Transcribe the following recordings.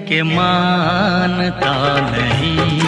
के मानता नहीं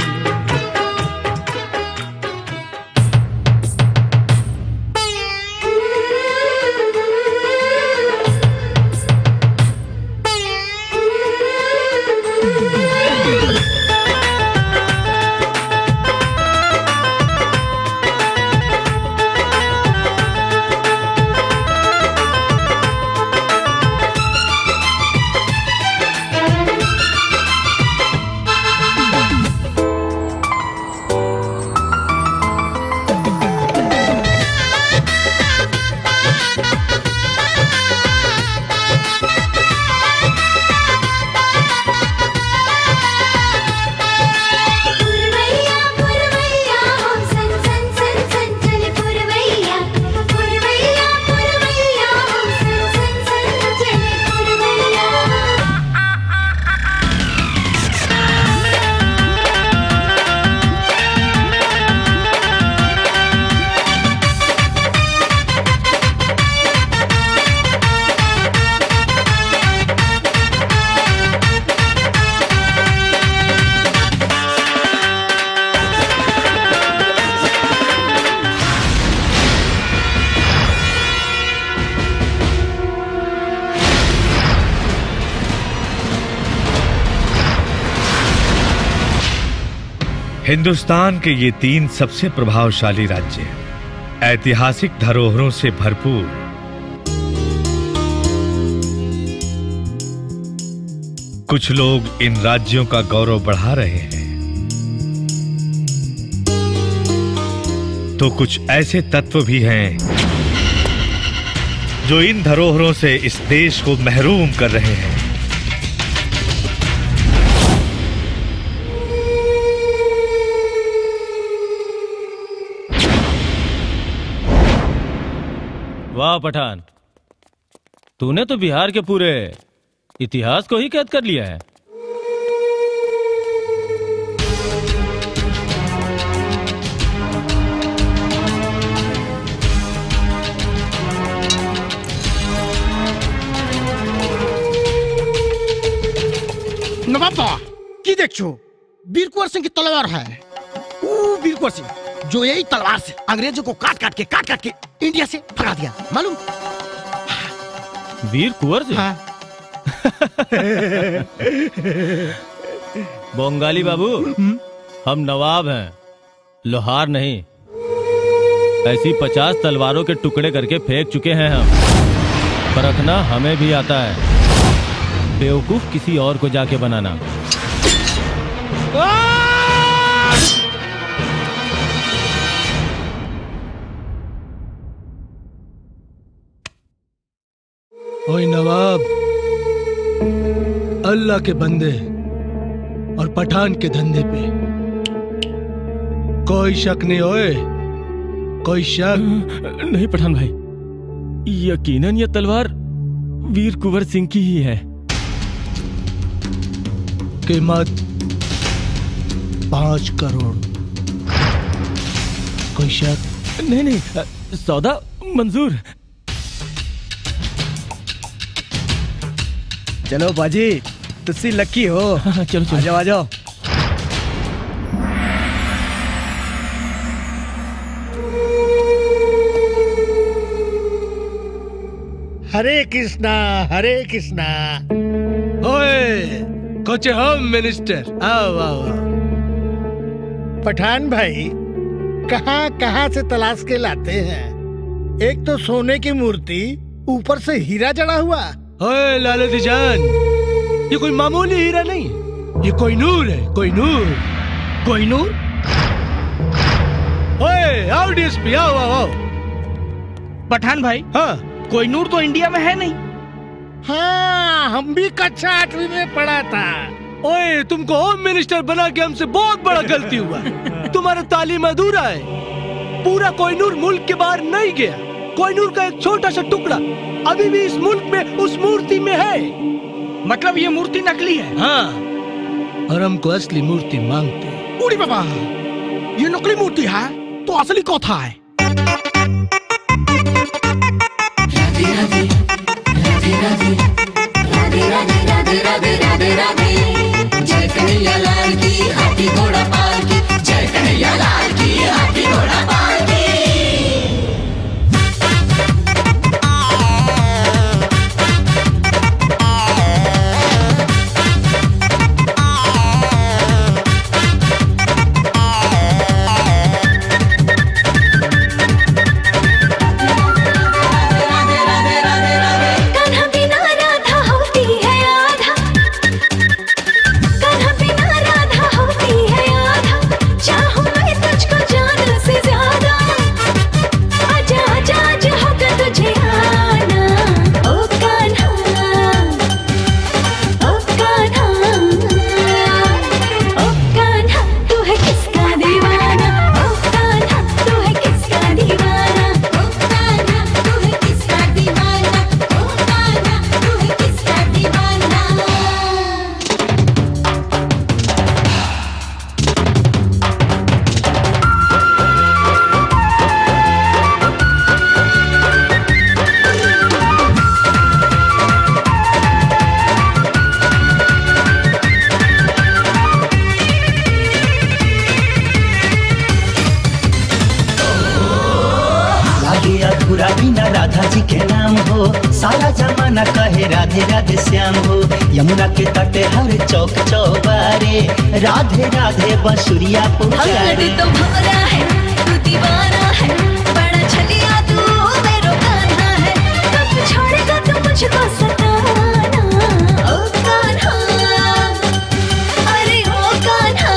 पुरवैया पुरवैया हो सन सन सन सन चले पुरवैया पुरवैया पुरवैया हो सन सन सन चले पुरवैया हिंदुस्तान के ये तीन सबसे प्रभावशाली राज्य ऐतिहासिक धरोहरों से भरपूर कुछ लोग इन राज्यों का गौरव बढ़ा रहे हैं तो कुछ ऐसे तत्व भी हैं जो इन धरोहरों से इस देश को महरूम कर रहे हैं वाह पठान तूने तो बिहार के पूरे इतिहास को ही कैद कर लिया है নবাব বাবা কি দেখছো वीर कुंवर सिंह की तलवार है वो वीर कुंवर सिंह जो यही तलवार से अंग्रेजों को काट काट के काट काट के इंडिया से भगा दिया मालूम वीर कुंवर सिंह हाँ बंगाली बाबू हम नवाब हैं लोहार नहीं ऐसी पचास तलवारों के टुकड़े करके फेंक चुके हैं हम परखना हमें भी आता है बेवकूफ किसी और को जाके बनाना ओए नवाब अल्लाह के बंदे और पठान के धंधे पे कोई शक नहीं ओए कोई शक नहीं पठान भाई यकीनन ये तलवार वीर कुंवर सिंह की ही है कीमत पांच करोड़ कोई शक नहीं नहीं सौदा मंजूर चलो बाजी तुझसे लकी हो हाँ, चलो आ चलो जाओ आ जाओ हरे कृष्णा हरे कृष्णा ओए कोचे होम मिनिस्टर आओ आओ आओ। पठान भाई कहाँ कहाँ से तलाश के लाते हैं एक तो सोने की मूर्ति ऊपर से हीरा जड़ा हुआ ओए लालती जान ये कोई मामूली हीरा नहीं ये कोई नूर है कोई नूर कोई नूर ओए आओ डीएसपी आओ आओ आओ पठान भाई हाँ कोई नूर तो इंडिया में है नहीं हाँ हम भी कक्षा आठवीं में पढ़ा था ओए तुमको होम मिनिस्टर बना के हमसे बहुत बड़ा गलती हुआ तुम्हारा तालीम अधूरा है पूरा कोहिनूर मुल्क के बाहर नहीं गया कोहिनूर का एक छोटा सा टुकड़ा अभी भी इस मुल्क में उस मूर्ति में है मतलब ये मूर्ति नकली है हाँ और हमको असली मूर्ति मांगते हैं। उड़ी बाबा ये नकली मूर्ति है तो असली कौथा है राधे राधे राधे राधे राधे राधे राधे राधे राधा जी के नाम हो सारा जमाना कहे राधे राधे श्याम हो यमुना के तटे हर चौक चौबारे राधे राधे बसुरिया पुजारे तो भवरा है तू दीवाना है बड़ा छलिया तू मेरो कान्हा है कब छोड़ेगा तू मुझको सताना ओ कान्हा अरे ओ कान्हा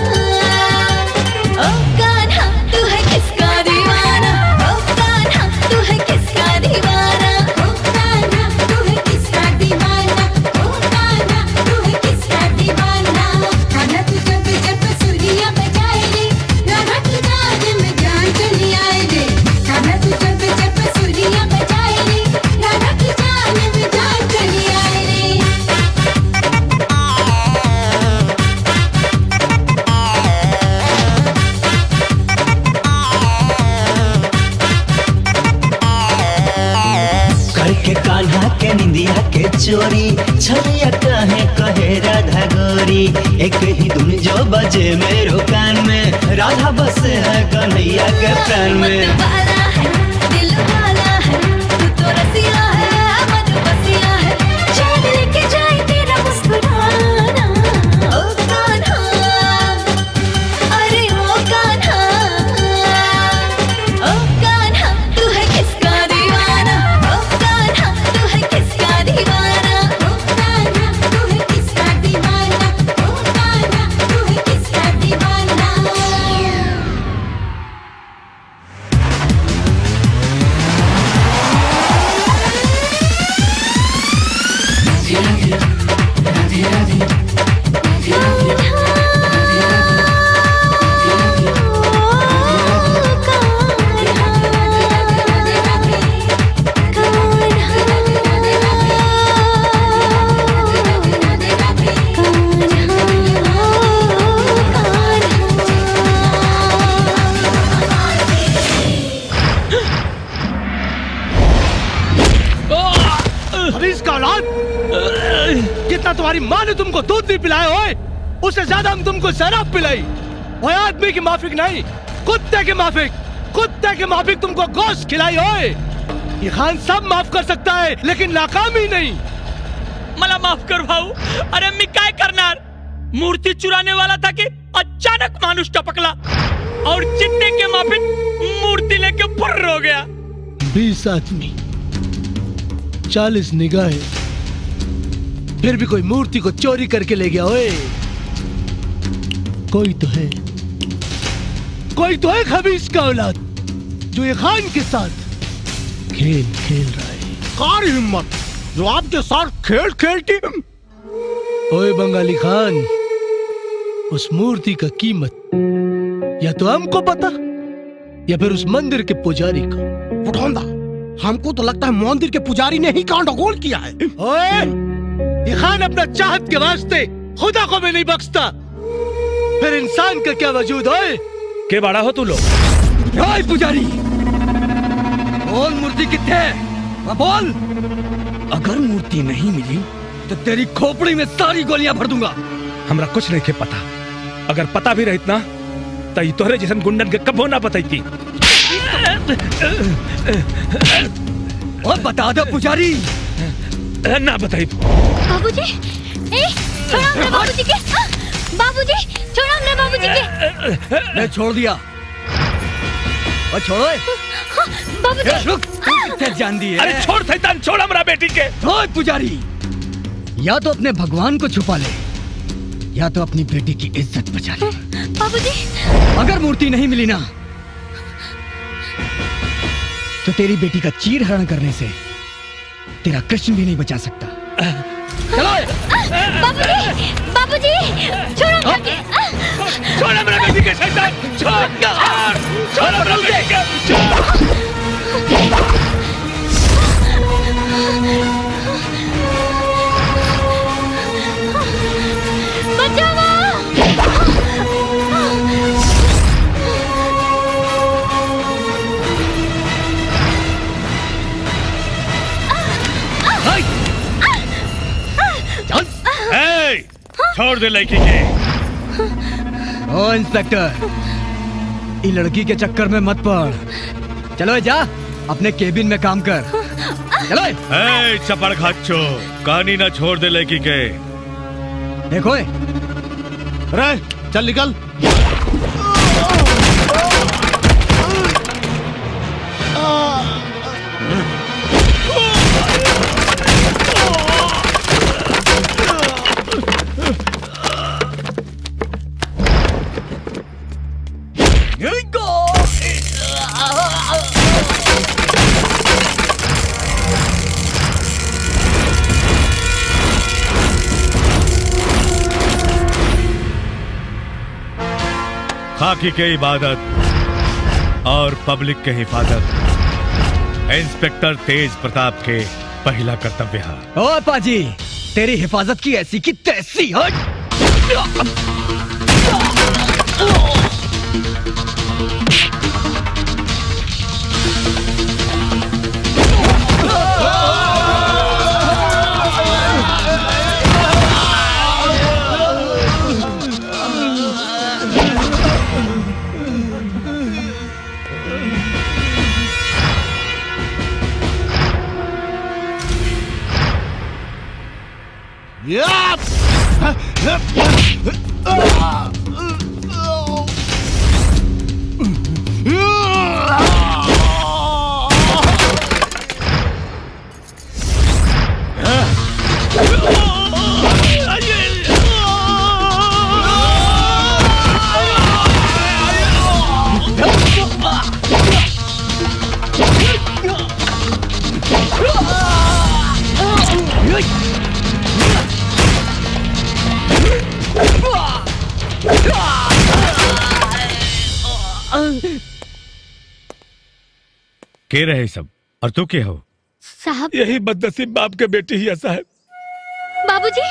ओ कान्हा तू है किसका दीवाना ओ कान्हा तू है किसका दीवाना ओ कान्हा तू है किसका दीवाना ओ कान्हा तू है किसका दीवाना कान्हा तू जब जब सुरिया बजाए रे राधा की जान में जान चली आए रे कान्हा तू जब जब सुरिया बजाए रे राधा की जान में जान चली आए रे करके कान्हा के निंदिया के चोरी छलिया कहे कहे राधा गोरी एक ही धुन जो बजे मेरो कान में राधा बस है कन्हैया के प्राण में वाला है दिल वाला है तू तो रसिया है मन बसिया है चैन लेके जाए तेरा मुस्कुराना ओ कान्हा अरे ओ कान्हा ओ कान्हा तू है किसका दीवाना ओ कान्हा तू है किसका दीवाना ओ कान्हा तू है किसका दीवाना ओ कान्हा तू है किसका दीवाना हरीश का औलाद कितना तुम्हारी माँ ने तुमको दूध नहीं पिलाया ओए उससे ज्यादा हम तुमको शराब पिलाई ओए आदमी की माफिक नहीं कुत्ते की माफिक कुत्ते की माफिक तुमको गोश्त खिलाई ओए ये खान सब माफ कर सकता है लेकिन नाकामी नहीं मला माफ कर भाऊ अरे मी काय करणार मूर्ती चुराने वाला था कि अचानक मानुष टपकला और चिट्टे के माफिक मूर्ति लेके फुर्र हो गया बीस आदमी चालीस निगाहें फिर भी कोई मूर्ति को चोरी करके ले गया ओए कोई तो है कोई तो है खबीस का औलाद जो ये खान के साथ खेल खेल रहा है कार हिम्मत जो आपके साथ खेल खेलती ओए बंगाली खान उस मूर्ति का कीमत या तो हमको पता या फिर उस मंदिर के पुजारी को बुढ़ौंदा हमको तो लगता है मंदिर के पुजारी ने ही कांड किया है ओए ये खान अपना चाहत के वास्ते खुदा को भी नहीं बख्शता फिर इंसान का क्या वजूद ओए के बड़ा हो तू लोग ओए पुजारी बोल मूर्ति कितने है हाँ, बोल अगर मूर्ति नहीं मिली तो तेरी खोपड़ी में सारी गोलियां भर दूंगा हमरा कुछ नहीं के पता अगर पता भी रहित ना तो ये तोहरे जैसन गुंडन के कबो ना बताई थी और बता दो पुजारी ना बताई बाबूजी ए छोड़ो हमने बाबूजी के आ, बाबूजी छोड़ो हमने बाबूजी के मैं छोड़ दिया और छोड़ो ए। हाँ, बाबूजी ए, रुक तू कितने जान दी है अरे छोड़ सैतान छोड़ हमरा बेटी के ओए पुजारी या तो अपने भगवान को छुपा ले या तो अपनी बेटी की इज्जत बचा ले बाबूजी अगर मूर्ति नहीं मिली ना तो तेरी बेटी का चीर हरण करने से तेरा कृष्ण भी नहीं बचा सकता चलो बाबूजी बाबूजी छोड़ो हमरा के आ, छोड़ हमरा बेटी के सैतान छोड़ छोड़ छोड़ हमरा बेटी के छोड़ ए, छोड़ दे लड़की के ओ इंस्पेक्टर ये लड़की के चक्कर में मत पड़ चलो जा अपने केबिन में काम कर चलो ए चपड़ खाचो कहानी ना छोड़ दे लड़की के देखो रे चल निकल खाकी के इबादत और पब्लिक के हिफाजत इंस्पेक्टर तेज प्रताप के पहला कर्तव्य है ओ पाजी तेरी हिफाजत की ऐसी की तैसी हट के रहे सब और तू के हो साहब यही बदनसीब बाप के बेटी ही ऐसा है बाबूजी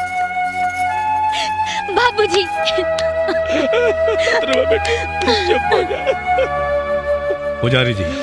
बाबूजी ध्रुवा बेटी चुप हो जा पुजारी जी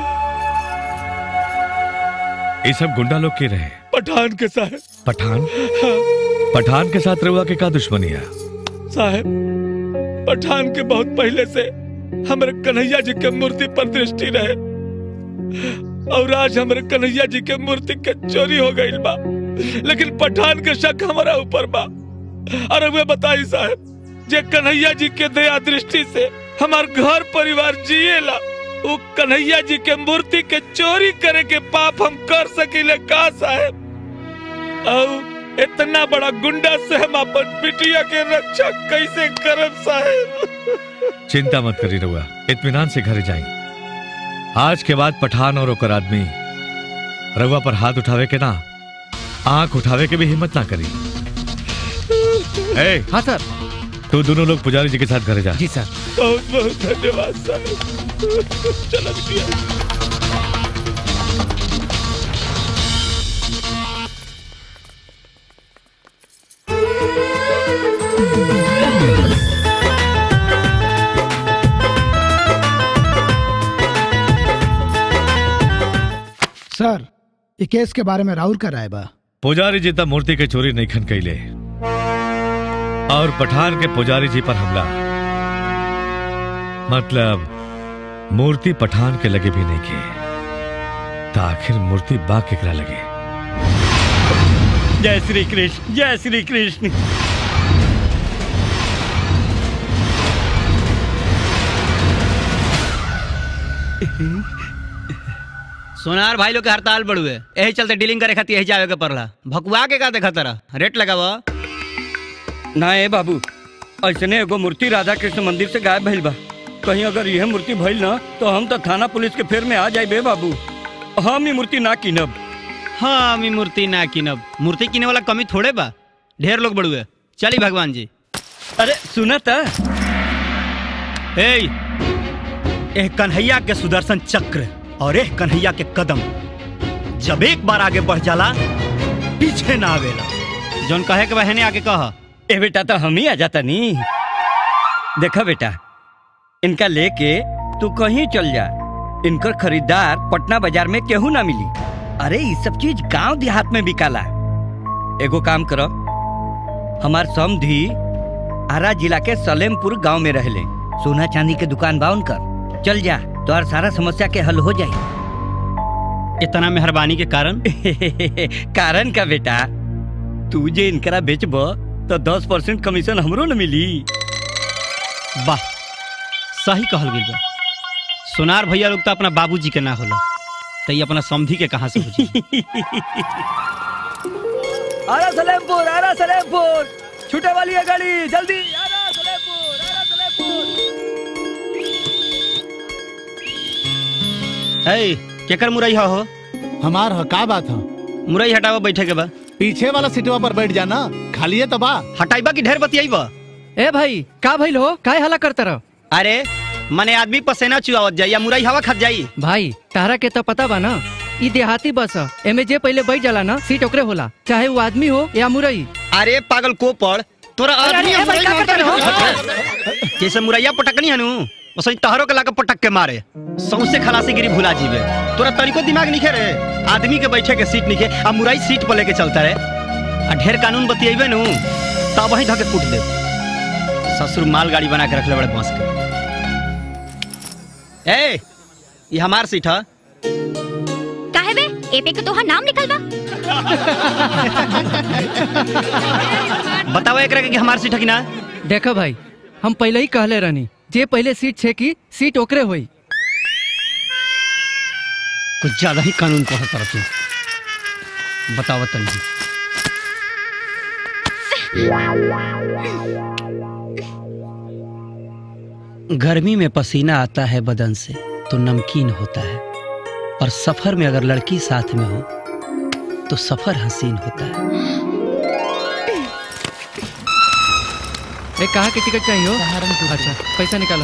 ये सब गुंडा लोग के रहे पठान के साहब पठान पठान के साथ रहुआ के का दुश्मनी है साहब पठान के बहुत पहले से हमारे कन्हैया जी के मूर्ति पर दृष्टि रहे और आज हमारे कन्हैया जी के मूर्ति के चोरी हो गई बा लेकिन पठान के शक हमारा ऊपर बा और वे बताई साहब जे कन्हैया जी के दया दृष्टि से हमार घर परिवार जिएला वो कन्हैया जी के मूर्ति के चोरी करे के पाप हम कर सकीले का साहब और इतना बड़ा गुंडा से हम अपन बिटिया के रक्षा कैसे करब साहब चिंता मत करी रहुआ इत्मीनान से घर जाए आज के बाद पठान और ओकर आदमी रहुआ पर हाथ उठावे के ना आंख उठावे के भी हिम्मत ना करी ए हाँ सर तू दोनों लोग पुजारी जी के साथ घर जा जी सर बहुत बहुत धन्यवाद साहब चलो बिटिया सर ये केस के बारे में राहुल का राय बा पुजारी जी तब मूर्ति के चोरी नहीं खन कैले और पठान के पुजारी जी पर हमला मतलब मूर्ति पठान के लगे भी नहीं किए तो आखिर मूर्ति बा केकरा लगे जय श्री कृष्ण जय श्री कृष्ण सोनार भाई लोग के हड़ताल बढ़ुए यही चलते डीलिंग करे खातिर यही जावे के पड़ला भकुआ के का देखा तरह रेट लगावा ना ए बाबू ऐसने एगो मूर्ति राधा कृष्ण मंदिर से गायब भइल बा कहीं अगर यह मूर्ति भइल ना तो हम तो थाना पुलिस के फेर में आ जाए बे बाबू हम ही मूर्ति ना कीनब हाँ मी मूर्ति ना किनब मूर्ति किने वाला कमी थोड़े बा ढेर लोग बढ़ुए चली भगवान जी अरे सुना था ए एह कन्हैया के सुदर्शन चक्र और एह कन्हैया के कदम जब एक बार आगे बढ़ जाला पीछे ना आवेला जौन कहे के बहने आके कह ए बेटा तो हम ही आ जाता नी देखा बेटा इनका लेके तू कहीं चल जा इनकर खरीदार पटना बाजार में केहू ना मिली अरे ये सब चीज गांव देहात में बिकाला एगो काम करो हमार समधी आरा जिला के सलेमपुर गांव में रहले सोना चांदी के दुकान बा उनकर चल जा तोहर सारा समस्या के हल हो जाई इतना मेहरबानी के कारण कारण का बेटा तू जे इनकरा बेचब तो दस परसेंट कमीशन हमरो न मिली वाह सही कहल गई बा सोनार भैया लोग तो अपना बाबूजी के ना होला तो ये अपना समधी के कहाँ से बुझी आरा सलेमपुर आरा सलेमपुर छूटे वाली है गाड़ी जल्दी आरा सलेमपुर आरा ए केकर मुरई हो हमार ह का बात ह मुरई हटावा बैठे के बा पीछे वाला सीटवा पर बैठ जाना खाली है तो बा हटाइबा की ढेर बतियाइबा ए भाई का भइल हो काय हला करता रहो अरे मने आदमी पसेना चुआवत जाई या मुरई हवा खत जाई भाई तारा के तो पता बा ना ई देहाती बस ह एमे जे पहले बैठ जाला ना सीट ओकरे होला चाहे वो आदमी हो या मुरई अरे पागल को पड़ तोरा अरे, आदमी अरे, या भाई, मुरई का में करता अंतर है? जैसे मुरैया पटकनी हनु वैसे तहरो के लाके पटक के मारे सौसे खलासी गिरी भुला जीवे तोरा तनिको दिमाग निखे रे आदमी के बैठे के सीट निखे आ मुरई सीट पर लेके चलता रे आ ढेर कानून बतियेबे नु तब वही धके कूट दे ससुर माल गाड़ी बना के रखले बड़े बांस के ए ये हमार सीट है काहे बे एपे के तोहार नाम लिखल बा बताओ एकरा के कि हमार सीट है कि ना देखो भाई हम पहले ही कहले रहनी जे पहले सीट छे की सीट ओकरे होई कुछ ज्यादा ही कानून पढ़ता रहा तू बताओ तनी गर्मी में पसीना आता है बदन से तो नमकीन होता है और सफर में अगर लड़की साथ में हो तो सफर हसीन होता है ए कहाँ के टिकट चाहिए हो अच्छा पैसा निकालो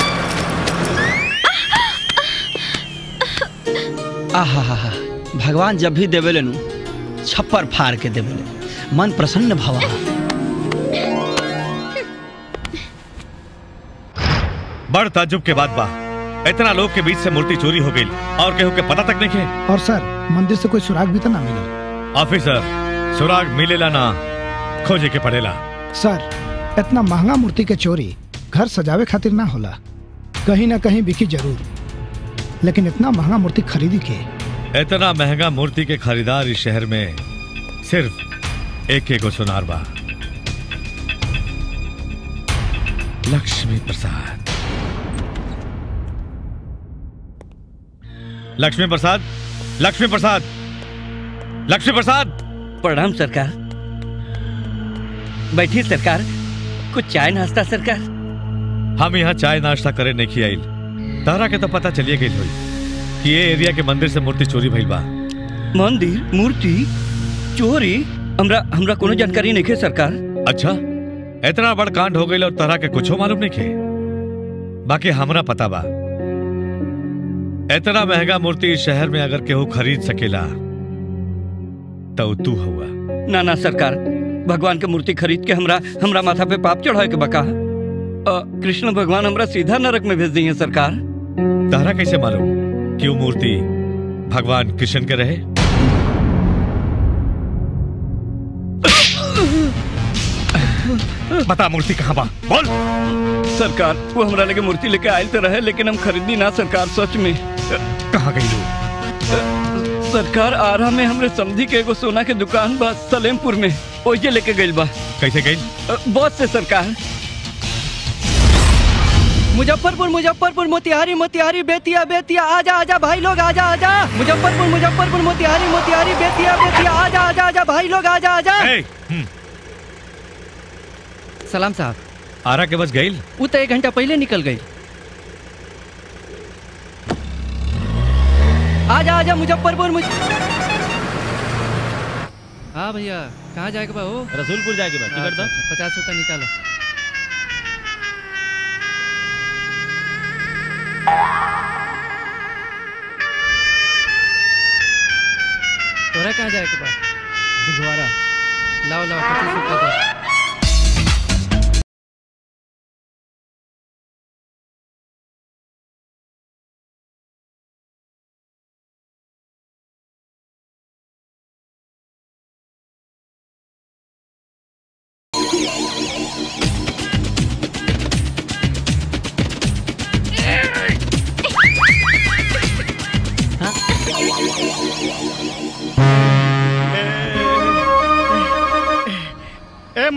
आहा हा हा भगवान जब भी देवेले नु छप्पर फाड़ के देवेले मन प्रसन्न भवा बड़ ताजुब के बाद बा इतना लोग के बीच से मूर्ति चोरी हो गई और केहू के पता तक नहीं के और सर मंदिर से कोई सुराग भी तो ना मिला ऑफिसर सुराग मिलेला ना खोजे के पड़ेला सर इतना महंगा मूर्ति के चोरी घर सजावे खातिर ना होला कहीं ना कहीं बिकी जरूर लेकिन इतना महंगा मूर्ति खरीदी के इतना महंगा मूर्ति के खरीदार इस शहर में सिर्फ एक एक सुनार बा लक्ष्मी प्रसाद लक्ष्मी प्रसाद लक्ष्मी प्रसाद लक्ष्मी प्रसाद प्रणाम सरकार बैठी सरकार कुछ चाय नाश्ता सरकार हम यहाँ चाय नाश्ता करे नहीं आइल तारा के तो पता चलिए गई हुई कि ये एरिया के मंदिर से मूर्ति चोरी भइल बा मंदिर मूर्ति चोरी हमरा हमरा कोनो जानकारी नहीं है सरकार अच्छा इतना बड़ कांड हो गई और तारा के कुछ मालूम नहीं खे बाकी हमरा पता बा इतना महंगा मूर्ति इस शहर में अगर केहू खरीद सकेला तो तू हुआ ना ना सरकार भगवान के मूर्ति खरीद के हमरा हमरा माथा पे पाप चढ़ाए के बका अ, कृष्ण भगवान हमरा सीधा नरक में भेज दी है सरकार तारा कैसे मालूम क्यों मूर्ति भगवान कृष्ण के रहे बता मूर्ति कहाँ बा बोल सरकार वो हमरा लगे मूर्ति लेके आयल तो रहे लेकिन हम खरीदी ना सरकार सच में कहाँ गई लोग सरकार आरा में हमरे समझी के एगो सोना के दुकान बा सलेमपुर में ओइजे लेके गइल बा कैसे गई बस से सरकार मुजफ्फरपुर मुजफ्फरपुर मोतिहारी मोतिहारी बेतिया बेतिया आजा आजा भाई लोग आजा आजा मुजफ्फरपुर मुजफ्फरपुर मोतिहारी मोतिहारी बेतिया बेतिया आजा आजा आजा भाई लोग आजा आजा सलाम साहब आरा के बस गई वो तो एक घंटा पहले निकल गई आजा आजा मुजफ्फरपुर मुज... हाँ भैया कहाँ जाएगा बा हो रसूलपुर जाएगी बा टिकट दो पचास रुपया निकालो तोरा कहाँ जाएगा बा दिघवारा लाओ लाओ पच्चीस रुपया दो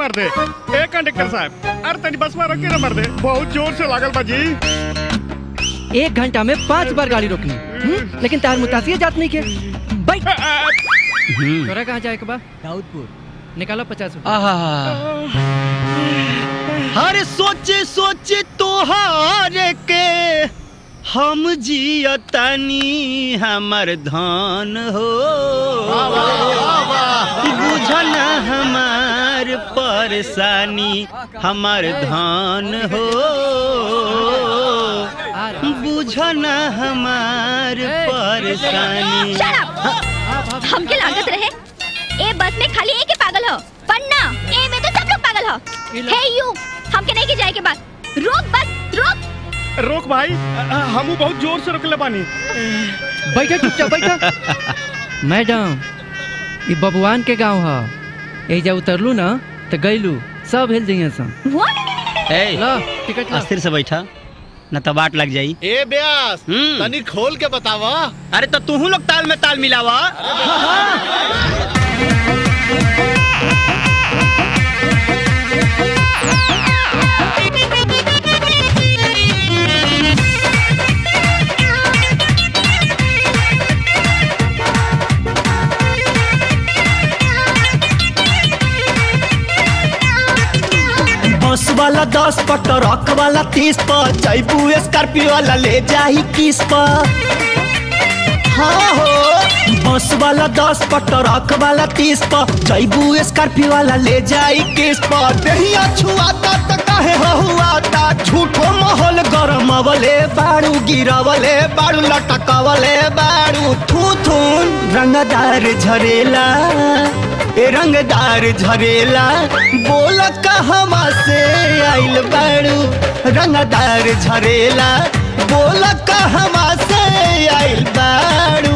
मार दे ए कंडक्टर साहब अरे तनी बस में रोके ना मार दे बहुत जोर से लागल बा जी एक घंटा में पांच बार गाड़ी रोकनी हम्म? लेकिन तार मुतासिया जात नहीं के बैठ तोरा कहाँ जाए के बा दाऊदपुर निकालो पचास हर सोचे सोचे तोहार के हम जियतनी हमर धन हो बुझन हमार परेशानी हमर धन हो बुझन हमार परेशानी Shut up! हमके लागत रहे ए बस में खाली एक ही पागल हो पन्ना ए में तो सब लोग पागल हो हे यू हमके नहीं के जाए के बाद रोक बस रोक रोक भाई हमू बहुत जोर से रोकले बानी बैठा चुपचाप बैठा मैडम ये बबुआन के गांव है एजा उतरलू ना तो गईलू सब हिल जाइए सन ए ला टिकट ला अस्थिर से बैठा न तो बाट लग जाई ए ब्यास तनी खोल के बतावा अरे तो तू लोग ताल में ताल मिलावा बस वाला दस पर ट्रक वाला तीस पर जैबू स्कॉर्पियो वाला ले जाही किस पर हाँ हो बस वाला दस पर ट्रक वाला तीस पर जैबू स्कॉर्पियो वाला ले जाई किस पर दहिया छुआता त काहे हुआता झूठो माहौल गरम अवले बाड़ू गिरावले बाड़ू लटकावले बाड़ू थू थून रंगदार झरेला ए रंगदार झरेला बोल कहवा से आइल बाड़ू रंगदार झरेला बोल कहवा से आइल बाड़ू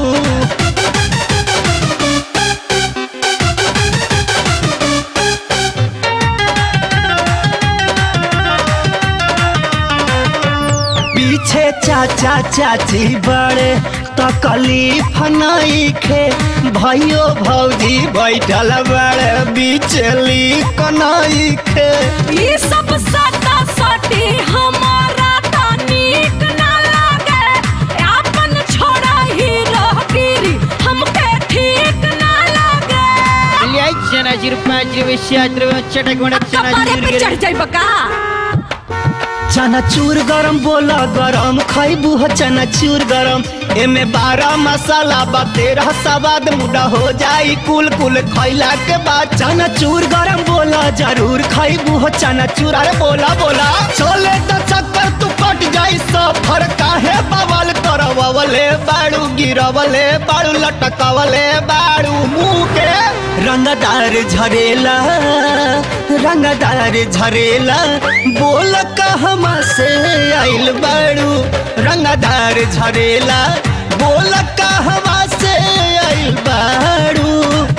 पीछे चाचा चाची बड़े तकलीफ नहीं खे भाइयो भौजी बैठल बड़े बिचली कनाई खे ये सब सटा सटी हमारा तो नीक ना लागे अपन छोड़ा ही रह गिरी हमके ठीक ना लागे चना जीरो पाँच रुपये सात रुपये चटक मटक चना कपारे पे चढ़ जाई बका चना चूर गरम बोला गरम खैबू हो चना चूर गरम एमे बारह मसाला बा तेरह सवाद मुड़ा हो जाई कुल कुल खैला के बाद चना चूर गरम बोला जरूर खैबू हो चना चूर अरे बोला बोला चले तो चक्कर तू कट जाई सफर काहे बवाल करवले बाड़ू गिरवले बाड़ू लटकवले बाड़ू मुंह के रंगदार झरेला रंगदार झरेला बोल कहवा से आइल बाड़ू रंगदार झरेला बोल कहवा से आइल बाड़ू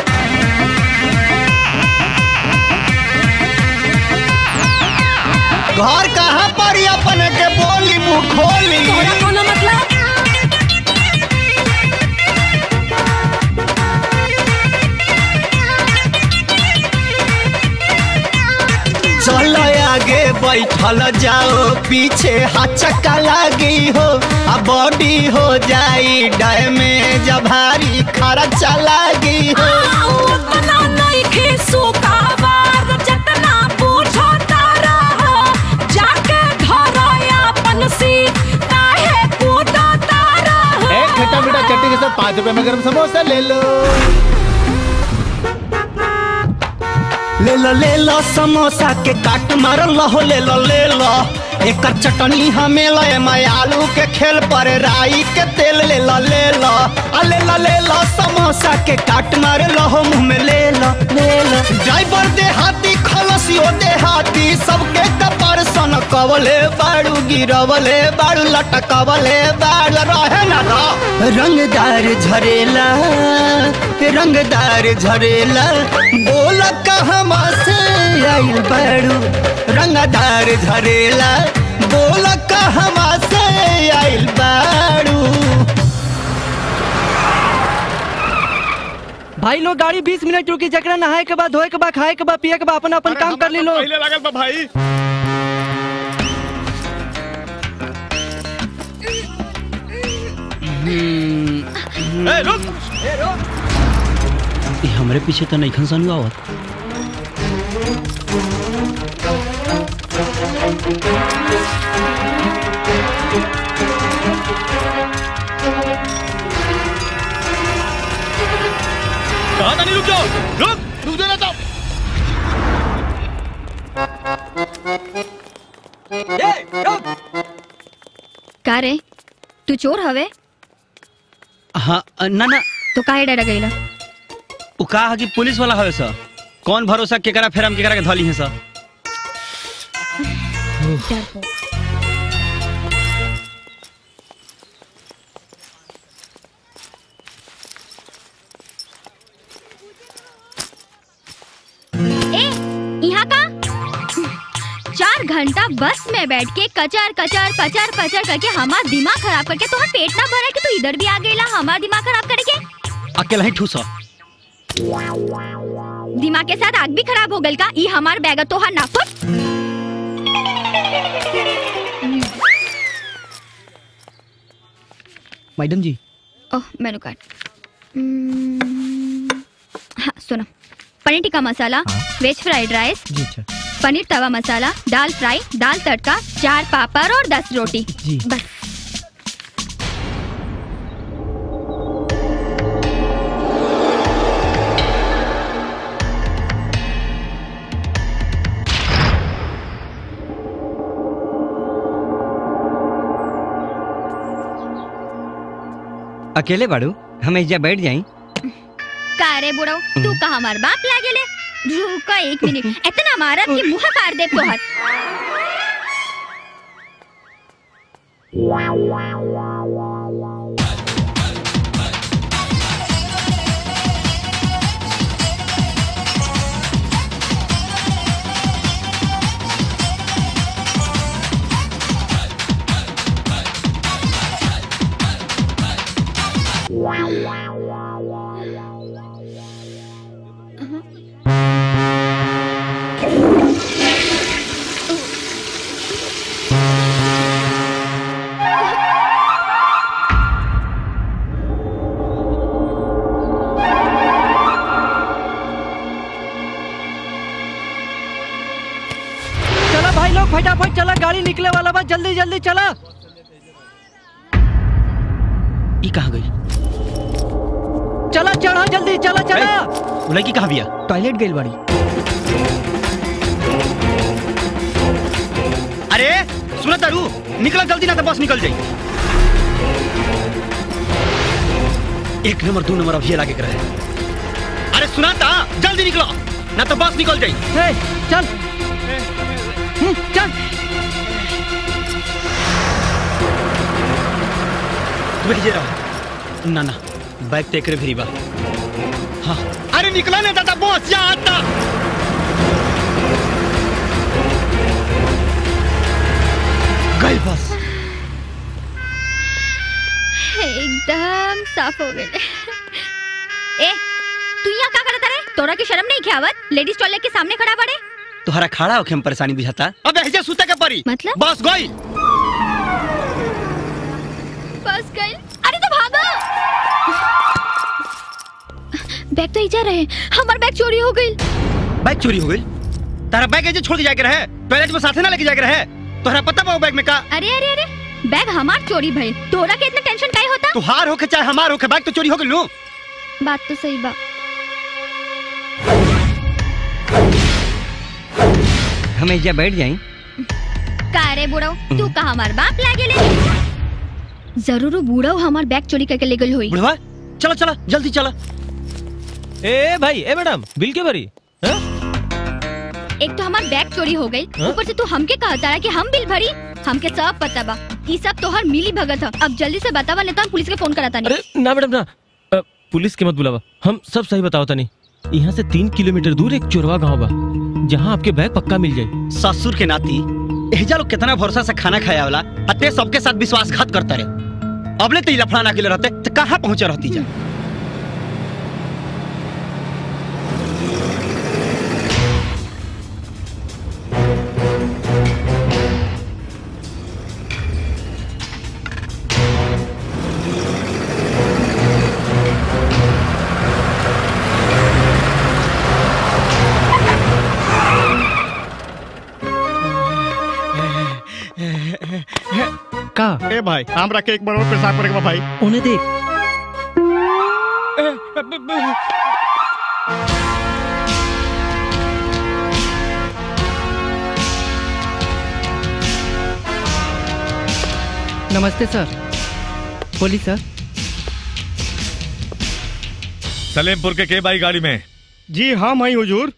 घर कहाँ पर अपन के बोली मुँह खोली तोरा कोनो मतलब चलो आगे बैठल जाओ पीछे हाथ चक्का लागी हो आ बॉडी हो जाई डैमेज भारी खर्चा लागी हो उतना नहीं खीसू काबार जतना पूछो तारा जाके घर अपन सीट काहे कूदो तारा एक खट्टा मीठा चटनी के साथ पाँच रुपए में गरम समोसा ले लो ले लो ले लो समोसा के काट मार लो ले लो ले लो एक चटनी हमें ले मैं आलू के खेल पर राई के तेल ले लो ले लो आ ले लो ले लो समोसा के काट मार लो मुंह में ले लो ले लो ड्राइवर दे हाथी खलसियो दे हाथी सबके कपर सन कवले बाड़ू गिरवले बाड़ू लटकवले बाड़ू रहे ना रो रंगदार झरेला रंगदार झरेला बोल कहवा से आइल बाड़ू रंगदार झरेला बोल कहवा से आइल बाड़ू भाई भाई लोग गाड़ी 20 मिनट रुकी जकरा नहाए के बाद धोए के बाद खाए के बाद पिए के बाद अपन अपन काम कर ली लो पहले लागल बा भाई ए, रुक ये हमरे पीछे तो नहीं खनसन हुआ कहा था नहीं रुक जाओ रुक रुक जाना तो का रे तू चोर हवे हाँ ना ना तो काहे डरा गईला उ कहा कि पुलिस वाला हवे सर कौन भरोसा केकरा फेर हम केकरा के धली है सर डरपोक। ए यहाँ का चार घंटा बस में बैठ के कचर कचर पचर पचर करके हमार दिमाग खराब करके तुम्हारा पेट ना भरा कि तू इधर भी आ गईला हमार दिमाग खराब करके अकेला ही ठूसा दिमाग के साथ आग भी खराब हो गल का ई हमार बैग तो हर नाफुट मैडम जी ओह मेनू कार्ड हम्म, हाँ सुनो paneer tikka masala veg fried rice जी अच्छा पनीर तवा मसाला दाल फ्राई दाल तड़का चार पापड़ और दस रोटी जी बस अकेले बाड़ू हम एजा बैठ जाई का रे बुढ़ऊ तू का हमार बाप लागे ले रुका एक मिनट इतना मारब कि मुंह फाड़ दे तोहर चला भाई लोग फटाफट चला गाड़ी निकले वाला बा जल्दी जल्दी चला ई कहाँ गई चला चढ़ा जल्दी चला चला वो लड़की कहाँ बिया टॉयलेट गई बाड़ी अरे सुना तारू निकला जल्दी ना तो बस निकल जाई एक नंबर दो नंबर अभी लागे कर रहे अरे सुना था जल्दी निकलो ना तो बस निकल जाई हे, चल हम्म, चल तू भेजे रहो ना ना बैग ते करे फिरी बा हाँ अरे निकला ना दादा बस यहाँ आता गई बस एकदम साफ हो गए ए तू यहाँ का करता रे तोरा की शर्म नहीं ख्यावत लेडीज टॉयलेट के सामने खड़ा पड़े तुहरा खड़ा होके हम परेशानी बुझाता अब ऐसे सुते के परी मतलब बस गई बस गई अरे तो भागो बैग तो इजा रहे हमार बैग चोरी हो गई बैग चोरी हो गई तारा बैग ऐसे छोड़ के जाके रहे टॉयलेट में साथे ना लेके जाके रहे तोहरा पता बा वो बैग में का अरे अरे अरे बैग हमार चोरी भइल तोरा के इतना टेंशन काहे होता तुहार होके चाहे हमार होके बैग तो चोरी हो गई लो बात तो सही बा हम एजा बैठ जाई का रे बुढ़ऊ तू का हमार बाप लागे ले जरूर वो बूढ़ऊ हमार बैग चोरी करके ले गई हुई बुढ़वा चलो चलो जल्दी चलो ए भाई ए मैडम बिल के भरी एक तो हमार बैग चोरी हो गई हाँ? ऊपर से तू हमके कहता रहा कि हम बिल भरी हमके सब पता बा ई सब तोहर मिली भगत ह अब जल्दी से बतावा नहीं तो हम पुलिस के फोन कराता नहीं अरे ना मैडम ना अ, पुलिस के मत बुलावा हम सब सही बताओ तनी यहाँ से तीन किलोमीटर दूर एक चोरवा गांव बा जहाँ आपके बैग पक्का मिल जाए ससुर के नाती एहजा लोग कितना भरोसा से खाना खाया वाला अते सबके साथ विश्वासघात करता रहे अबले तो ई लफड़ा ना के रहते तो कहाँ पहुंचे रहती जा का ए भाई हमरा के एक बार और पेशाब करे के बा भाई उन्हें देख नमस्ते सर बोली सर सलेमपुर के के बाई गाड़ी में जी हाँ मैं हुजूर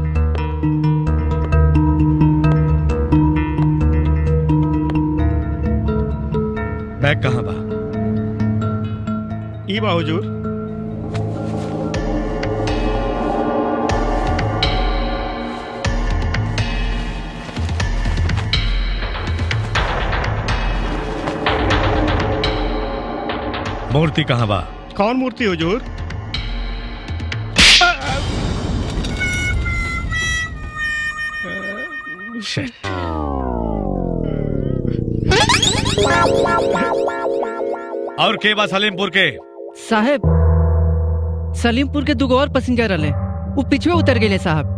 बैग कहाँ बा ई बा हुजूर मूर्ति कहाँ बा कौन मूर्ति हुजूर Shit. और के बा सलीमपुर के साहेब सलीमपुर के दुगो और पैसेंजर रहे वो पिछवे उतर गए साहब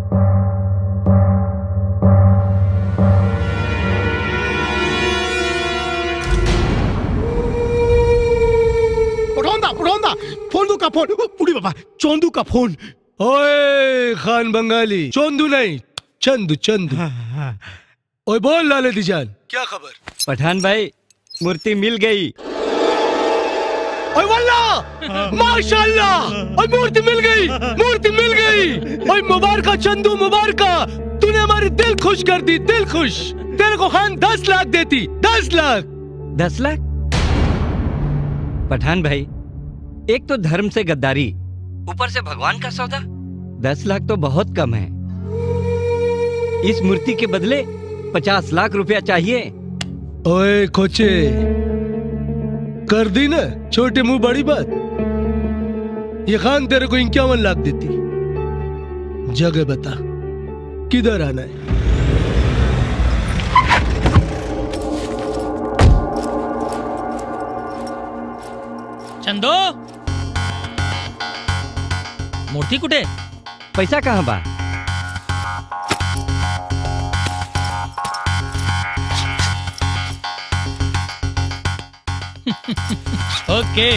उठाऊंगा उठाऊंगा फोन दो का फोन बुढ़ी बाबा चोंदू का फोन ओए खान बंगाली चंदू नहीं चंदू चंदू ओए बोल लाले दीजान क्या खबर पठान भाई मूर्ति मिल गई ओए वल्ला माशाल्लाह ओए मूर्ति मिल गई मूर्ति मिल गई ओए मुबारका चंदू मुबारका तूने हमारी दिल खुश कर दी दिल खुश तेरे को खान दस लाख देती दस लाख दस लाख पठान भाई एक तो धर्म से गद्दारी ऊपर से भगवान का सौदा दस लाख तो बहुत कम है इस मूर्ति के बदले पचास लाख रुपया चाहिए ओए कोचे कर दी ना छोटे मुंह बड़ी बात ये खान तेरे को इक्यावन लाख देती जगह बता किधर आना है चंदो मूर्ती कुठे पैसा कहाँ बा ओके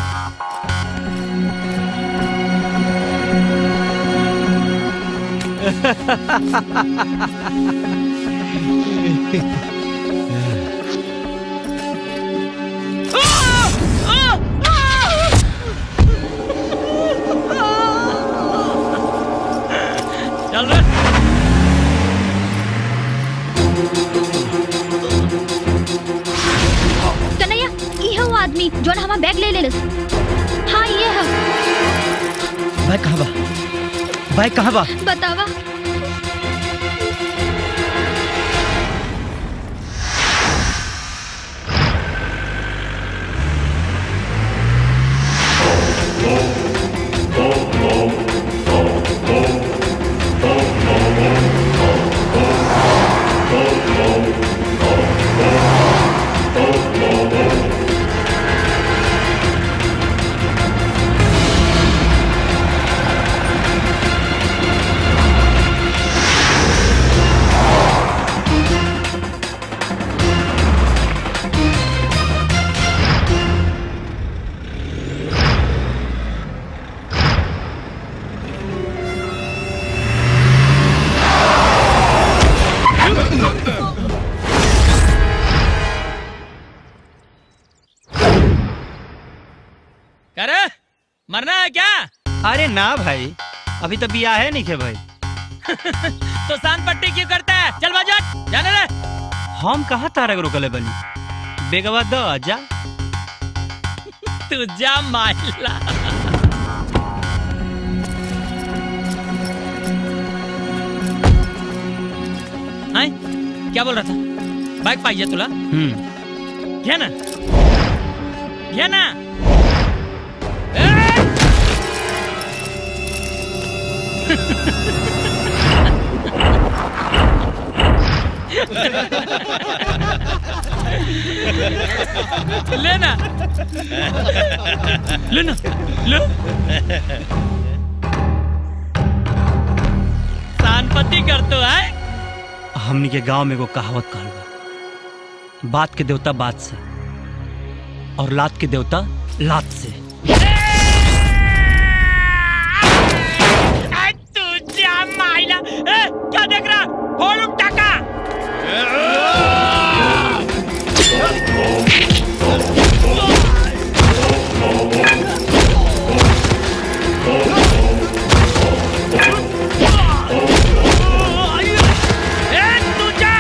चल रे कन्हैया ये है वो आदमी जो हमारा बैग ले ले हाँ ये है बैग कहाँ बा बैग कहाँ बा बतावा क्या रे मरना है क्या अरे ना भाई अभी तो बिया है नहीं थे भाई तो शान पट्टी क्यों करता है चल बाजू हट, जाने रे हम कहाँ तारक रोकले बनी बेगवा दो जा तू जा माइला हाय क्या बोल रहा था बाइक पाहिजे तुला हम्म घे ना घे ना लेना लेना ले शानपति कर तो है हमनी के गांव में एगो कहावत कहल बा बात के देवता बात से और लात के देवता लात से तुझ्या मायला ए, क्या देख रहा फोडून टाका ए, तुझ्या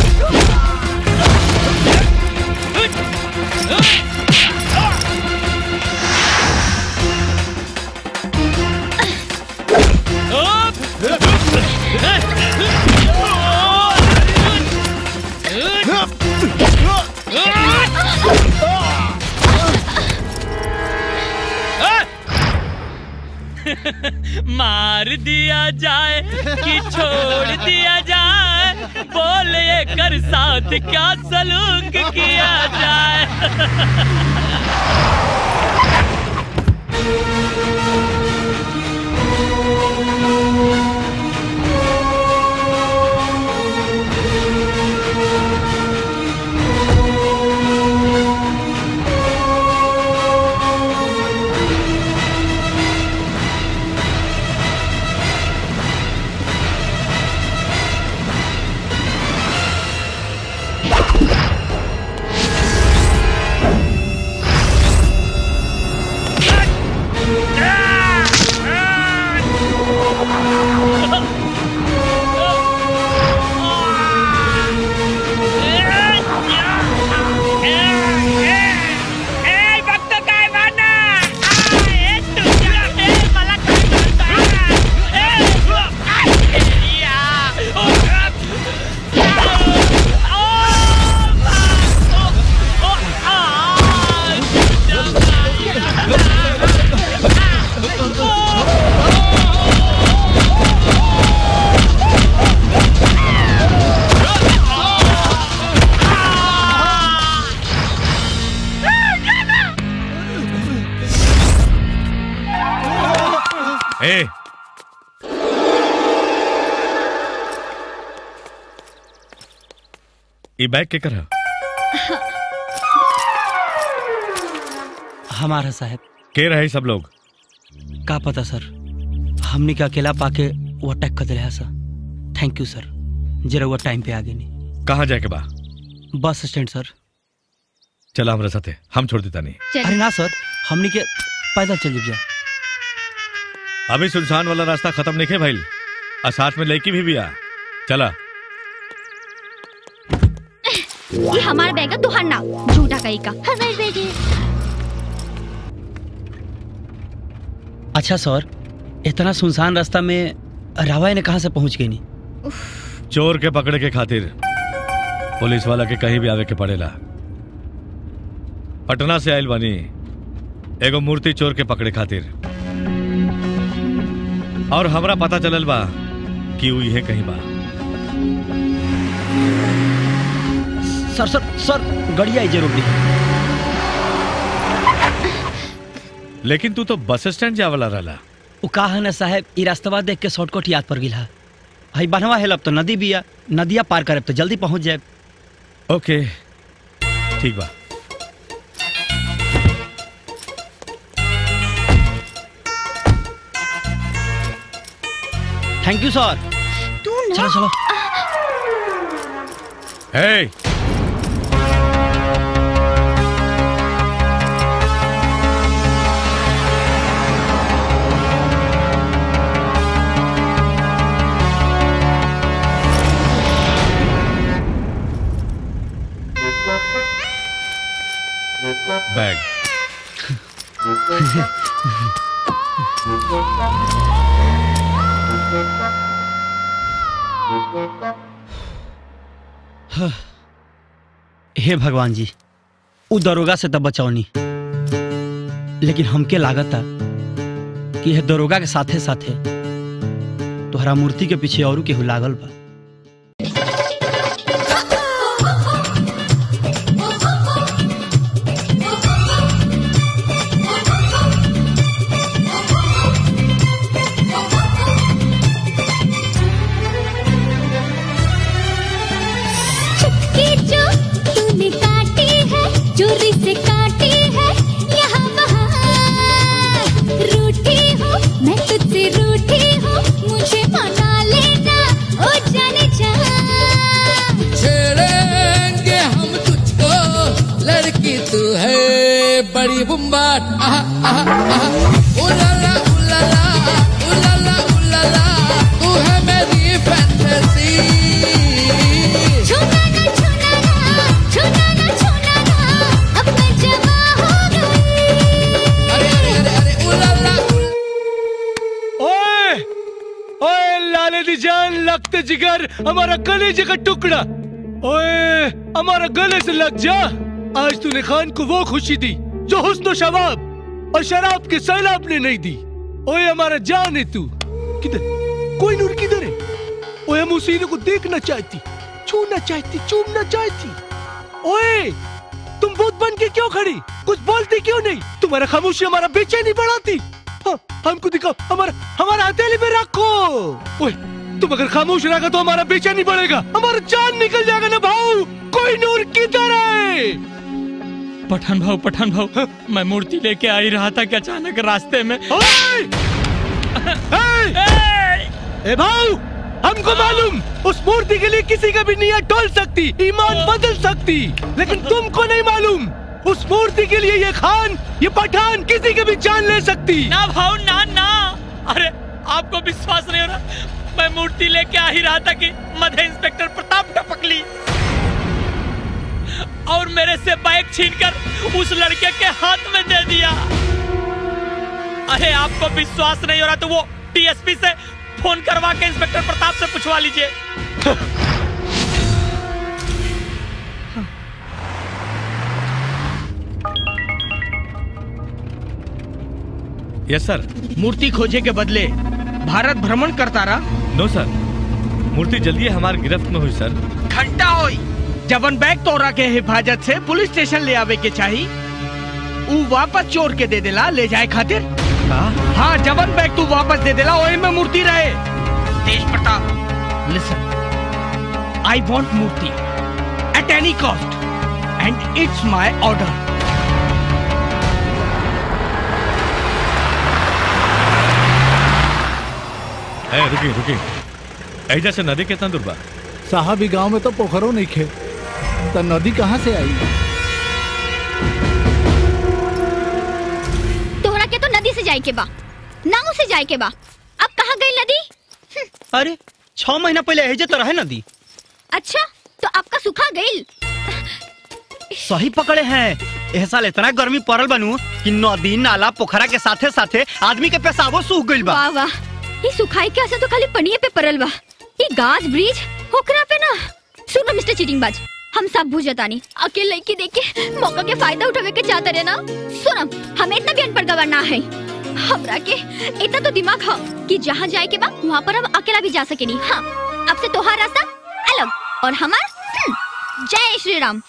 मार दिया जाए कि छोड़ दिया जाए बोल ये कर साथ क्या सलूक किया जाए ए भक्त काय वाना ए तुझ्या ए मला काय म्हणता ए या ओ ए ई बैग के करा हमारा साहब के रहे सब लोग का पता सर हमने के अकेला पाके वो अटैक कर दिया सर थैंक यू सर जरा वो टाइम पे आ गई नहीं कहाँ जाए के बा बस स्टैंड सर चला हमरा साथे हम छोड़ देता नहीं अरे ना सर हमने के पैदल चल जा अभी सुनसान वाला रास्ता खत्म नहीं है भाई और साथ में लड़की भी, भी आ चला ये हमारा बैग है तुहार ना झूठा कहीं का हमारे बैग है अच्छा सर इतना सुनसान रास्ता में रावा ने कहाँ से पहुंच गई नहीं चोर के पकड़े के खातिर पुलिस वाला के कहीं भी आवे के पड़ेला पटना से आयल बानी एगो मूर्ति चोर के पकड़े खातिर और हमरा पता चलल बा कि ऊ इहे कहीं बा सर सर सर गड़िया ही जरूर दी लेकिन तू तो बस स्टैंड जावला रहला उ का है ना साहब ई रास्तवा देख के शॉर्टकट याद पड़ गिला हई बनवा हेलब तो नदी बिया नदिया पार करब तो जल्दी पहुंच जाए ओके ठीक बा थैंक यू सर तू ना चलो चलो हे बैग हे भगवान जी उ दरोगा से तब बचौनी लेकिन हमके लागता कि यह दरोगा के साथे साथे तोहरा मूर्ति के पीछे औरू केहू लागल बा चुपके जो तूने काटी है चोरी से काटी बम्बाट आहा आहा आहा उलाला उलाला उलाला उलाला तू है मेरी फैंटेसी छूना ना छूना ना छूना ना छूना ना अब मैं जवा हो गई अरे अरे अरे अरे उलाला ओए ओए लाले दी जान लगते जिगर हमारा कलेजे का टुकड़ा ओए हमारा गले से लग जा आज तूने खान को वो खुशी दी जो हुस्न शबाब और शराब के सैलाब ने नहीं दी ओए हमारा जान है तू किधर कोई नूर किधर है ओए हम उसी को देखना चाहती छूना चाहती चूमना चाहती ओए तुम भूत बन के क्यों खड़ी कुछ बोलती क्यों नहीं तुम्हारा खामोशी हमारा बेचैनी बढ़ाती हाँ, हमको दिखाओ हमारा हमारा हथेली में रखो ओए तुम अगर खामोश रहेगा तो हमारा बेचैनी बढ़ेगा हमारा जान निकल जाएगा ना भाऊ कोई नूर किधर है पठान भाव पठान भाव मैं मूर्ति लेके आ ही रहा था कि अचानक रास्ते में ए भाऊ हमको मालूम उस मूर्ति के लिए किसी का भी नियत डोल सकती ईमान बदल सकती लेकिन तुमको नहीं मालूम उस मूर्ति के लिए ये खान ये पठान किसी की भी जान ले सकती ना भाव ना ना अरे आपको विश्वास नहीं हो रहा मैं मूर्ति लेके आ ही रहा था कि मध्य इंस्पेक्टर प्रताप टपक ली और मेरे से बाइक छीनकर उस लड़के के हाथ में दे दिया अरे आपको विश्वास नहीं हो रहा तो वो टीएसपी से फोन करवा के इंस्पेक्टर प्रताप से पूछवा लीजिए यस सर मूर्ति खोजे के बदले भारत भ्रमण करता रहा नो सर मूर्ति जल्दी हमारे गिरफ्त में हुई सर घंटा होई जवन बैग तोरा के हिफाजत से पुलिस स्टेशन ले आवे के चाही ऊ वापस चोर के दे देला ले जाए खातिर हाँ जवन बैग तू वापस दे देला ओए में मूर्ति रहे Tej Pratap listen I want murti at any cost and it's my order ए रुकी रुकी ऐजा से नदी कितना दूर बा साहब ई गांव में तो पोखरो नहीं खे तो नदी कहाँ से आई तोहरा के तो नदी से जाए के बा नाव से जाए के बा अब कहाँ गई नदी अरे छह महीना पहले एजे तो रहे नदी अच्छा तो आपका सुखा गई सही पकड़े हैं एह साल इतना गर्मी पड़ल बनू कि नदी नाला पोखरा के साथे साथे आदमी के पेशाबो सूख गइल बा वाह वाह ये सुखाई के असर तो खाली पनिये पे परल बा ये गाज ब्रिज होकरा पे ना सुनो मिस्टर चीटिंग बाज हम सब बुझतानी अकेले लड़की देख के मौका के फायदा उठावे के चाहते रहे ना सुनो हमें इतना भी अनपढ़ गवार ना है हमरा के इतना तो दिमाग है कि जहाँ जाए के बा वहाँ पर हम अकेला भी जा सकेनी हाँ अब से तोहार रास्ता अलग और हमार हम्म, जय श्री राम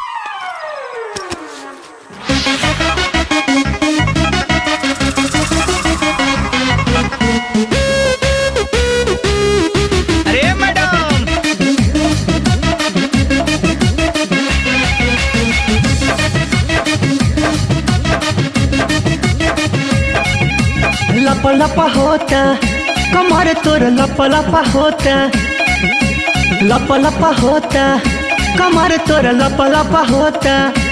अरे मैडम लप लप होता कमर तोर लप लप होता लप लप होता कमर तोर लप लप होता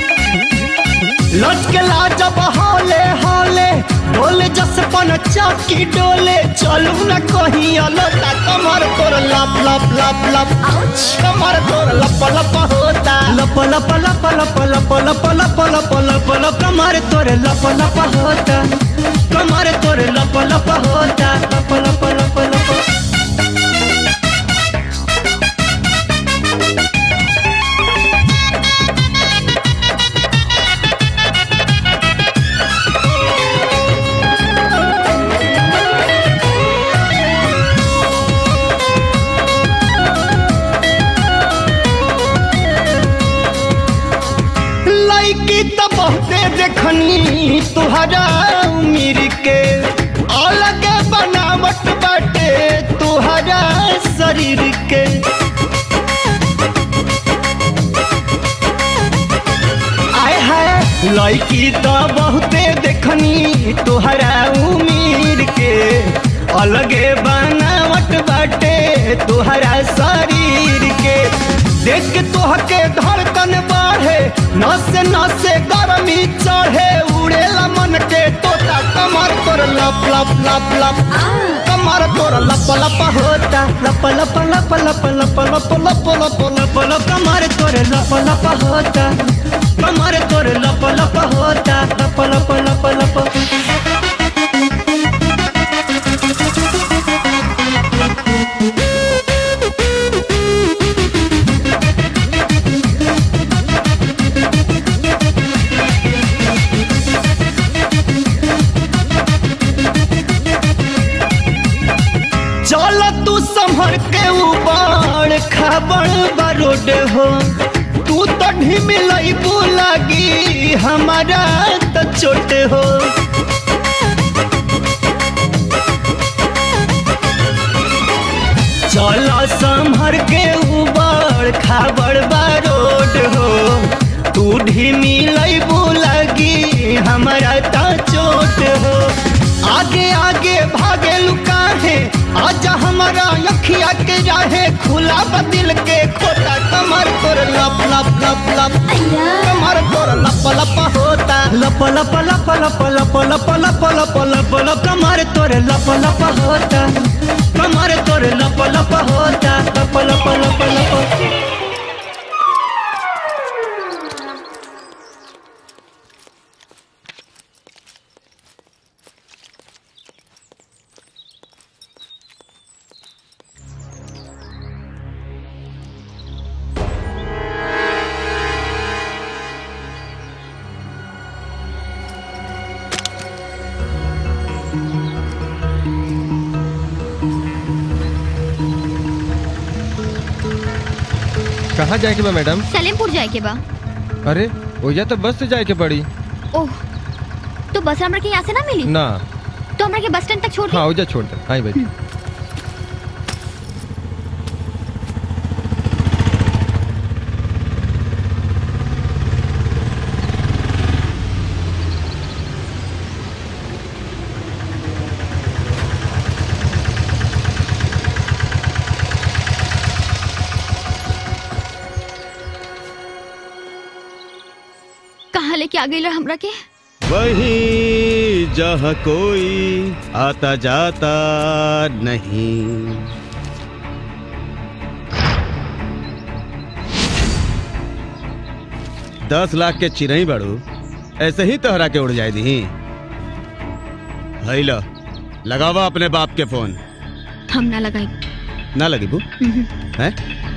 लचकेला जब हौले हौले डोले जस पन चक्की डोले चलू न कहीं अलोटा कमर तोर लप लप लप लप कमर तोर लप लप होता लप लप लप लप लप लप लप लप लप लप कमर तोर लप लप होता कमर तोर लप लप होता लप लप लप लप लड़की तो बहुते देखनी तुहरा उमिर के अलग बनावट बाटे तुहरा शरीर के आय हाय लड़की तो बहुते देखनी तुहरा उमिर के अलगे बनावट बाटे तुहरा शरीर के देख के तोहके धड़कन बढ़े नसे नसे गरमी चढ़े उड़ेला मन के तोता कमर तोर लप लप लप लप कमर तोर लप लप होता लप लप लप लप लप लप लप लप लप लप कमर तोर लप लप होता कमर तोर लप लप होता लप लप लप लप चल तू संभर के ऊपर खाबड़ बरोड हो तू तो ढिमिलई लागी हमारा तो चोट हो चल संभर के ऊपर खाबड़ बरोड हो तू ढिमिलई लागी हमारा तो चोट हो आगे आगे भागे लुका है आजा हमारा अखिया के राहे खुला बदिल के खोता कमर तोर लप लप लप लप कमर तोर लप लप होता लप लप लप लप लप लप लप लप लप लप कमर तोर लप लप होता कमर तोर लप लप होता लप लप लप लप कहाँ जाए के बा मैडम सलेमपुर जाए के बा अरे ओजा तो बस से जाए के पड़ी ओह तो बस हमरा के यहाँ से ना मिली ना तो हमरा के बस स्टैंड तक छोड़ दी हाँ ओजा छोड़ दे आई भाई कहाँ लेके आ गई हमरा के वही जहाँ कोई आता जाता नहीं दस लाख के चिरई बड़ू ऐसे ही तोहरा के उड़ जाए दी हैलो लगावा अपने बाप के फोन हम ना लगाई ना लगी बू हैं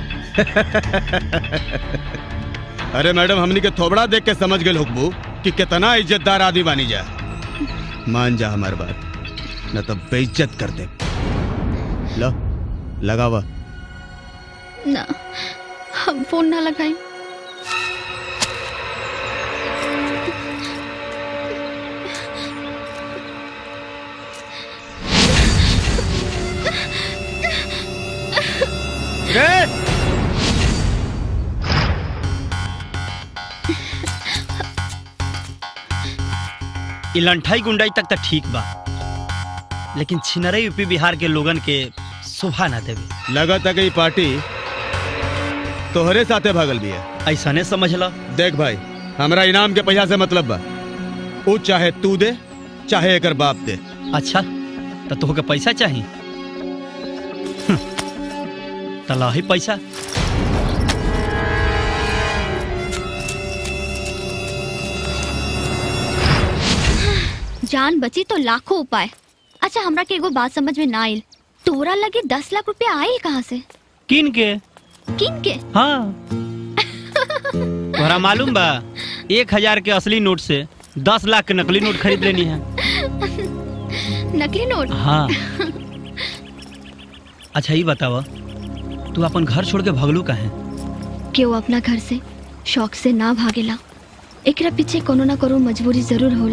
अरे मैडम हमनी के थोबड़ा देख के समझ गए हुकबू कि कितना इज्जतदार आदमी बानी जा मान जा हमार बात न तो बेइज्जत कर दे लो लगावा ना हम फोन ना लगाई ई लंठाई गुंडाई तक तो ठीक बा लेकिन छिनरई यूपी बिहार के लोगन के शोभा ना देवे लगा तक ये पार्टी तोहरे साथे भागल भी है ऐसा ने समझ ला देख भाई हमरा इनाम के पैसा से मतलब बा वो चाहे तू दे चाहे एकर बाप दे अच्छा तो तोहके पैसा चाहिए तला ही पैसा जान बची तो लाखों उपाय अच्छा हमरा के एगो बात समझ में ना आइल तोरा लगे दस लाख रुपया आइल कहाँ से किन के किन के हाँ तोहरा मालूम बा एक हजार के असली नोट से दस लाख के नकली नोट खरीद लेनी है नकली नोट हाँ अच्छा ये बतावा तू अपन घर छोड़ के भगलू काहे केहू अपना घर से शौक से ना भागेला एकरा पीछे कोनो ना कोनो मजबूरी जरूर होला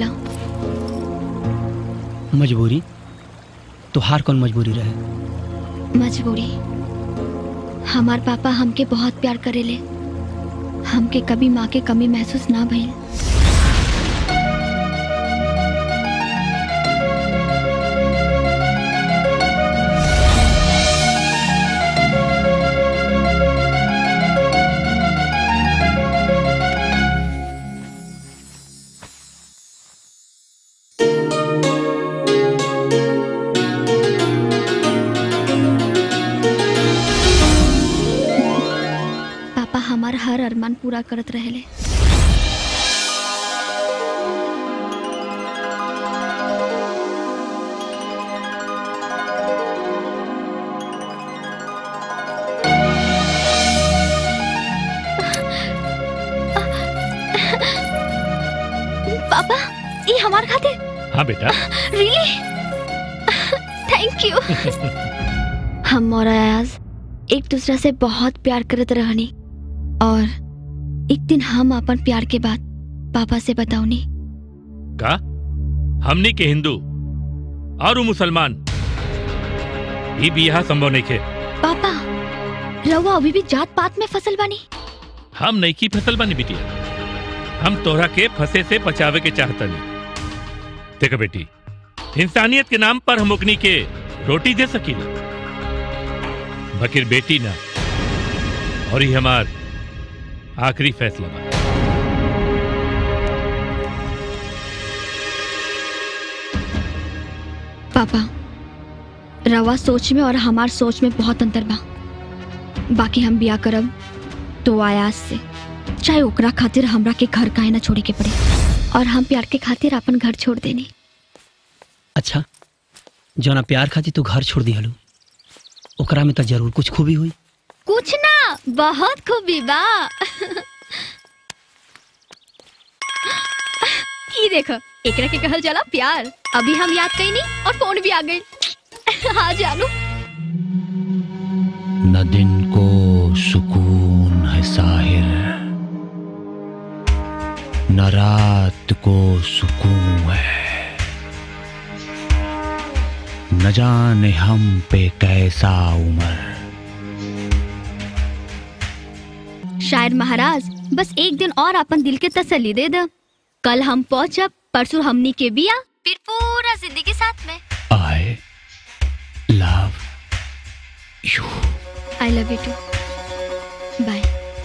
मजबूरी तो हार कौन मजबूरी रहे मजबूरी हमार पापा हमके बहुत प्यार करेले हमके कभी माँ के कमी महसूस ना भइल हमार हर अरमान पूरा करत रहेले पापा ये हमार खातिर हाँ बेटा रियली थैंक यू हम और अयाज एक दूसरा से बहुत प्यार करत रहनी और एक दिन हम अपन प्यार के बात पापा से बताऊनी का हमनी के हिंदू और उ मुसलमान ई बियाह संभव नहीं खे पापा रहुआ अभी भी जात पात में फसल बनी हम नहीं की फसल बनी बिटिया हम तोहरा के फंसे से बचावे के चाहतनी देखो बेटी इंसानियत के नाम पर हम ओकनी के रोटी दे सकीला बकिर बेटी ना और ही हमार आखिरी फैसला बा पापा रवा सोच में और हमार सोच में बहुत अंतर बा बाकी हम बिया करब तो आयास से चाहे ओकरा खातिर हमरा के घर काहे ना छोड़े के पड़े और हम प्यार के खातिर अपन घर छोड़ देनी अच्छा जौना प्यार खातिर तू घर छोड़ दिहलू ओकरा में तो जरूर कुछ खूबी हुई कुछ ना बहुत खूबी बा ई देखो एकरा के कहल जाला प्यार अभी हम याद कईनी और फोन भी आ गई हाँ जानू न दिन को सुकून है साहिर न रात को सुकून है न जाने हम पे कैसा उमर शायद महाराज बस एक दिन और अपन दिल के तसल्ली दे दे कल हम पहुंचब परसों हमनी के बिया फिर पूरा जिंदगी साथ में I love you I love you too bye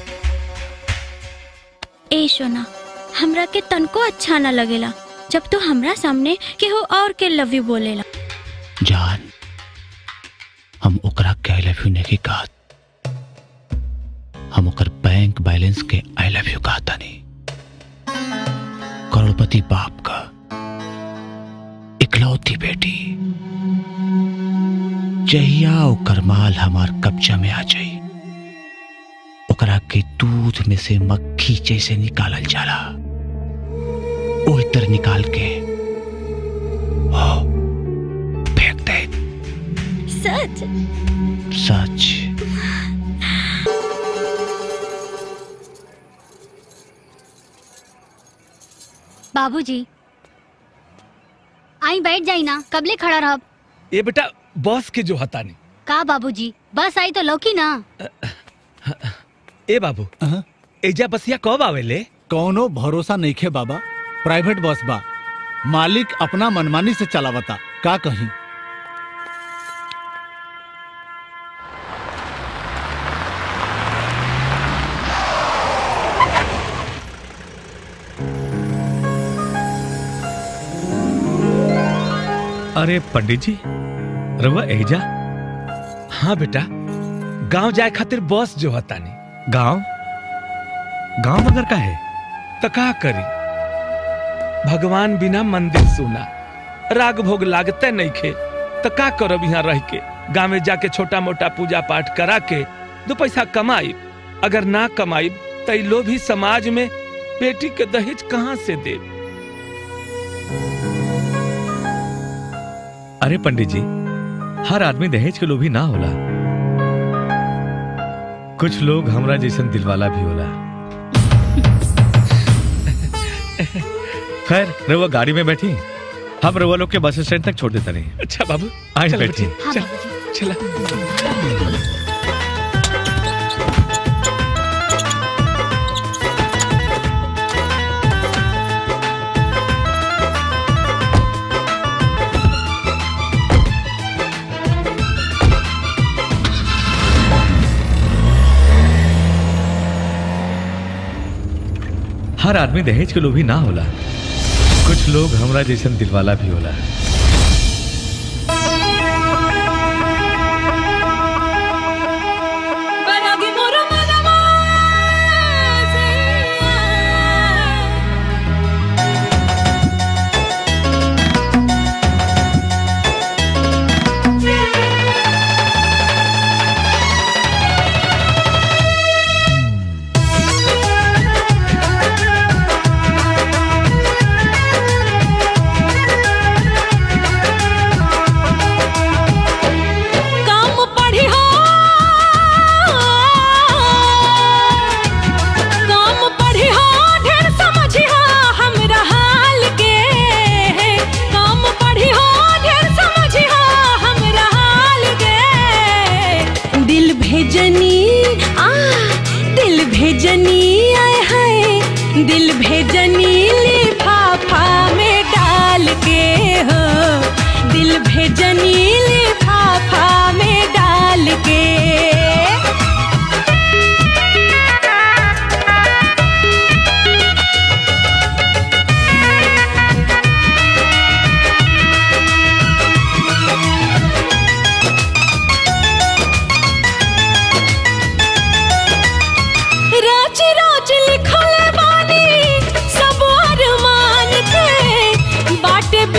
ए सोना हमरा के तनको अच्छा ना लगेला जब तू हमरा सामने केहू और के लव यू बोलेला जान हम ओकरा के आई लव यू नहीं कहा हम ओकर बैंक बैलेंस के आई लव यू कहता नहीं करोड़पति बाप का इकलौती बेटी जहिया ओकर माल हमार कब्जा में आ जाई ओकरा के दूध में से मक्खी जैसे निकालल जाला ओही तर निकाल के ओ, फेंक दे सच सच बाबूजी आई बैठ जाई ना कबले खड़ा रहब ये बेटा बॉस के जो हता नहीं का बाबूजी बस आई तो लौकी ना ए बाबू एजा बसिया कब आवेले कौनो भरोसा नहीं खे बाबा प्राइवेट बस बा मालिक अपना मनमानी से चलावता का कहीं अरे पंडित जी रवा एजा हाँ बेटा गांव जाए खातिर बस जो हता नहीं गांव गांव मगर का है तो का करी भगवान बिना मंदिर सुना राग भोग लागते नहीं खे तो का करब यहाँ रह के गाँव में जाके छोटा मोटा पूजा पाठ करा के दो पैसा कमाई अगर ना कमाई तो ई लोभी समाज में बेटी के दहेज कहाँ से दे अरे पंडित जी हर आदमी दहेज के लोभी ना होला कुछ लोग हमरा जैसन दिलवाला भी होला खैर रउआ गाड़ी में बैठी हम रउआ लोग के बस स्टैंड तक छोड़ देता नहीं अच्छा बाबू आई चल बैठी बच्चे, हाँ चल, बाबूजी चला हर आदमी दहेज के लोभी ना होला कुछ लोग हमरा जैसन दिलवाला भी होला बनोगे मोरो मनवा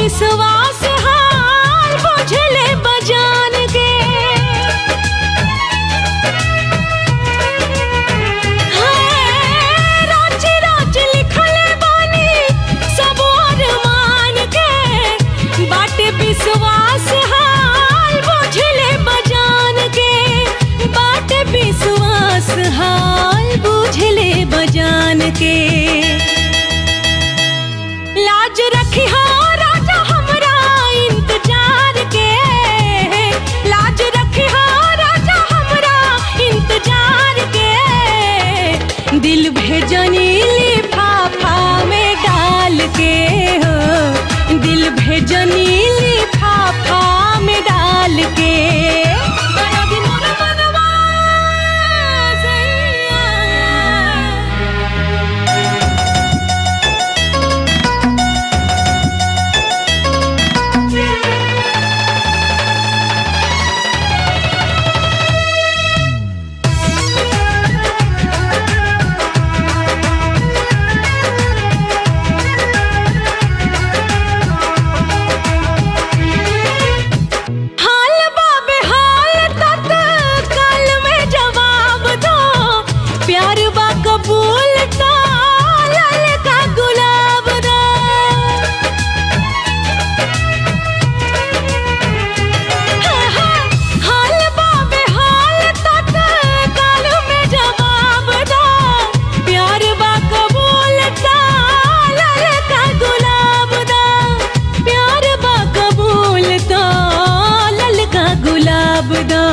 विश्वास हाल बुझले बजान के हाय, राज राज लिखले बानी सब अरमान के बाटे विश्वास हाल बुझले बजान के बाटे विश्वास हाल बुझले बजान के लाज रखी हो राजा हमरा इंतजार के लाज रखी हो राजा हमरा इंतजार के दिल भेजनी लिफाफा में डाल के हो दिल भेजनी लिफाफा में डाल के बड़ा दिन मोर मनवा सैया हाल बाबे हाल तक काल में जवाब दो प्यार बा कबूल तो लाल का गुलाब दो हाँ, हाँ, हाल बाबे हाल तक काल में जवाब दो प्यार बा कबूल तो लाल का गुलाब दो प्यार बा कबूल तो ललका गुलाब दो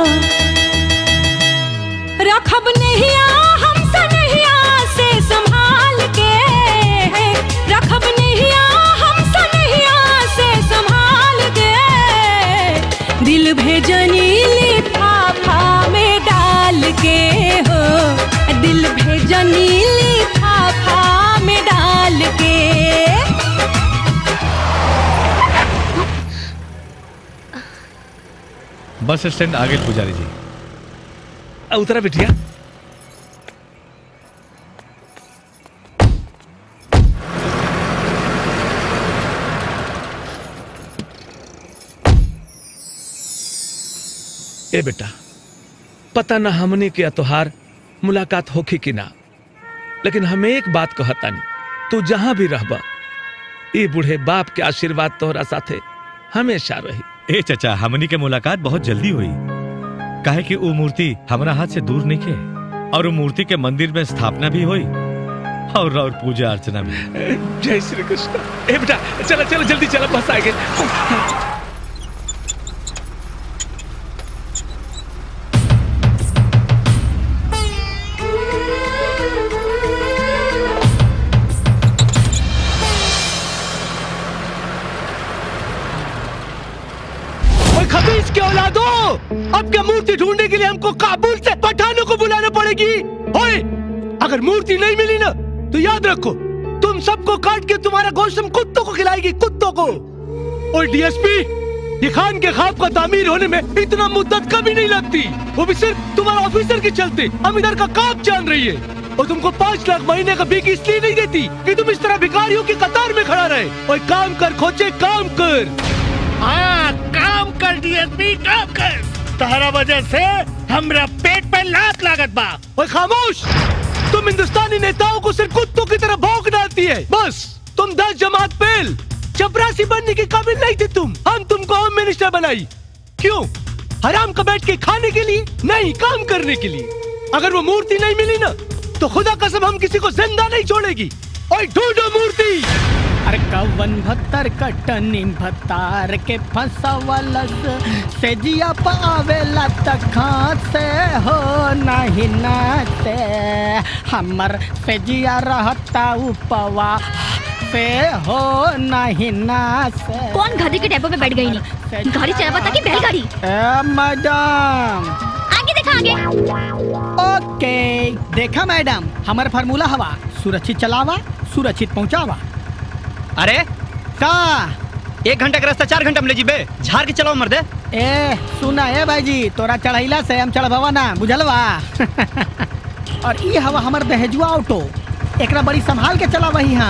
रखब नहिया हमसे नहिया से संभाल के रखब नहिया हमसे नहिया से संभाल के दिल भेजनी लिफाफा में डाल के हो दिल भेजनी लिफाफा में डाल के बस स्टैंड आगे पुजारी जी आ, उतरा बिटिया ए बेटा पता न हमने के तोहार मुलाकात होखी कि ना लेकिन हम एक बात कहतानी तू जहां भी रहबा ए बूढ़े बाप के आशीर्वाद तोहरा साथे हमेशा रही ए चचा हमनी के मुलाकात बहुत जल्दी हुई काहे कि वो मूर्ति हमारा हाथ से दूर नहीं के और वो मूर्ति के मंदिर में स्थापना भी हुई और और पूजा अर्चना भी जय श्री कृष्ण ए बेटा चलो चलो जल्दी चलो बस आ गए ओए खबीज के औलादो अब क्या मूर्ति ढूंढने के लिए हमको काबुल से पठानों को बुलाना पड़ेगी ओए अगर मूर्ति नहीं मिली ना तो याद रखो तुम सबको काट के तुम्हारा गोश्त हम कुत्तों को खिलाएगी कुत्तों को और डीएसपी ये खान के खाब का तामीर होने में इतना मुद्दत कभी नहीं लगती वो भी सिर्फ तुम्हारा ऑफिसर के चलते हम इधर का काम जान रही है और तुमको पाँच लाख महीने का बीक इसलिए नहीं देती कि तुम इस तरह भिखारियों की कतार में खड़ा रहे और काम कर खोचे काम कर हाँ काम कर डीएसपी काम कर तहरा वजह से हमरा पेट पे लात लागत बा ओए खामोश तुम हिंदुस्तानी नेताओं को सिर्फ कुत्तों की तरह भौंक डालती है बस तुम दस जमात फेल चपरासी बनने के काबिल नहीं थे तुम हम तुमको होम मिनिस्टर बनाई क्यों हराम का बैठ के खाने के लिए नहीं काम करने के लिए अगर वो मूर्ति नहीं मिली ना तो खुदा कसम हम किसी को जिंदा नहीं छोड़ेगी और ढूंढो मूर्ति अरे कवन भत्तर कटनी भत्तार के फंसवलस से जिया पावेला तखा से हो नहीं नाते हमर से जिया रहता उपवा से हो नहीं नासे कौन गधे के डेपो पे बैठ गई नहीं गाड़ी चला पता कि बैलगाड़ी ए मैडम आगे देखा आगे ओके देखा मैडम हमार फार्मूला हवा सुरक्षित चलावा सुरक्षित पहुंचावा अरे का एक घंटा का रास्ता चार घंटा में ले जीबे झाड़ के चलाओ मर्दे ए सुना ए भाई जी तोरा चढ़ैला से हम चढ़बवा ना बुझलवा और ई हवा हमर दहेजुआ ऑटो एकरा बड़ी संभाल के चला वही हम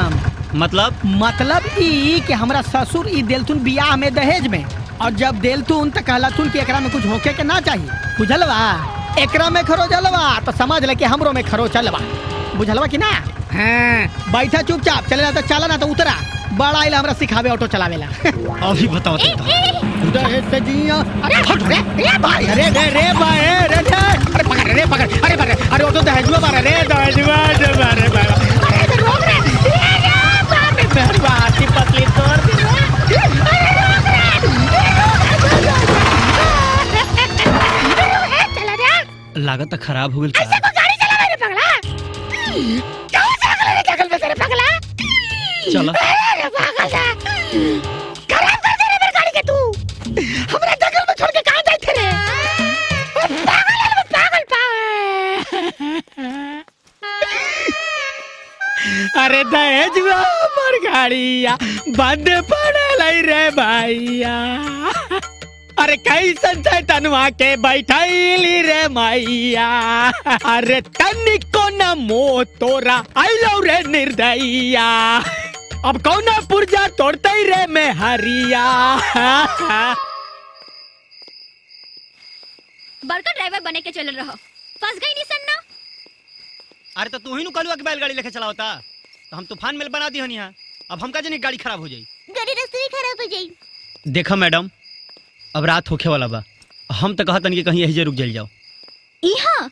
मतलब मतलब ई कि हमरा ससुर ई देलथुन बियाह में दहेज में और जब देलथुन त कहलथुन कि एकरा में कुछ होके के ना चाहिए बुझलवा एकरा में खरोचलवा तो समझ ले कि हमरो में खरोचलवा बुझलवा कि ना हाँ बैठा चुपचाप चले तो चला ना तो उतरा बड़ा आइला हमरा सिखावे ऑटो चलावेला अभी बताओ दहेज से जिया अरे हट रे ए भाई अरे रे रे भाई रे रे अरे पकड़ रे पकड़ अरे पकड़ अरे ऑटो दहेजवा मारा रे दहेजवा दे मारे बाबा अरे तो रोक रे ए रे बाप रे मेहरबा हाथी पतली तोड़ दी रे अरे रोक रे चला रे लागत खराब हो गई ऐसे को गाड़ी चला रे पगला क्यों से अगले रे जगल में तेरे पगला चलो अरे पागल सा खराब कर दे रे मेरी गाड़ी के तू हमरा जंगल में छोड़ के कहां जाए थे रे ओ पागल है वो पागल पागल अरे दहेजवा मोर गाड़िया बंद पड़े लाई रे भैया अरे कैसन छै तनुआ के बैठैली रे मैया अरे तनिको न मोह तोरा आइलो रे निर्दयिया अब कौना पुर्जा तोड़ते रे में हरिया बड़का ड्राइवर बने के चल रहो फंस गई नहीं सन्ना अरे तो तू ही नु कहलुआ कि बैलगाड़ी लेके चलावता तो हम तूफान में बना दी हन यहाँ अब हमका जनी गाड़ी खराब हो जाई गाड़ी रास्ते में खराब हो जाई देखा मैडम अब रात होखे वाला बा हम तो कहतन कि कहीं यही जे रुक जाइल जाओ यहाँ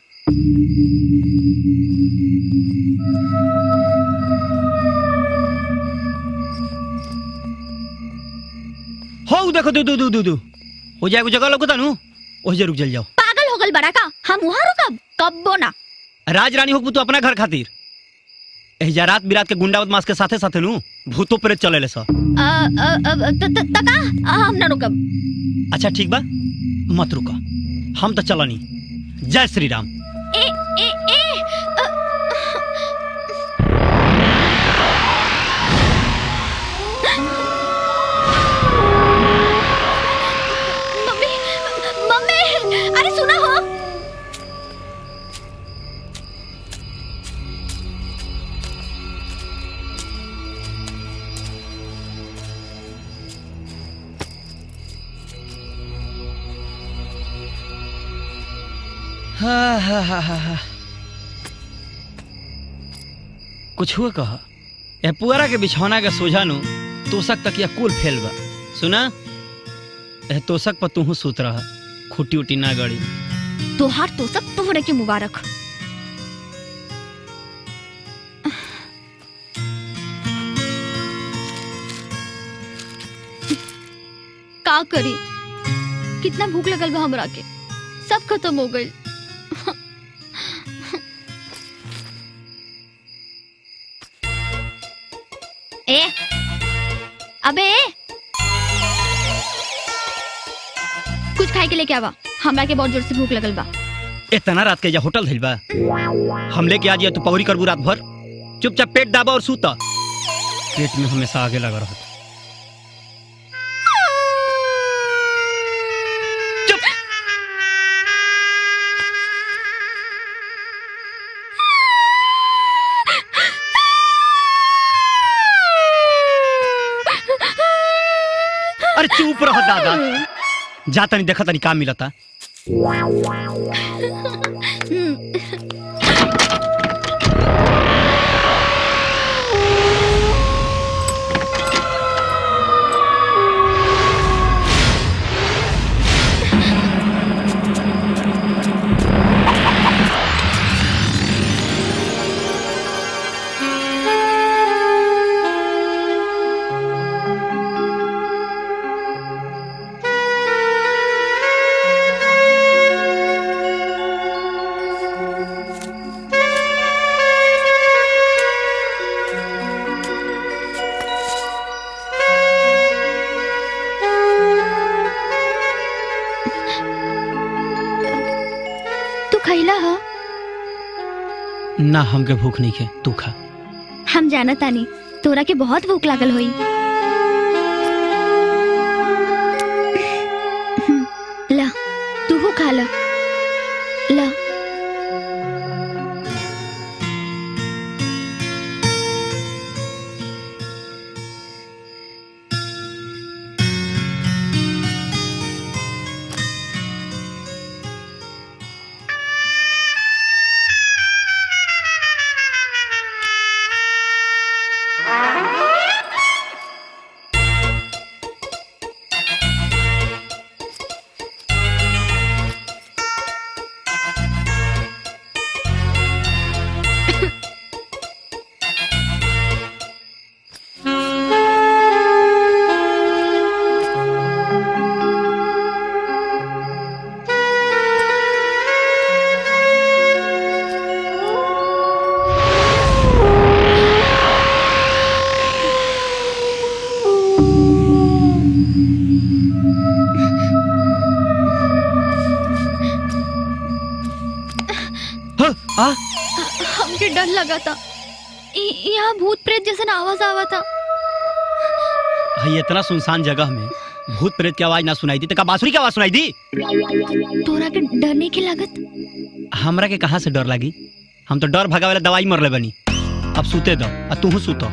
हो उ देखो दू दू दू दू दू हो जाए को जगह लगता नु वही जे रुक जाइल जाओ पागल हो गल बड़ा का हम वहाँ रुकब कब बोना राज रानी होकबू तो अपना घर खातिर एहिजा रात बिरात के गुंडा बदमाश के साथे साथे नु भूतो प्रेत चले ले सा अ, अ, अ, त- त- तका अ, हम ना रुकब अच्छा ठीक बा मत रुका हम तो चलनी जय श्री राम ए ए ए अ, मम्मी मम्मी अरे सुना हो हा, हा, हा, हा, हा। कुछ हुआ कहा यह पुअरा के बिछौना के सोझा नु तोसक तक यह कुल फेल बा सुना यह तोसक पर तू सूत रहा खूटी उटी ना गड़ी तोहार तो सब तोहरे के मुबारक का करी कितना भूख लगल बा हमरा के सब खत्म हो गई ए अबे कुछ खाए के लेके आवा हमरा के बहुत जोर से भूख लगल बा इतना रात के जा होटल धइल बा हम लेके आ जिया तू पौरी करबू रात भर चुपचाप पेट दाबा और सूता पेट में हमेशा आगे लगा रहा अरे चुप रह दादा जा तनी देखा तनी काम मिलता तू खैला ह ना हमके भूख नहीं है तू खा हम जाना तानी तोरा के बहुत भूख लागल होई हम्म, ला तू खा ला ला हमके डर लगा था इ- यहाँ भूत प्रेत जैसा आवाज आवा था हई इतना सुनसान जगह में भूत प्रेत की आवाज ना सुनाई दी तो का बांसुरी की आवाज सुनाई दी तोरा के डर नहीं के लागत हमरा के कहाँ से डर लगी हम तो डर भगा वाला दवाई मरले बनी अब सूते दो आ तू सूतो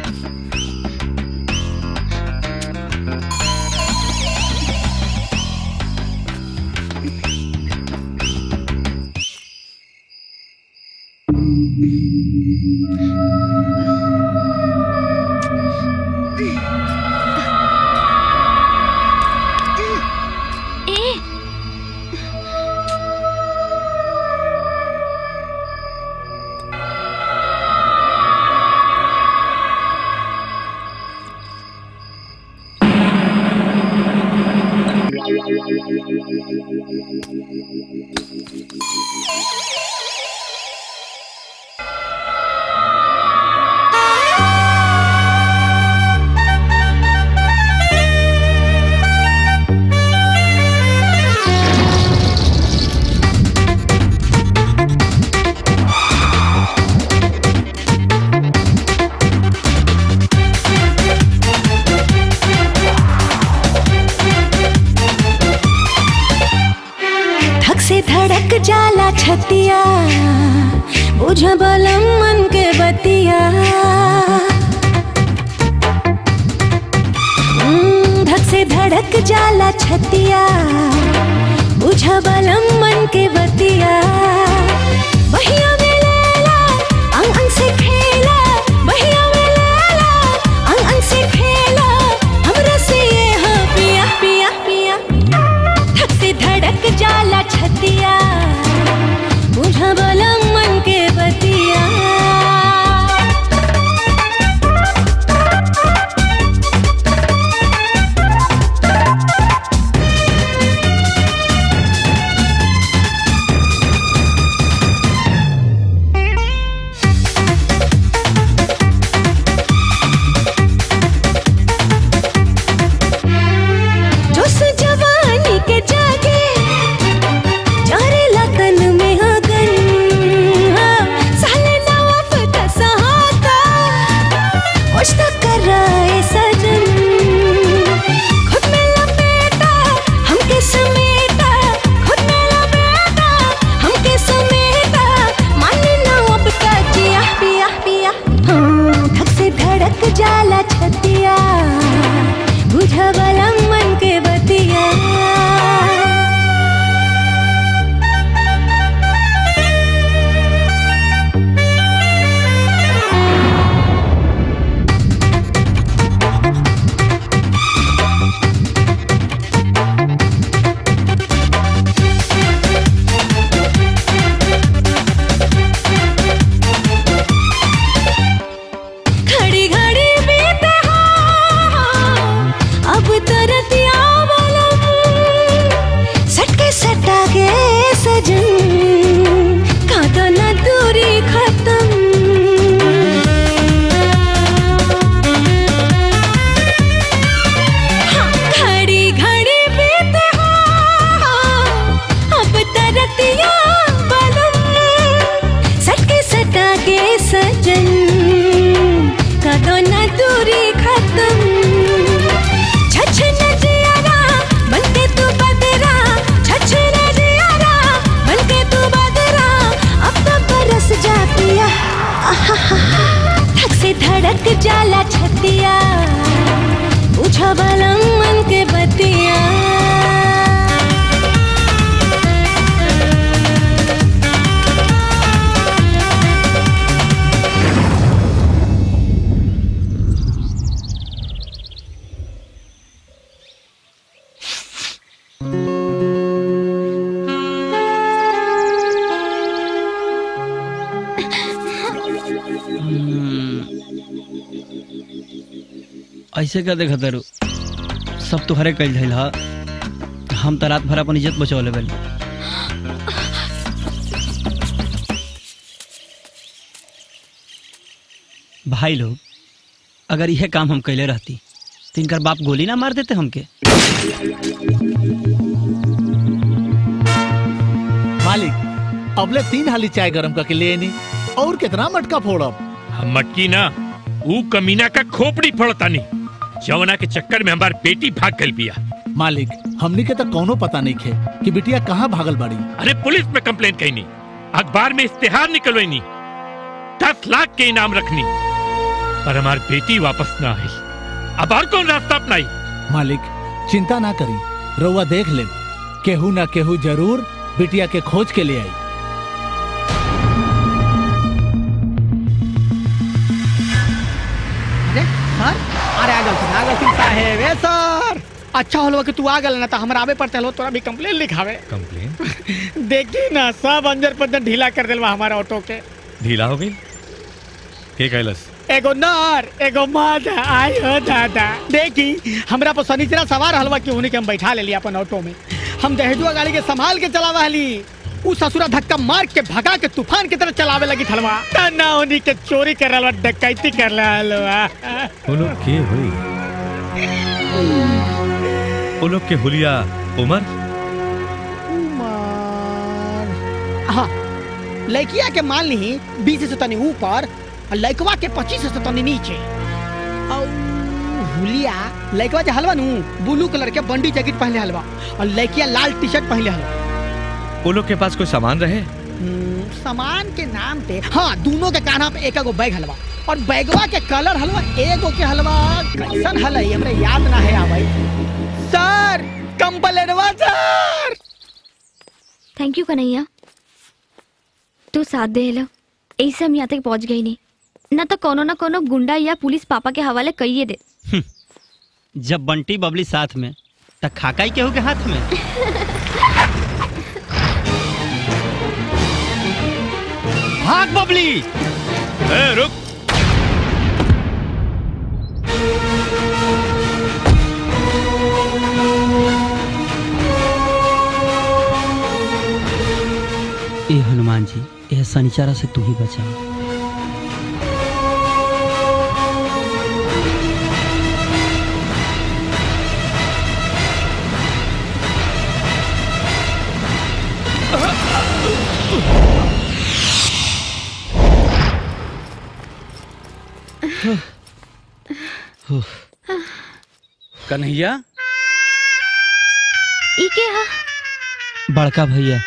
ए धक से धड़क जाला छतिया बुझ बलम मन के बतिया हम्म, धक से धड़क जाला छतिया बुझ बलम मन के बतिया बहिया में लैला अंग अंग से खेला बहिया में लैला अंग अंग से खेला हमरा से ये हो पिया पिया पिया धक से धड़क जाला छतिया बुझा बलम मन के बतिया जोश जवानी के जागे जारे लगन में अगन हाँ, साले नवा पता सहाता होश तक कर रहे सजन खुद में लपेटा हमके समेटा खुद में लपेटा हमके समेटा माने ना अब का जिया पिया पिया हाँ, धक से धड़क जाला छतिया बुझा बलम मन के बतिया घड़ी घड़ी बीते हाँ, अब तरतिया बलम सटके सटा के सजन का तो न दूरी खत्म हाँ, घड़ी घड़ी बीते हाँ, अब तरतिया बलम सटके सटा के सजन का तो न दूरी खत्म छछ न जियारा बनके तू बदरा छछ न जियारा बनके तू बदरा अब तो बरस जा पिया धक से धड़क जाला छतिया पूछा बलम मन के बतिया ऐसे का देखा तारू सब तुहरे कल धैल हा हम तो रात भर अपन इज्जत बचौले बनी भाई लोग अगर यह काम हम कैले रहती तो इनकर बाप गोली ना मार देते हमके मालिक अबले तीन हाली चाय गरम करके ले नी और कितना मटका फोड़ब हम मटकी ना ऊ कमीना का खोपड़ी फोड़तानी जवना के चक्कर में हमार बेटी भाग गल बिया मालिक हमनी के तो कोनो पता नहीं खे कि बिटिया कहाँ भागल बाड़ी अरे पुलिस में कंप्लेन कहनी अखबार में इश्तेहार निकलवानी दस लाख के इनाम रखनी पर हमार बेटी वापस ना आई अब और कौन रास्ता अपनाई मालिक चिंता ना करी रउआ देख ले केहू ना केहू जरूर बिटिया के खोज के ले आई अरे सर अरे आ गलती आ गलती साहेब ए सर अच्छा होलो कि तू आ गल ना तो हमरा आवे पड़ते लो तोरा भी कंप्लेन लिखावे कंप्लेन देखी ना सब अंजर पंजर ढीला कर देलवा हमारा ऑटो के ढीला हो गई के कैलस एगो नर एगो मादा आई हो दादा देखी हमरा पर सनीचरा सवार हलवा कि उन्हीं के हम बैठा ले लिया अपन ऑटो में हम दहेजुआ गाड़ी के संभाल के चलावा हली उ ससुरा धक्का मार के भगा के तूफान की तरह चलावे लगी थलवा तना उन्हीं के चोरी कर रहा डकैती कर रहा हलवा वो लोग के हुई वो लोग के हुलिया उमर हाँ लड़किया के मान ली बीस से तनी ऊपर और लड़कवा के पच्चीस से तनी नीचे और हुलिया लड़कवा जो हलवा नू ब्लू कलर के बंडी जैकेट पहले हलवा और लड़किया लाल टी शर्ट पहले हलवा वो लोग के पास कोई सामान रहे हम्म, सामान के नाम पे हाँ दोनों के कान्हा पे एक एगो बैग हलवा और बैगवा के कलर हलवा एगो के हलवा कैसन हल है हमरे याद ना है आवाई सर कंपलेटवा सर थैंक यू कन्हैया तू साथ दे लो ऐसे हम यहाँ तक पहुँच गई नहीं न तो कोनो न कोनो गुंडा या पुलिस पापा के हवाले कहिए दे जब बंटी बबली साथ में त खाकाई केहू के हाथ में भाग बबली ए, रुक ए हनुमान जी यह शनिचारा से तू ही बचा कन्हैया ई के हा बड़का भैया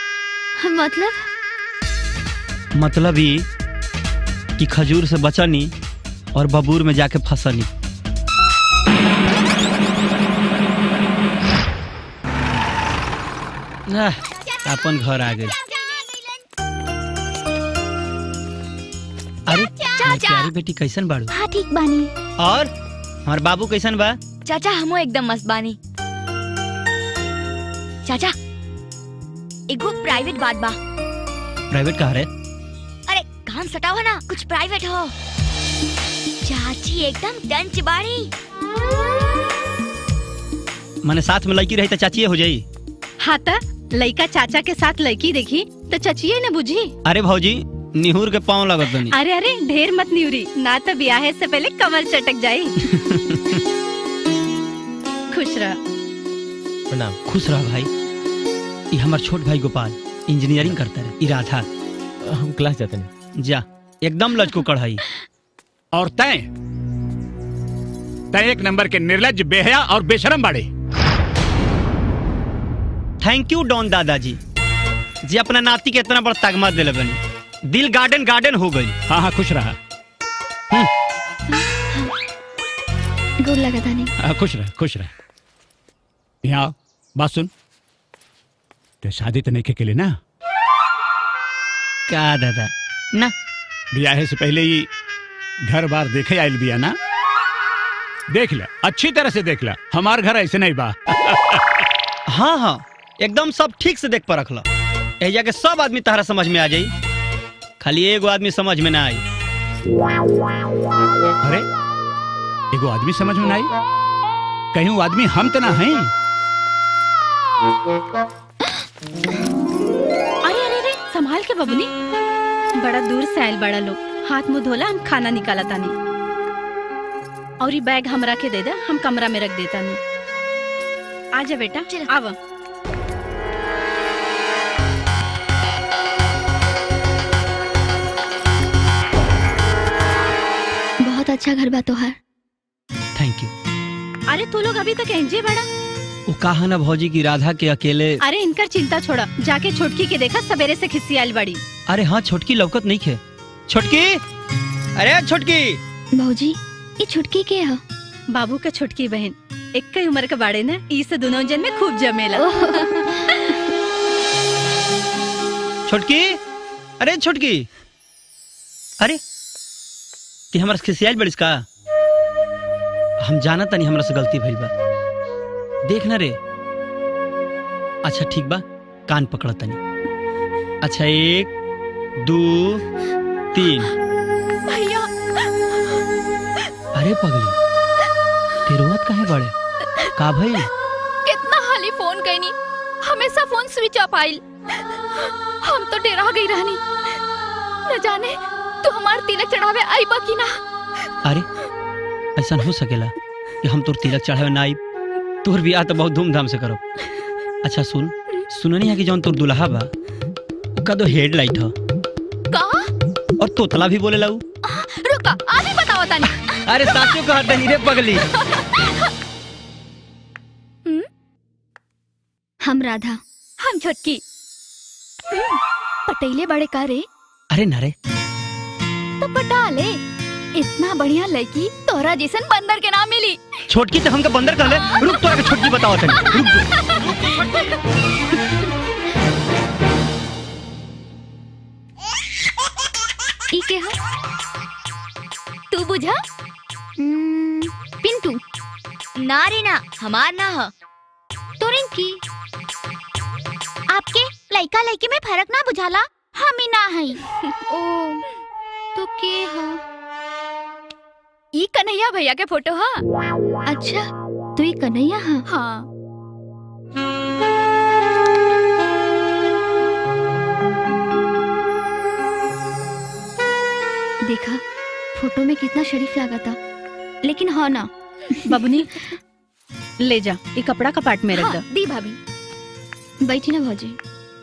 मतलब मतलब ई कि खजूर से बचनी और बबूर में जाके फंसनी आह, अपन घर आ गई अरे हमार प्यारी बेटी कैसन बाड़ू हाँ ठीक बानी और हमार बाबू कैसन बा चाचा हमो एकदम मस्त बानी चाचा एगो प्राइवेट बात बा प्राइवेट कहा रे अरे काम सटावा ना कुछ प्राइवेट हो चाची एकदम डंच बाड़ी माने साथ में लड़की रही तो चाचिए हो जाई हाँ त लइका चाचा के साथ लड़की देखी तो चचिए न बुझी अरे भौजी निहुर के पाँव लगत बनी अरे अरे ढेर मत निउरी ना तो ब्याहे से पहले कमर चटक जाई खुश रह प्रणाम खुश रह भाई ये हमार छोट भाई गोपाल इंजीनियरिंग करता है इराधा हम क्लास जाते नहीं जा एकदम लचको कढ़ाई और तय तय एक नंबर के निर्लज बेहया और बेशरम बाड़े थैंक यू डॉन दादाजी जी अपना नाती के इतना बड़ा तगमा दिले बनी दिल गार्डन गार्डन हो गई हाँ हाँ खुश रहा गुड लगा था नहीं हाँ, खुश रह खुश रह यहाँ आओ, बात सुन ते शादी तो नहीं के लिए ना का दादा ना ब्याह से पहले ही घर बार देखे आयल बिया ना देख ले अच्छी तरह से देख ले हमार घर ऐसे नहीं बा हाँ हाँ एकदम सब ठीक से देख पर रखला एजा के सब आदमी तारा समझ में आ जाई खाली एगो आदमी समझ में ना आई अरे एगो आदमी समझ में ना आई कहीं वो आदमी हम तो ना हैं अरे अरे अरे संभाल के बबनी बड़ा दूर से आयल बड़ा लोग हाथ मुंह धोला हम खाना निकाला तानी और ये बैग हमरा के दे दे हम कमरा में रख देता नहीं आजा बेटा आवा बहुत अच्छा घर बा तोहार थैंक यू अरे तू लोग अभी तक एंजे बड़ा वो कहा ना भौजी की राधा के अकेले अरे इनकर चिंता छोड़ा जाके छोटकी के देखा सवेरे से खिस्सी आयल बड़ी अरे हाँ छोटकी लौकत नहीं खे छोटकी अरे छोटकी भौजी ये छुटकी के है बाबू का छोटकी बहन एक ही उम्र के बाड़े ना ई से दोनों जन में खूब जमेला छोटकी अरे छोटकी अरे कि हमरा से खिसियाल बड़िस का हम जाना तनी हमरा से गलती भइल बा देख ना रे अच्छा ठीक बा कान पकड़ तनी अच्छा एक दो तीन भैया अरे पगली तेरुआत काहे बड़े का भइल कितना हाली फोन कैनी हमेशा फोन स्विच ऑफ आइल हम तो डरा गई रहनी न जाने तू हमार तिलक चढ़ावे आईबा की ना अरे ऐसा हो सकेला कि हम तोर तिलक चढ़ावे ना आई तोर बियाह तो बहुत धूमधाम से करब अच्छा सुन सुननी है कि जौन तोर दुल्हा बा ओका तो हेडलाइट ह का और तोतला भी बोले लाऊ रुका आगे बताओ तानी अरे साचो कहा तनी रे पगली हम राधा हम छोटकी पटेले बड़े का रे अरे ना रे तो पटा ले इतना बढ़िया लड़की तोरा जैसन बंदर के नाम मिली छोटकी तो हमका बंदर कहले रुक तोरा के छोटकी बताओ तनी रुक ई के है तू बुझा पिंटू ना रे ना हमार ना ह तोरिन की आपके लड़का लड़की में फर्क ना बुझाला हम ही ना हई ओ तो के है ई कन्हैया भैया के फोटो हा अच्छा तो ये कन्हैया है हाँ देखा फोटो में कितना शरीफ लगा था लेकिन हाँ ना बबनी ले जा ये कपड़ा कपाट में रख हाँ, दो दी भाभी बैठी ना भौजी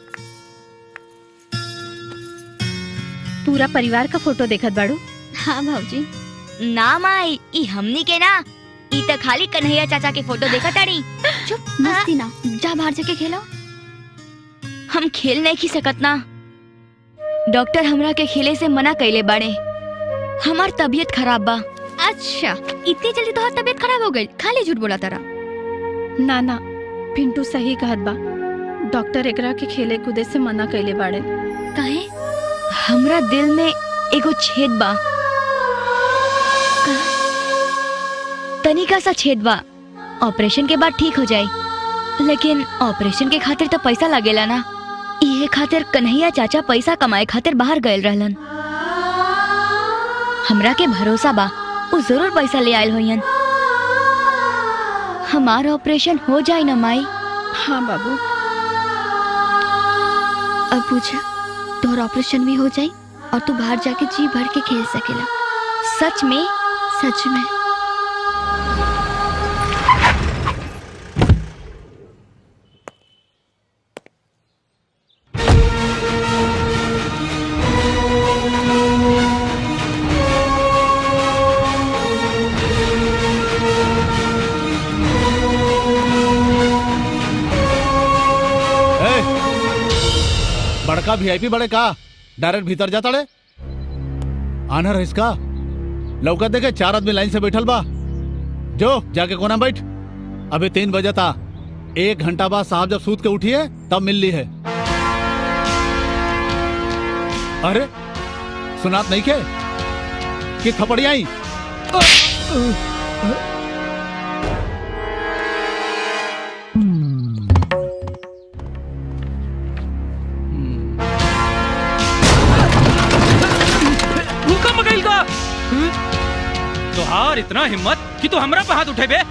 पूरा परिवार का फोटो देखत बाड़ू हाँ भाजी ना माई ई हमनी के ना ई त खाली कन्हैया चाचा के फोटो देखा ताड़ी चुप मस्ती ना जा बाहर जाके खेलो हम खेल नहीं खी सकत ना डॉक्टर हमरा के खेले से मना कैले बाड़े हमार तबीयत खराब बा अच्छा इतनी जल्दी तो तबीयत खराब हो गई खाली झूठ बोला तारा ना ना पिंटू सही कहत बा डॉक्टर एकरा के खेले कूदे से मना कैले बाड़े काहे हमरा दिल में एगो छेद बा तनिका सा छेद बा ऑपरेशन के बाद ठीक हो जाए लेकिन ऑपरेशन के खातिर तो पैसा लगेला ना इहे खातिर कन्हैया चाचा पैसा कमाए खातिर बाहर गए रहलन हमरा के भरोसा बा उ जरूर पैसा ले आयल होयन हमार ऑपरेशन हो जाए ना माई हाँ बाबू अब पूछा तोहर ऑपरेशन भी हो जाए और तू बाहर जाके जी भर के खेल सकेला सच में सच में ए, बड़का वीआईपी बड़े का डायरेक्ट भीतर जाता रे आना रहिस का लौका देखे चार आदमी लाइन से बैठल बा जो जाके कोना बैठ अभी तीन बजे था एक घंटा बाद साहब जब सूत के उठिए तब मिल ली है अरे सुनात नहीं के कि थपड़ी आई रुका मगैल का तोहार इतना हिम्मत कि तू हमरा पे हाथ उठे बे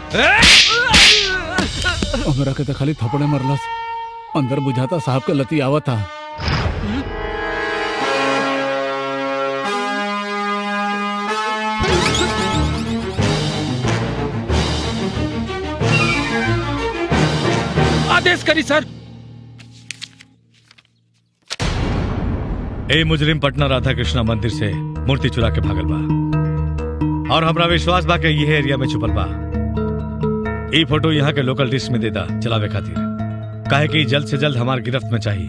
हमरा के तो खाली थपड़े मरलस अंदर बुझाता साहब के लती आवत था आदेश करी सर ए मुजरिम पटना राधा कृष्णा मंदिर से मूर्ति चुरा के भागल बा और हमरा विश्वास बा के ये एरिया में छुपल बा ई फोटो यहाँ के लोकल डिश में देदा चलावे खातिर काहे कि जल्द से जल्द हमार गिरफ्त में चाहिए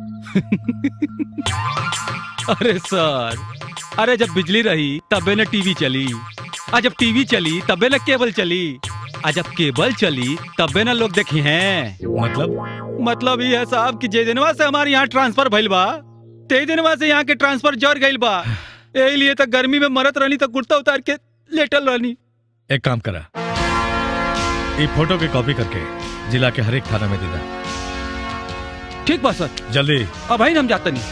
अरे सर अरे जब बिजली रही तबे न टीवी चली आ जब टीवी चली तबे न केबल चली आ जब केबल चली तबे न लोग देखी हैं मतलब मतलब ये है साहब कि जे दिनवा से हमारे यहाँ ट्रांसफर भइल बा ते दिनवा से यहाँ के ट्रांसफर जर गइल बा यही लिए तक गर्मी में मरत रहनी तक कुर्ता उतार के लेटल रहनी एक काम करा ई फोटो की कॉपी करके जिला के हर एक थाना में देदा ठीक बा सर जल्दी अब भाई हम जाते नहीं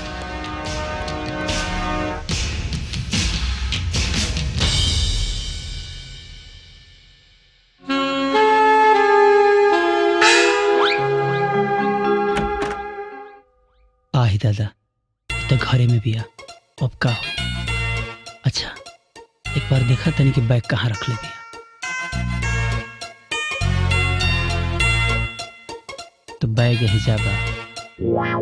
आही दादा ई तो घरे में बिया अब का हो अच्छा एक बार देखा तनी कि बैग कहाँ रख ले बिया तो बैग यही जा बा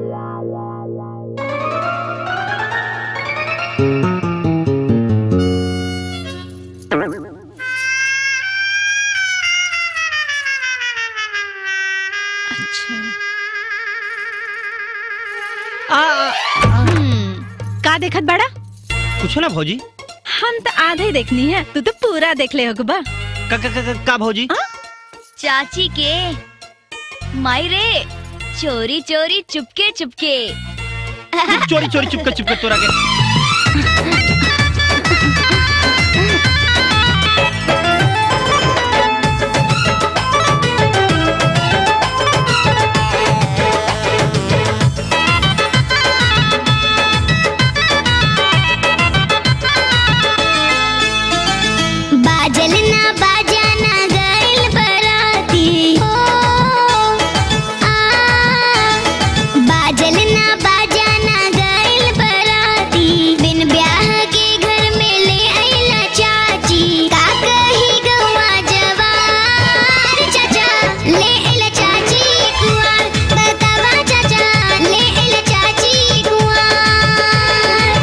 का देखत बड़ा कुछ ना भौजी हम तो आधे ही देखनी है तू तो पूरा देख ले होगा का का का, का भौजी चाची के माई रे चोरी चोरी चुपके चुपके चोरी चोरी चुपके चुपके तोरा के बाजल ना बाजाना गइल बराती हो आ बाजल ना बाजाना गइल बराती बिन ब्याह के घर में ले आइला चाची का कही गवा जवार चाचा ले आइला चाची कुआर बतावा चाचा ले आइला चाची कुआर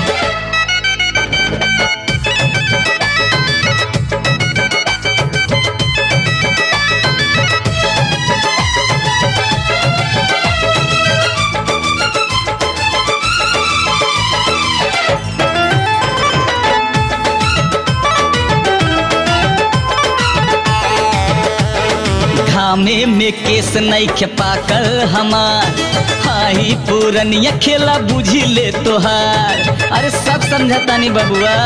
घामे में केस नहीं पाकल हमार हाई पूरनिया खेला बुझी ले तोहार अरे सब समझता नहीं बबुआ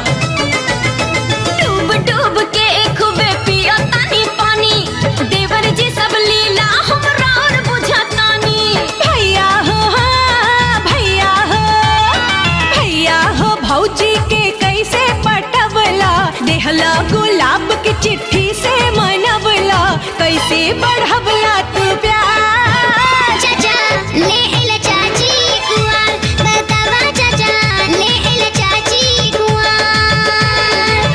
डूब डूब के खूबे पिया तानी पानी देवर जी सब लीला हमरा और बुझातानी भैया हो हाँ, भैया हो भैया हो भौजी के कैसे पटवला देहला गुलाब की चिट्ठी से मनवला कैसे बढ़वला तू प्यार चाचा ले आइला चाची कुआर बतावा चाचा ले आइला चाची कुआर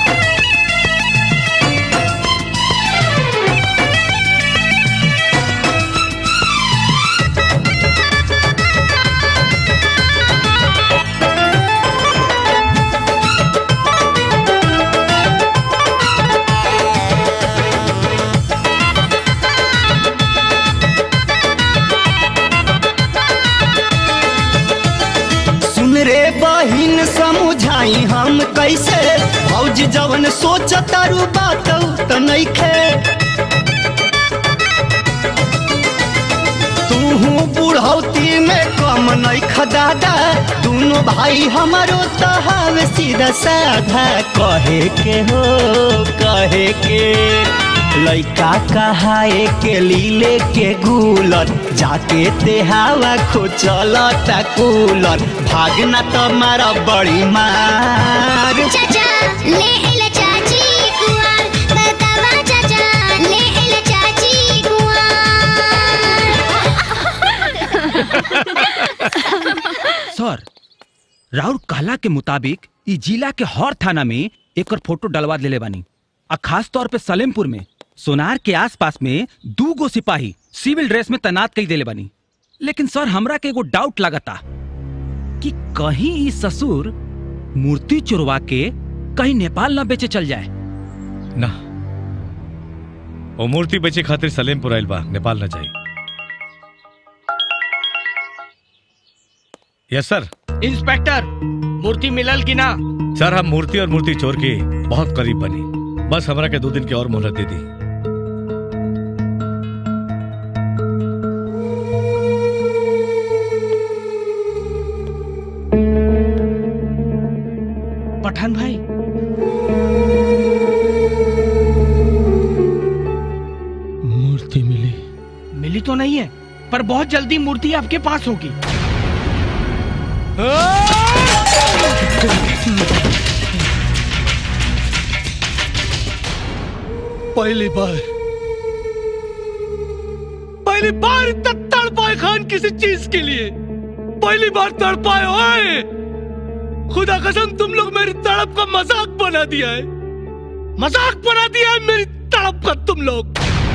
सुन रे बहिन समझाई हम कैसे भौज जवन सोच तारू बात त नइखे तूहू बुढ़ौती में कम नइख दादा दोनों भाई हमारो तो हवे सीधा साधा कहे के हो कहे के लइका कहाए के लीले के गुलर जाके ते हवा खोचल कूलर भागना तुम्हारा बड़ी मार चाचा ले आइला चाची कुआर बतावा चाचा ले आइला चाची कुआर सर राउर कहला के मुताबिक ई जिला के हर थाना में एकर फोटो डलवा देले बानी आ खास तौर पे सलेमपुर में सोनार के आसपास में दू गो सिपाही सिविल ड्रेस में तैनात कई देले बानी लेकिन सर हमरा के एगो डाउट लागता कि कहीं ई ससुर मूर्ति चुरवा के कहीं नेपाल ना बेचे चल जाए ना वो मूर्ति बेचे खातिर सलेमपुर आइल बा नेपाल ना जाई यस सर इंस्पेक्टर मूर्ति मिलल की ना सर हम मूर्ति और मूर्ति चोर के बहुत करीब बनी बस हमरा के दो दिन की और मोहलत दे दी पठान भाई मूर्ति मिली मिली तो नहीं है पर बहुत जल्दी मूर्ति आपके पास होगी पहली बार पहली बार इतना तड़पाए खान किसी चीज के लिए पहली बार तड़पाए ओए खुदा कसम तुम लोग मेरी तड़प का मजाक बना दिया है मजाक बना दिया है मेरी तड़प का तुम लोग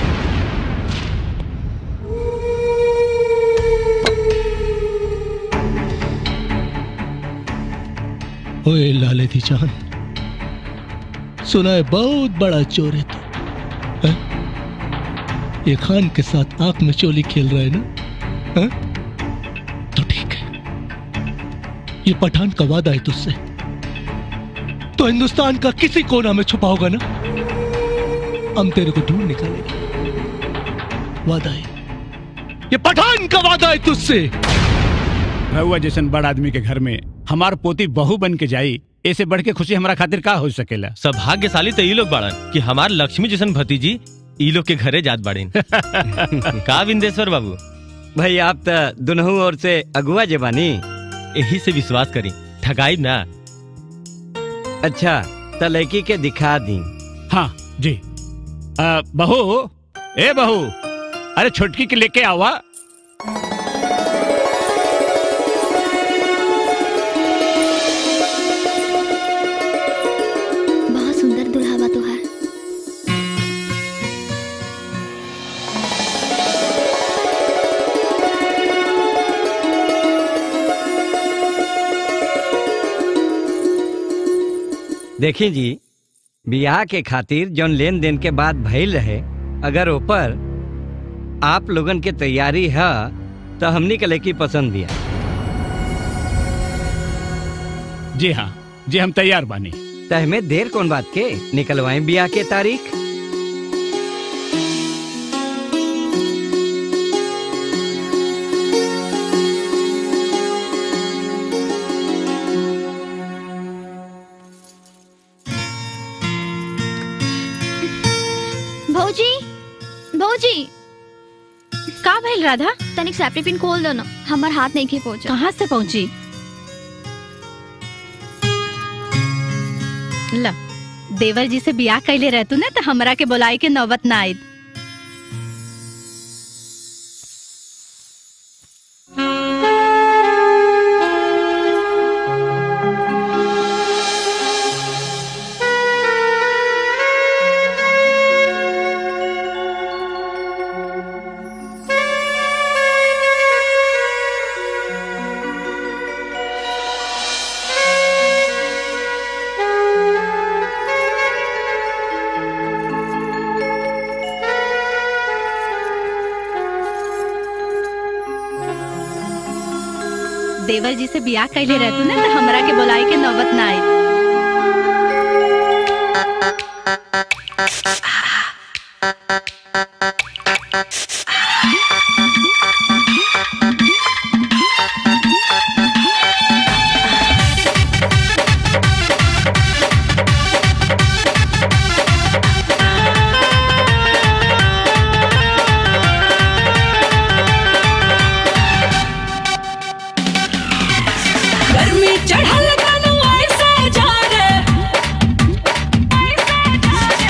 ओए लाले दी जान सुना है बहुत बड़ा चोर है तू हैं? ये खान के साथ आंख में चोली खेल रहा है ना हैं? तो ठीक है ये पठान का वादा है तुझसे तो हिंदुस्तान का किसी कोना में छुपा होगा ना हम तेरे को ढूंढ निकालेंगे वादा है ये पठान का वादा है तुझसे रहुआ जैसन बड़ आदमी के घर में हमार पोती बहू बन के जाई ऐसे बढ़ के खुशी हमारा खातिर का हो सकेला सौभाग्यशाली तो ई लोग बाड़न कि हमार लक्ष्मी जैसन भतीजी ई लोग के घरे जात बाड़ीन का विंदेश्वर बाबू भाई आप तो दुनहु ओर से अगुआ जे बानी यही से विश्वास करी ठगाई ना अच्छा तो लड़की के दिखा दी हाँ जी आ, बहू ए बहू अरे छोटकी के लेके आवा बहुत सुंदर दुल्हा बा तोहार देखी जी बियाह के खातिर जौन लेन देन के बाद भइल रहे अगर ऊपर आप लोगन के तैयारी है तो हमनी के लड़की पसंद दिया जी हाँ जी हम तैयार बानी तहमे देर कौन बात के निकलवाएं बियाह के तारीख भौजी भौजी का भइल राधा तनिक सैप्टी पिन खोल दो ना हमार हाथ नहीं के पहुंचा कहाँ से पहुंची ला देवर जी से बियाह कैले रहतू ना तो हमरा के बुलाई के नौबत ना आयद देवर जी से बियाह कैले रहतू ना तो हमरा के बुलाई के नौबत ना आयद गर्मी चढ़ल कनु ऐसे जा रे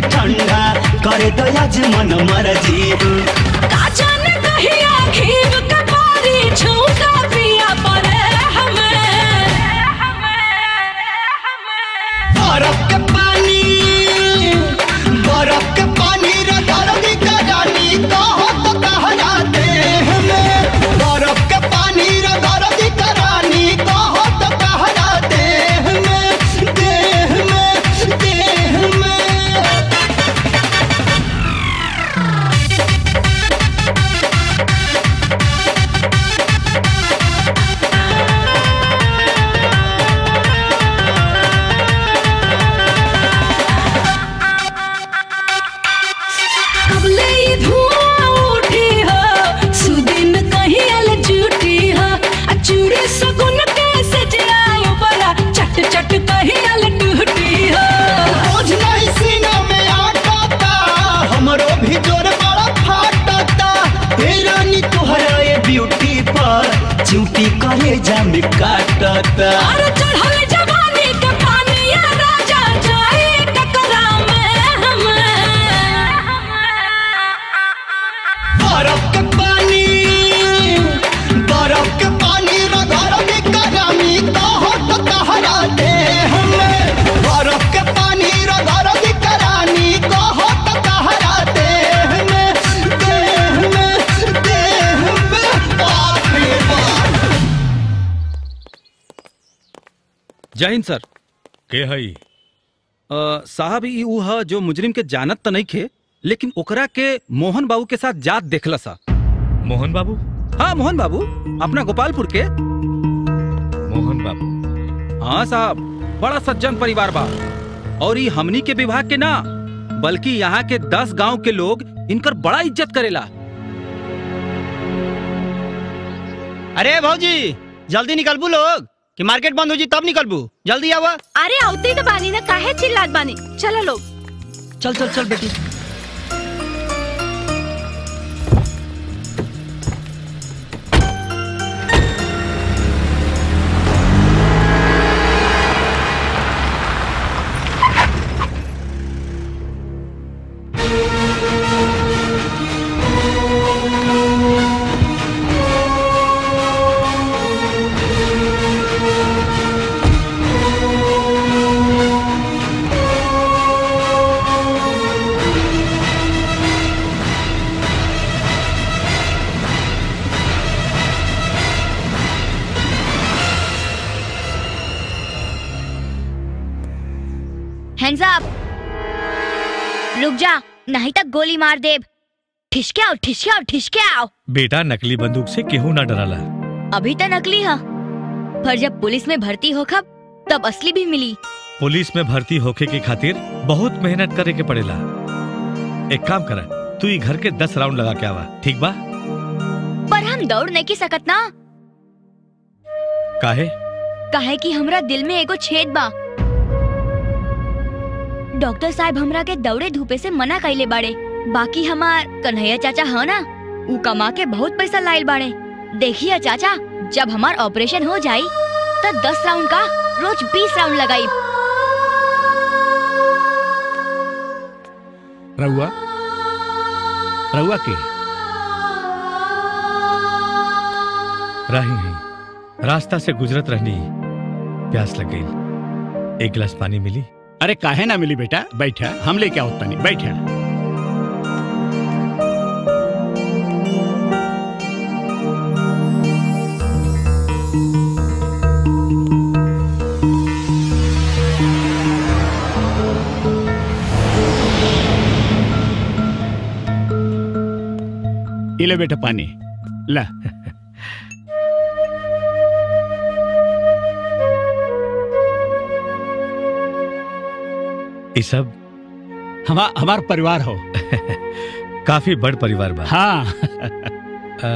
ठंडा करे तो आज मन मर्जी का जाने कहिया घीव कपारी झुमका पिया पड़े हमें बर्फ के पानी बर्फ के पानी रगड़ का रानी कहो तो कहरा दे हमें बर्फ के पानी रगड़ का रानी कहो तो कहरा दे हमें देह में देह में कबले ये धुआं उठी हो सुदिन कहीं अल झूठी हो आ चूड़ी सगुन कैसे जाओ बड़ा चट चट कहीं अल टूटी हो बोझ नहीं सीना में आटता हमरो भी जोर बड़ा फाटता हे रानी तोहरा ये ब्यूटी पर चूटी करे जाम काटता अरे चढ़ल जवानी के पानी या राजा जाए टकरा में हमें बर्फ के पानी बर्फ के पानी रगड़ के करामी कहो तो कहरा दे हमें बर्फ के पानी रगड़ के करानी कहो तो कहरा दे हमें देह में देह में बाप रे बाप जय हिंद सर के हई अ, साहब ई ऊ ह जो मुजरिम के जानत त नहीं खे लेकिन ओकरा के मोहन बाबू के साथ जात देखला सा मोहन बाबू हाँ मोहन बाबू अपना गोपालपुर के मोहन बाबू हाँ साहब बड़ा सज्जन परिवार बा और ई हमनी के विभाग के ना बल्कि यहाँ के दस गांव के लोग इनकर बड़ा इज्जत करेला अरे भौजी जल्दी निकलबू लोग कि मार्केट बंद हो जी तब निकलबू जल्दी आवा अरे औते ही तो बानी ना काहे चिल्लात बानी चलो लोग चल चल चल बेटी हैंड्स अप रुक जा नहीं तक गोली मार देब ठिसके आओ ठिसके आओ ठिसके आओ बेटा नकली बंदूक से केहू ना डराला अभी तो नकली है पर जब पुलिस में भर्ती हो खब तब असली भी मिली पुलिस में भर्ती होके के खातिर बहुत मेहनत करे के पड़ेला एक काम करा तू ई घर के दस राउंड लगा के आवा ठीक बा पर हम दौड़ नहीं की सकत ना काहे काहे कि हमरा दिल में एगो छेद बा डॉक्टर साहब हमरा के दौड़े धूपे से मना कइले बाड़े बाकी हमार कन्हैया चाचा है ना ऊ कमा के बहुत पैसा लाइल बाड़े देखिए चाचा जब हमार ऑपरेशन हो जाई तो दस राउंड का रोज बीस राउंड लगाई रहुआ रहुआ के राही नहीं रास्ता से गुजरत रहनी प्यास लग गई एक गिलास पानी मिली अरे काहे ना मिली बेटा बैठा हम लेके आओ तनी बैठा ये ले बेटा पानी ला ये सब हमा, हमार परिवार हो काफी बड़ परिवार बा हाँ आ,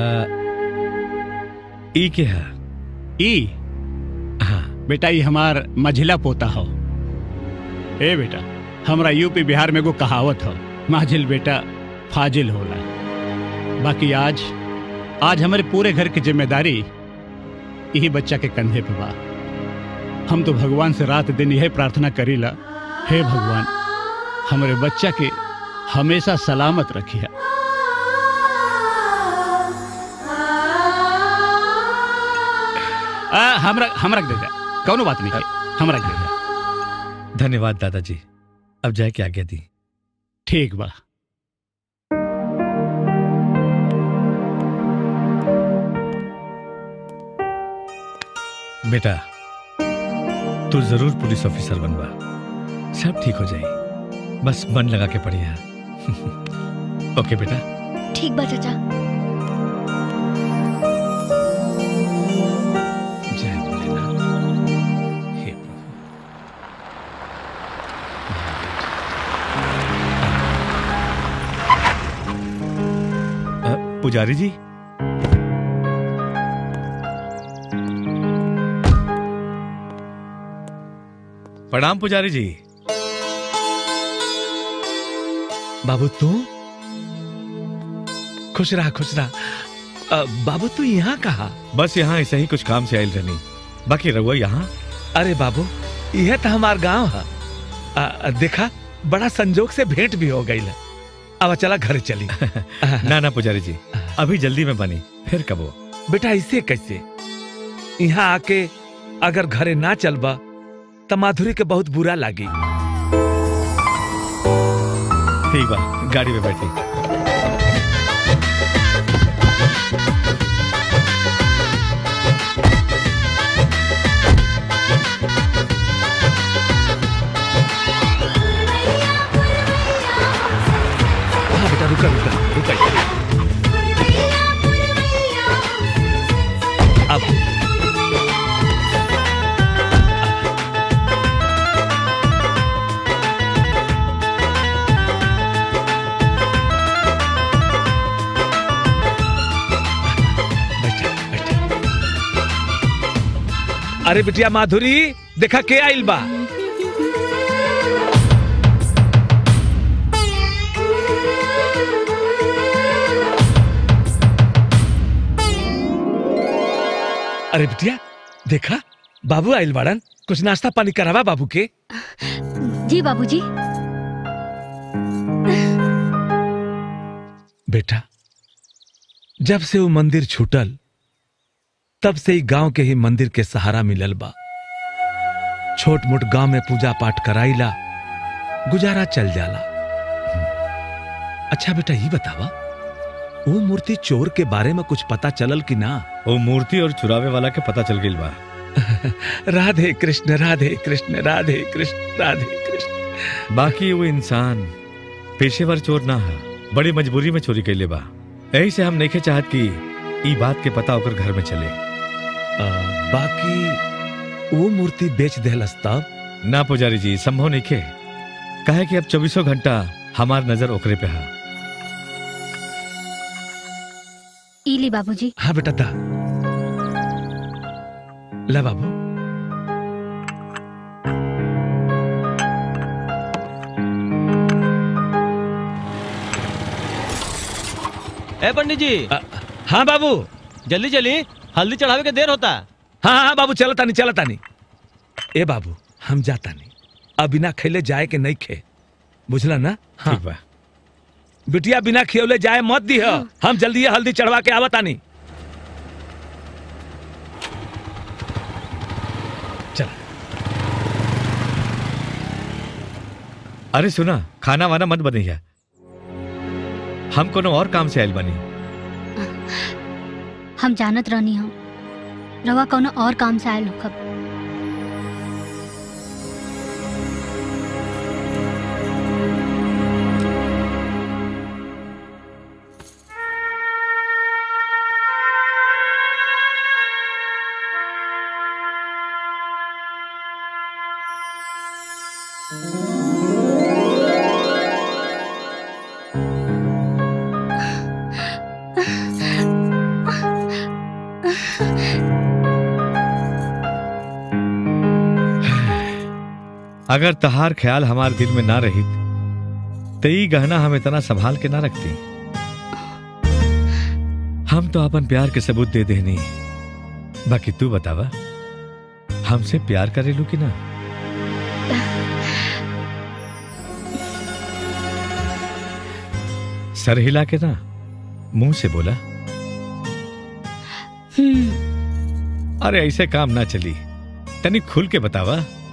ई के है ई हाँ बेटा ये हमार मझिला पोता हो ए बेटा हमरा यूपी बिहार में एगो कहावत हो माझिल बेटा फाजिल होला बाकी आज आज हमारे पूरे घर की जिम्मेदारी यही बच्चा के कंधे पे बा हम तो भगवान से रात दिन यही प्रार्थना करीला हे भगवान हमारे बच्चा के हमेशा सलामत रखिया आ, हमरा हमरा के दे दे कौनो बात नहीं हमरा के दे दे धन्यवाद दादाजी अब जाए के आज्ञा दी ठीक बा बेटा तू जरूर पुलिस ऑफिसर बनवा सब ठीक हो जाए बस मन लगा के पढ़िया ओके बेटा ठीक बा चाचा जय भोलेनाथ हे प्रभु। अ, पुजारी जी प्रणाम पुजारी जी बाबू तू खुश रहा खुश रहा अ, बाबू तू यहाँ कहा बस यहाँ ऐसे ही कुछ काम से आयल रहनी बाकी रहुआ यहाँ अरे बाबू यह तो हमार गांव है अ, अ, देखा बड़ा संजोग से भेंट भी हो गई अब चला घर चली ना ना पुजारी जी अभी जल्दी में बनी फिर कब हो बेटा इसे कैसे यहाँ आके अगर घरे ना चलबा तो माधुरी के बहुत बुरा लागी ठीक बा गाड़ी में बैठी हाँ बेटा रुका रुका रुका अब अरे बिटिया माधुरी देखा के आइल बा अरे बिटिया देखा बाबू आइल बाड़न कुछ नाश्ता पानी करावा बाबू के जी बाबूजी बेटा जब से वो मंदिर छूटल तब से ही गांव के ही मंदिर के सहारा मिलल बा छोट मोट गांव में पूजा पाठ कराइला गुजारा चल जाला अच्छा बेटा ये बतावा वो मूर्ति चोर के बारे में कुछ पता चलल कि ना वो मूर्ति और चुरावे वाला के पता चल गई बा राधे कृष्ण राधे कृष्ण राधे कृष्ण राधे कृष्ण बाकी वो इंसान पेशेवर चोर ना है बड़ी मजबूरी में चोरी कैले बा यही से हम नहीं चाहत कि ई बात के पता होकर घर में चले आ, बाकी वो मूर्ति बेच देहलस तब ना पुजारी जी संभव नहीं खे कहे कि अब चौबीसों घंटा हमार नजर ओकरे पे है इली बाबूजी हाँ बेटा दा ला बाबू ए पंडित जी हाँ बाबू जल्दी चली हल्दी चढ़ावे के देर होता हाँ हाँ बाबू चलता नहीं चलता नहीं ए बाबू हम जाता नहीं अब बिना खेले जाए के नहीं खे बुझला ना हाँ ठीक बा बिटिया बिना खियौले जाए मत दी हम जल्दी ये हल्दी चढ़वा के आवता नहीं चल अरे सुना खाना वाना मत बनैया हम कोनो और काम से आयल बनी हम जानत रहनी हम रवा कौनो और काम से आयल होखब अगर तहार ख्याल हमार दिल में ना रही तो ई गहना हम इतना संभाल के ना रखती हम तो अपन प्यार के सबूत दे देनी बाकी तू बतावा हमसे प्यार करेलू कि ना सर हिला के ना मुंह से बोला अरे ऐसे काम ना चली तनी खुल के बतावा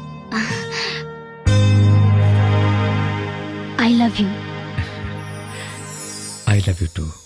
I love you I love you too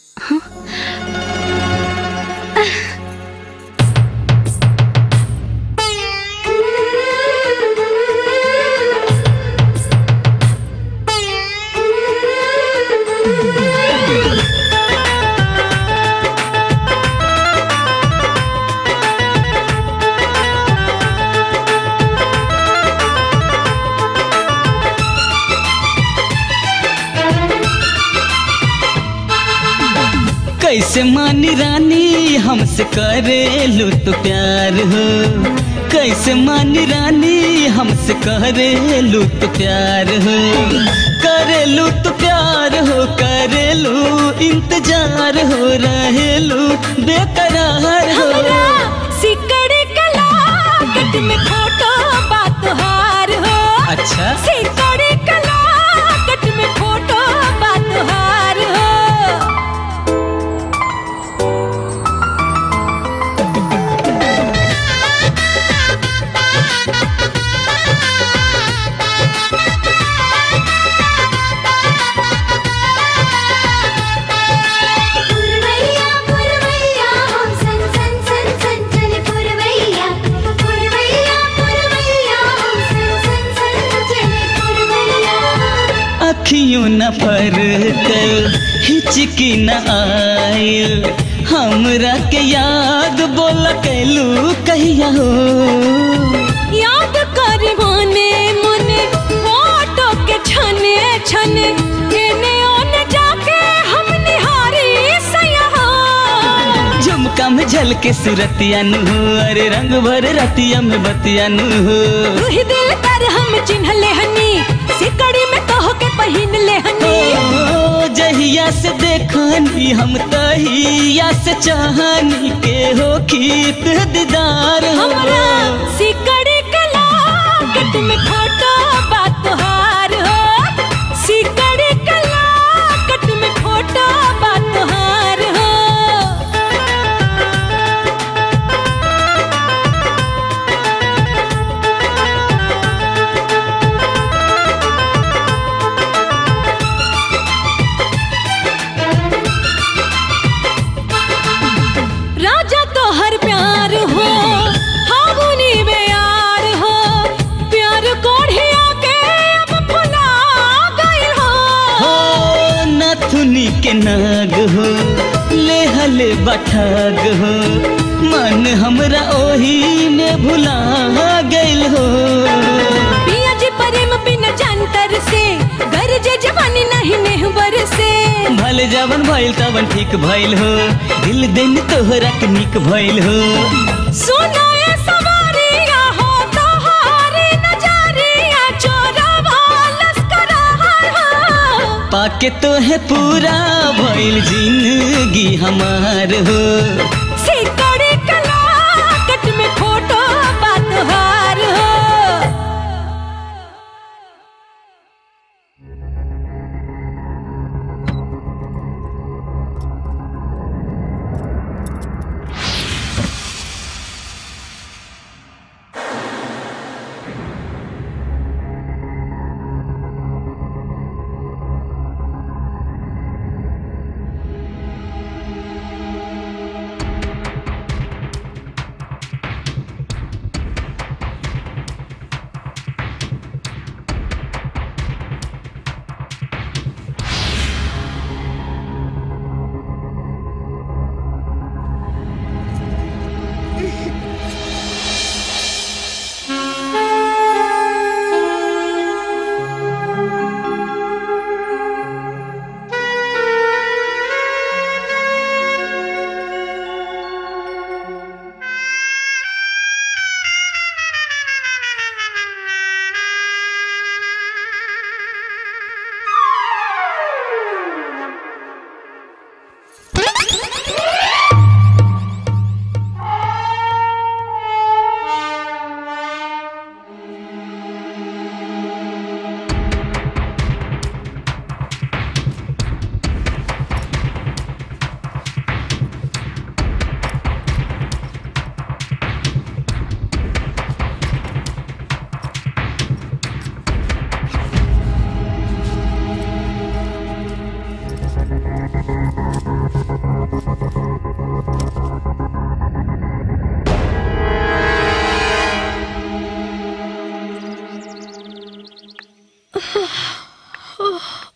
कैसे मानी रानी हमसे करेलू तो प्यार हो कैसे मानी रानी हमसे करेलू तो प्यार हो करेलू तो प्यार हो करेलू इंतजार हो रहेलू बेकरार हो सिकड़ी कला कट में फोटो बात हार हो अच्छा सिकड़ी कला कट में फोटो बात हार हो पुरवैया पुरवैया हम सन सन सन सन चले पुरवैया पुरवैया पुरवैया हम सन सन सन चले पुरवैया अखियों न फर कर हिचकी न आयल हमरा के याद बोल कैलू कहिया हो याद कर मोने मोने फोटो के छने छने एने ओने जाके हम निहारी सया झुमका में झलके सुरतिया नु हो अरे रंग भर रतिया में बतिया नु हो रूही दिल कर हम चिन्हले हनी सिकड़ी में कह के पहिन ले हनी ओ, जहिया से देखनी हम तहिया से चाहनी के हो खीत दीदार हो हमरा सिकड़ी कला कट में फोटो बात हार हो सिकड़ी कला कट में फोटो बात हार हो राजा तो हर प्यार हो हागुनी बेयार हो प्यार कोढ़िया के अब भुला गए हो हो नथुनी के नाग हो ले हले बठाग हो मन हमरा ओही में भुला गइल हो पिया जी प्रेम बिन जंतर से गरजे जवानी नहीं नेहबर से भले जवन भइल तवन ठीक भइल हो दिल दिन तोहरा के निक भइल हो सुनो ये सवारिया हो तोहारी नजरिया चोरवा लस्करा हो पाके तो है पूरा भइल जिंदगी हमार हो सिकड़ी कला कट में फोटो बात हार हो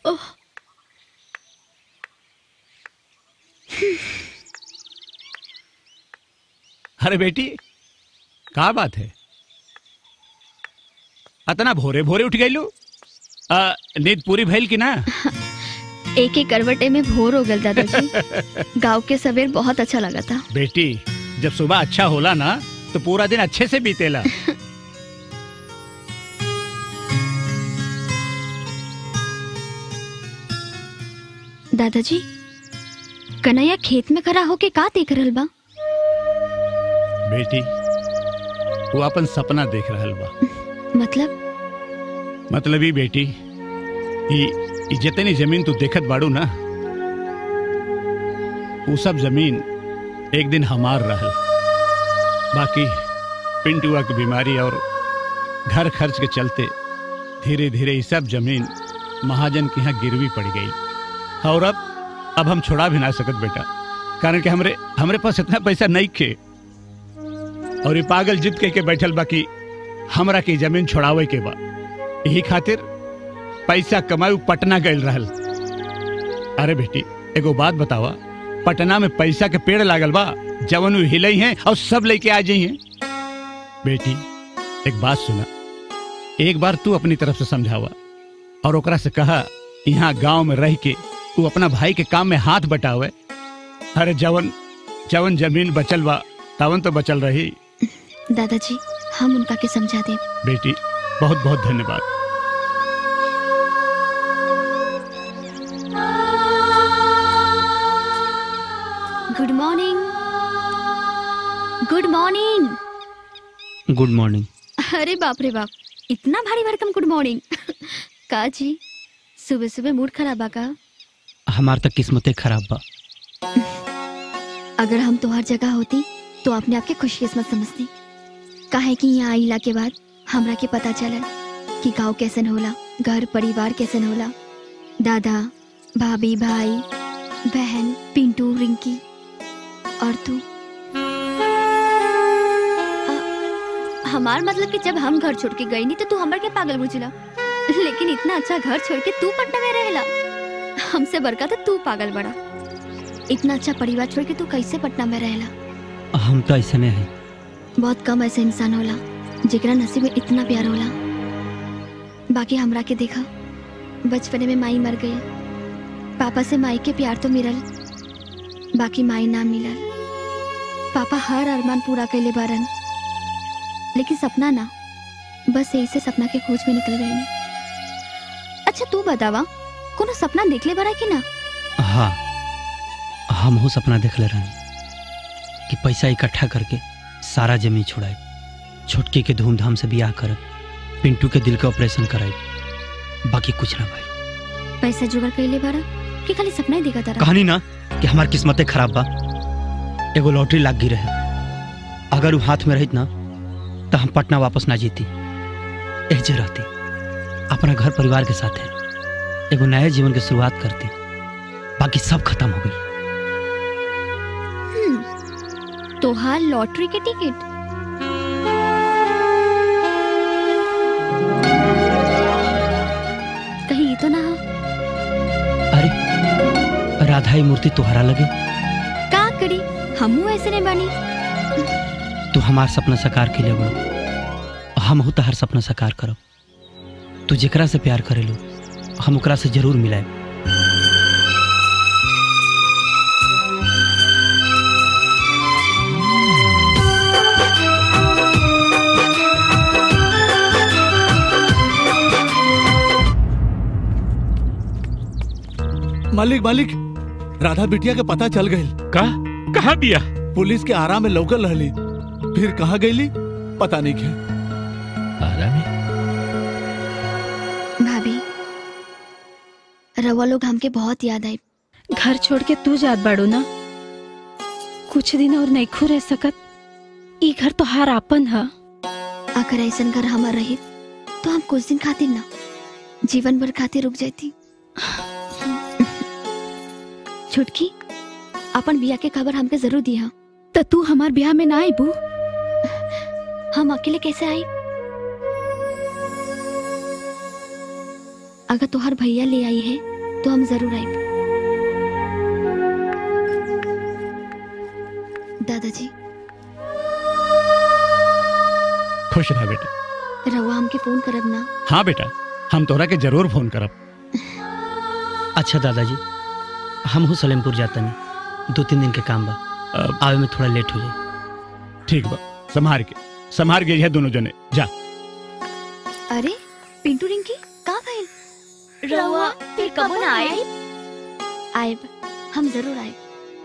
ओह अरे बेटी का बात है अतना भोरे भोरे उठ गई लो नींद पूरी भइल की ना एक एक करवटे में भोर हो गल दादाजी गांव के सवेर बहुत अच्छा लगा था बेटी जब सुबह अच्छा होला ना तो पूरा दिन अच्छे से बीतेला दादाजी कन्हैया खेत में खड़ा होके का देख रहल बा बेटी वो अपन सपना देख रहल बा मतलब मतलब ही बेटी ई ई जितनी जमीन तू देखत बाड़ू ना वो सब जमीन एक दिन हमार रहल बाकी पिंटुआ की बीमारी और घर खर्च के चलते धीरे धीरे ये सब जमीन महाजन के यहाँ गिरवी पड़ गई और अब अब हम छोड़ा भी ना सकत बेटा कारण कि हमरे हमरे पास इतना पैसा नहीं खे और ये पागल जिद कह के बैठल बाकी हमरा के जमीन छोड़ावे के बा यही खातिर पैसा कमाऊ पटना गए रहल अरे बेटी एगो बात बतावा पटना में पैसा के पेड़ लागल बा जवन उ हिलई हैं और सब लेके आ जाई हैं बेटी एक बात सुना एक बार तू अपनी तरफ से समझावा और ओकरा से कहा यहाँ गांव में रह के तू अपना भाई के काम में हाथ बटावे अरे जवन जवन जमीन बचल बा तवन तो बचल रही दादाजी हम उनका के समझा दे बेटी बहुत बहुत धन्यवाद good morning good morning good morning अरे बाप रे बाप इतना भारी भरकम गुड मॉर्निंग का जी सुबह सुबह मूड खराब बा का हमार तक किस्मतें खराब बा अगर हम तुम्हार जगह होती तो अपने आप के खुशकिस्मत समझती काहे कि यहाँ आइला के बाद हमरा के पता चलल कि गाँव कैसन होला घर परिवार कैसन होला दादा भाभी भाई बहन पिंटू रिंकी और तू अ, हमार मतलब कि जब हम घर छोड़ के गई नहीं तो तू हमर के पागल बुझला लेकिन इतना अच्छा घर छोड़ के तू पटना में रहेला हमसे बड़का तो तू पागल बड़ा इतना अच्छा परिवार छोड़ के तू कैसे पटना में रहेला हम तो ऐसे में है बहुत कम ऐसे इंसान होला जेकरा नसीब में इतना प्यार होला बाकी हमरा के देखा बचपने में माई मर गई पापा से माई के प्यार तो मिलल बाकी माई ना मिलल पापा हर अरमान पूरा कैले बारन लेकिन सपना ना बस यही से सपना के खोज में निकल गई अच्छा तू बतावा कोनो सपना देख ले बारा कि ना हाँ हम हो सपना देख ले रहनी कि पैसा इकट्ठा करके सारा जमीन छुड़ाए छोटकी के धूमधाम से बियाह करब पिंटू के दिल के ऑपरेशन कराए बाकी कुछ ना भाई पैसा जुगाड़ कैले बारा कि खाली सपना ही देखा तारा कहानी ना कि हमार किस्मतें खराब बा एगो लॉटरी लाग गई रहे अगर वो हाथ में रहित ना तो हम पटना वापस ना जीती एजे रहती अपना घर परिवार के साथ है एगो नए जीवन की शुरुआत करती बाकी सब खत्म हो गई हम्म, तोहार लॉटरी के टिकट कहीं ये तो ना हो अरे राधा ही मूर्ति तुहरा लगे का करी हमू ऐसे नहीं बानी तू हमार सपना साकार के लिए बड़ो हम हो हर सपना साकार करब तू जेकरा से प्यार करेलो हम ओकरा से जरूर मिलाए मालिक मालिक राधा बिटिया के पता चल गई का कहा बिया पुलिस के आरा में लौकल रहली फिर कहा गईली पता नहीं क्या आरा में भाभी रवा लोग हमके बहुत याद आई घर छोड़ के तू जात बाड़ू ना कुछ दिन और नहीं खू रह सकत ई घर तो हार आपन है अगर ऐसा घर हमार रही तो हम कुछ दिन खातिर ना जीवन भर खातिर रुक जाती छुटकी अपन बिया के खबर हमके जरूर दिया तो तू हमार ब्याह में ना आई बू हम अकेले कैसे आई अगर तुहार भैया ले आई है तो हम जरूर आए दादाजी खुश रह बेटा रहुआ हमके फोन करब ना हाँ बेटा हम तोरा के जरूर फोन करब अच्छा दादाजी हम हूँ सलेमपुर जाता नहीं दो तीन दिन के काम बा आवे में थोड़ा लेट हो जाए ठीक बा संभार के संभार के है दोनों जने जा अरे पिंटू रिंकी कहाँ भाई रहुआ फिर कब ना आए आए हम जरूर आए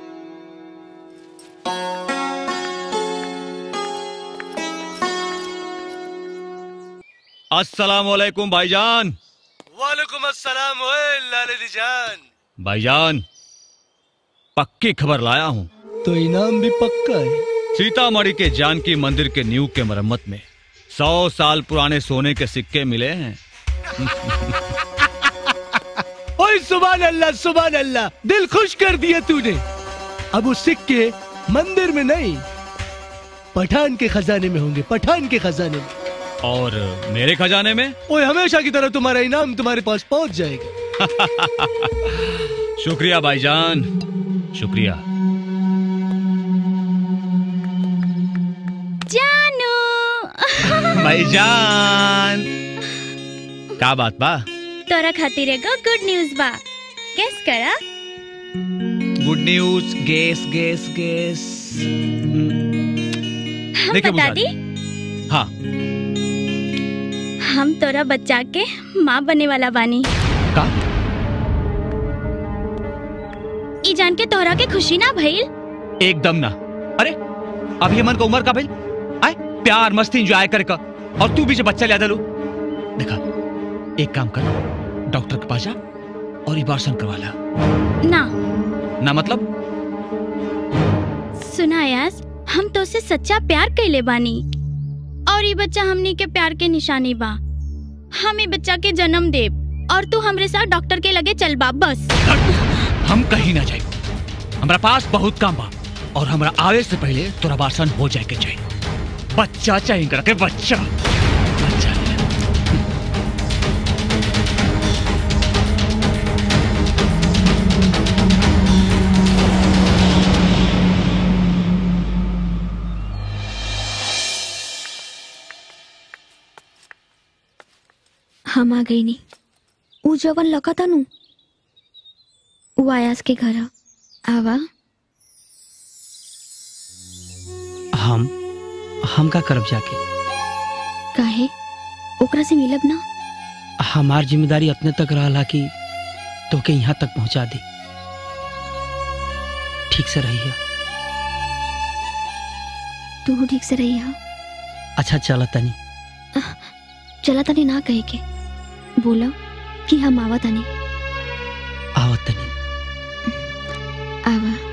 अस्सलाम वालेकुम भाईजान वालेकुम अस्सलाम ओए लाले जान भाईजान पक्की खबर लाया हूँ तो इनाम भी पक्का है सीतामढ़ी के जानकी मंदिर के न्यू के मरम्मत में सौ साल पुराने सोने के सिक्के मिले हैं ओए सुबह अल्लाह सुबह अल्लाह दिल खुश कर दिया तूने अब उस सिक्के मंदिर में नहीं पठान के खजाने में होंगे पठान के खजाने में और मेरे खजाने में ओए हमेशा की तरह तुम्हारा इनाम तुम्हारे पास पहुंच जाएगा शुक्रिया भाईजान शुक्रिया जानू भाईजान का बात बा तोरा खातिर एगो गुड न्यूज बा गेस करा good news guess guess guess हम देखिए बता बुझा दी हाँ हम तोरा बच्चा के माँ बने वाला बानी का ई जान के तोहरा के खुशी ना भइल एकदम ना अरे अभी हमन का उम्र का भाई आए प्यार मस्ती एंजॉय करे का और तू भी जो बच्चा लिया दलू देखा एक काम कर डॉक्टर के पास जा और इबारसन करवा ला ना ना मतलब सुना यास हम तो से सच्चा प्यार कैले बानी और ये बच्चा हमनी के प्यार के निशानी बा हम ये बच्चा के जन्म देब और तू हमरे साथ डॉक्टर के लगे चल बा बस हम कहीं ना जाए हमारा पास बहुत काम बा और हमारा आवे से पहले तोरा बासन हो जाए के चाहिए बच्चा चाहिए करके बच्चा हम आ गई नी ऊ जवन लका था नु ऊ आयास के घर आवा हम हम का करब जाके काहे ओकरा से मिलब ना हमार जिम्मेदारी अपने तक रहा कि तोके यहाँ तक पहुँचा दी ठीक से रहिए तू ठीक से रही हा अच्छा चला तनी चला तनी ना कहे के बोला कि हम आवा तनी आवत तनी आवा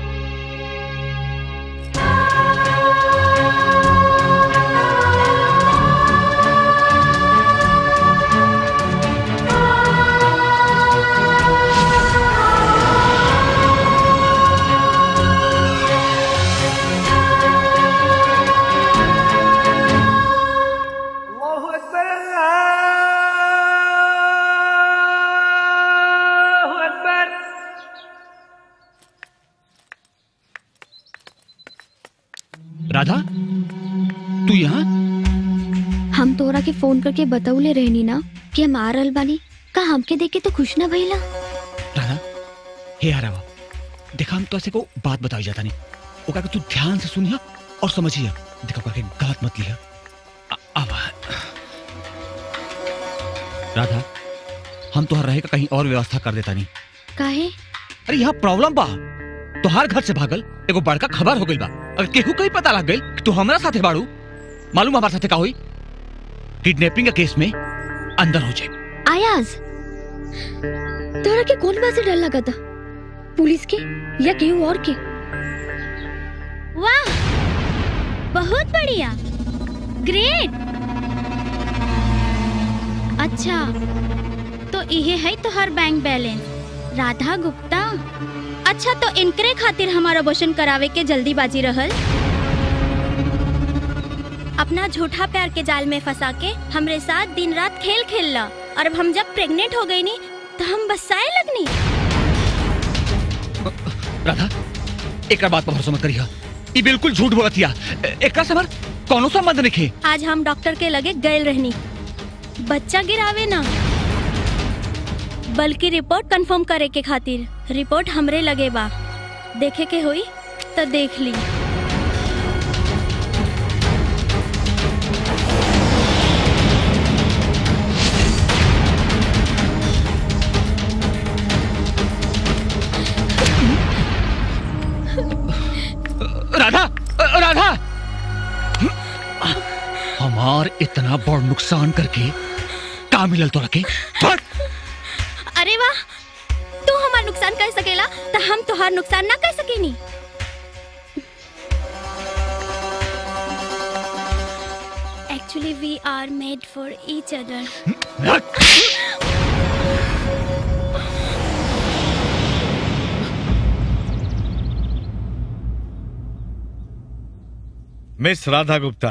राधा तू यहाँ हम तोरा के फोन करके बतौले रहनी ना कि हम आ रहल बानी का हमके देख के तो खुश ना भइला राधा हे हरावा देखा हम तो ऐसे को बात बताई जाता नहीं ओका के तू ध्यान से सुनिया और समझिया देखा ओका के गलत मत लिया आ- आवा राधा हम तोहर रहे का कहीं और व्यवस्था कर देता नहीं काहे अरे यहाँ प्रॉब्लम बा तोहार घर से भागल एगो बड़का खबर हो गइल बा अगर केहू कहीं पता लग गइल कि तू हमरा साथे बाड़ू मालूम हमारे साथे का हुई किडनैपिंग के केस में अंदर हो जाए आयाज तोरा के कौन बात से डर लगा था पुलिस के या केहू और के वाह बहुत बढ़िया ग्रेट अच्छा तो इहे है तोहर बैंक बैलेंस राधा गुप्ता अच्छा तो इनकरे खातिर हमारा अबॉर्शन करावे के जल्दीबाजी रहल अपना झूठा प्यार के जाल में फंसा के हमरे साथ दिन रात खेल खेल ला और अब हम जब प्रेग्नेंट हो गई नी तो हम बसाए लगनी राधा एक बात पर भरोसा मत करिया ई बिल्कुल झूठ बोलतिया एकरा से हमार कौनो संबंध नहीं आज हम डॉक्टर के लगे गए रहनी बच्चा गिरावे ना बल्कि रिपोर्ट कंफर्म करे के खातिर रिपोर्ट हमरे लगे बा देखे के होई तो देख ली राधा राधा हमार इतना बड़ नुकसान करके का मिलल तोरा के अरे वाह तू हमार नुकसान कर सकेला तो हम तोहार नुकसान ना कर सकेनी actually we are made for each other miss Radha Gupta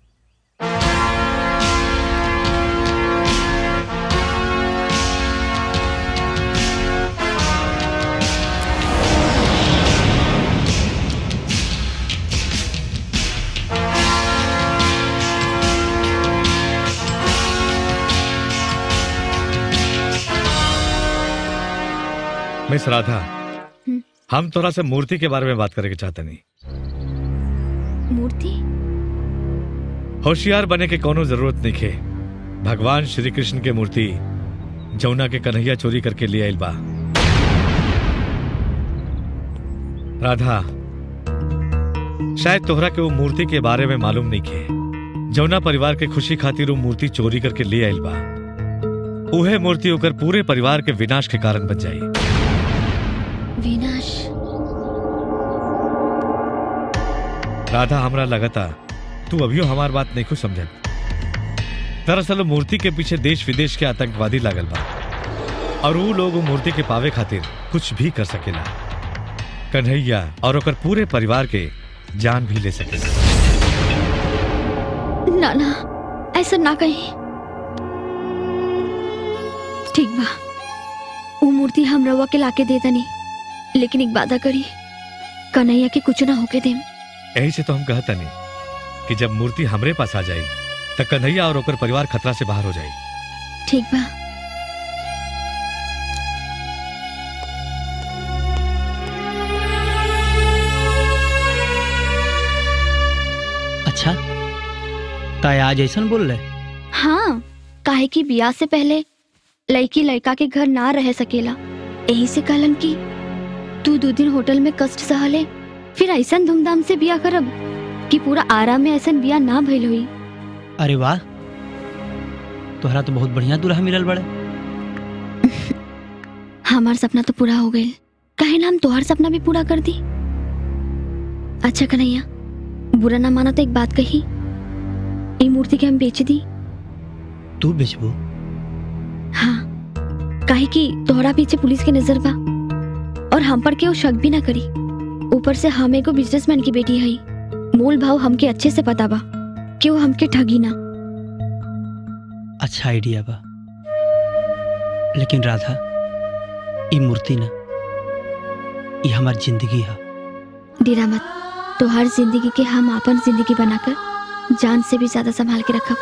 miss Radha हम थोड़ा से मूर्ति के बारे में बात करके चाहते नहीं मूर्ति होशियार बने के कोनो जरूरत नहीं है भगवान श्री कृष्ण के मूर्ति जमुना के कन्हैया चोरी करके ले आइल बा राधा शायद तोहरा के वो मूर्ति के बारे में मालूम नहीं है जमुना परिवार के खुशी खातिर वो मूर्ति चोरी करके ले आइल बा उहे मूर्ति होकर पूरे परिवार के विनाश के कारण बन जाई विनाश राधा हमरा लगता तू अभियो हमार बात नहीं कुछ समझत दरअसल वो मूर्ति के पीछे देश विदेश के आतंकवादी लागल बा और वो लोग वो मूर्ति के पावे खातिर कुछ भी कर सकेला कन्हैया और ओकर पूरे परिवार के जान भी ले सकेला ना ना ऐसा ना कहीं ठीक बा वो मूर्ति हम रवा के लाके दे दनी लेकिन एक वादा करी कन्हैया के कुछ ना होके देम यही से तो हम कहता नहीं कि जब मूर्ति हमरे पास आ जाई तो कन्हैया और ओकर परिवार खतरा से बाहर हो जाई ठीक बा अच्छा ताय आज ऐसा बोल रहे हाँ काहे की बियाह से पहले लड़की लड़का के घर ना रह सकेला यही से कहलन की तू दो दिन होटल में कष्ट सहले फिर ऐसा धूमधाम से बिया करब कि पूरा आराम में ऐसा बिया ना भइल हुई अरे वाह तोहरा तो बहुत बढ़िया दूल्हा मिलल बड़े हमार सपना तो पूरा हो गई कहे ना हम तोहार सपना भी पूरा कर दी अच्छा कन्हैया बुरा ना माना तो एक बात कही ये मूर्ति के हम बेच दी तू बेचबू हाँ काहे कि तोहरा पीछे पुलिस के नजर बा और हम पर केहू शक भी ना करी ऊपर से हम एगो बिजनेसमैन की बेटी हई मोल भाव हमके अच्छे से पता बा कि वो हमके ठगी ना अच्छा आइडिया बा लेकिन राधा ई मूर्ति ना ई हमार जिंदगी है डेरा मत तोहार जिंदगी के हम अपन जिंदगी बनाकर जान से भी ज्यादा संभाल के रखब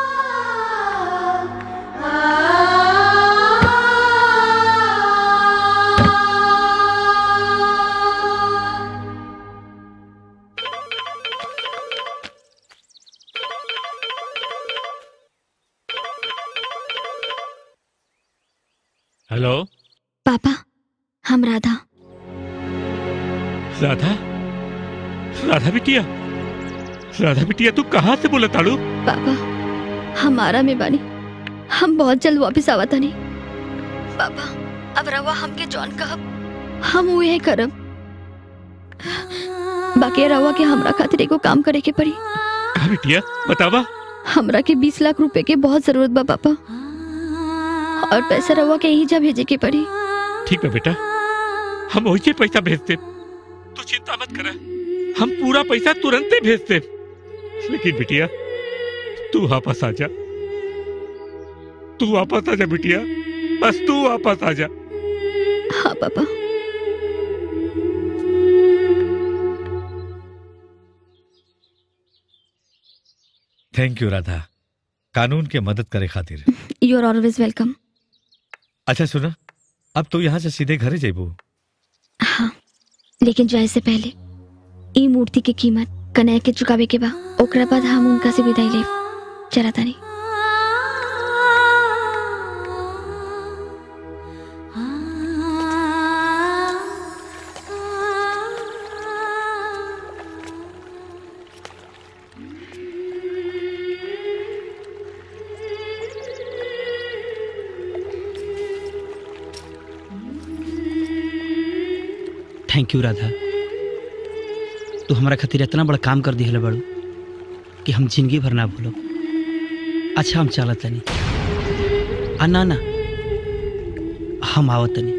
हेलो पापा हम राधा राधा राधा बिटिया राधा बिटिया तू कहाँ से बोला ताड़ू पापा हमारा में बानी हम बहुत जल्द वापस आवा तनी पापा अब रवा हमके जॉन कहब हम उहे करब बाकी रवा के हमरा खातिर एगो काम करे के पड़ी कहा बिटिया बतावा हमरा के बीस लाख रुपए के बहुत जरूरत बा पापा और पैसा रवा के यही जा भेजे के पड़ी ठीक है बेटा हम वही पैसा भेजते तू चिंता मत कर हम पूरा पैसा तुरंत ही भेजते लेकिन बिटिया तू वापस आ जा तू वापस आ जा बिटिया बस तू वापस आ जा हाँ पापा थैंक यू राधा कानून के मदद करे खातिर यू आर ऑलवेज वेलकम अच्छा सुना अब तो यहाँ से सीधे घरे जेबू लेकिन जाए से पहले ई मूर्ति के कीमत कन्हैया के चुकावे के बा ओकरा बाद हम उनका से विदाई ले चला तानी थैंक यू राधा तू हमारा खातिर इतना बड़ा काम कर दिहले बड़ू कि हम जिंदगी भर ना भूलो अच्छा हम चलत तनी आ ना ना हम आवत तनी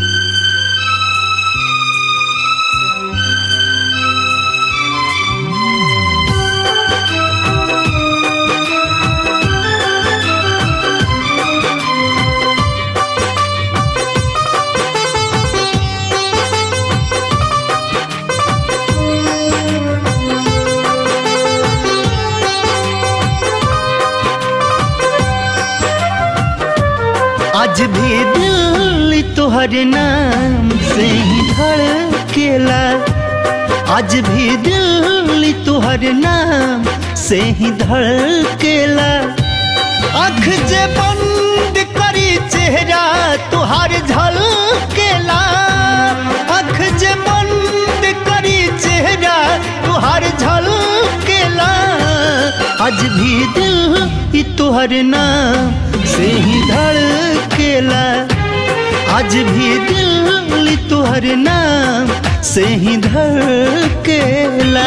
आज भी दिल तोहरे नाम से ही धड़केला आज भी दिल तोहरे नाम से ही धड़केला आँख जे बंद करी चेहरा तुहार झलकेला आँख जे बंद करी चेहरा तुहार झलकेला आज भी दिल ई तोहर नाम से ही धड़केला आज भी दिल ई तोहर नाम से ही धड़केला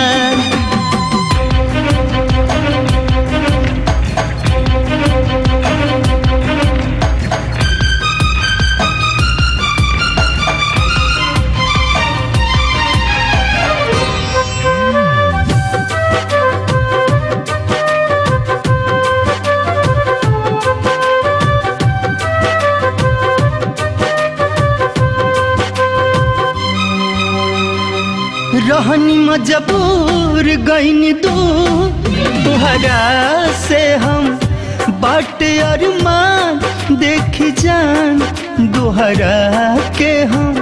रहनी मजबूर गईनी दू तुहरा से हम बाट अरमान देख जान दोहरा के हम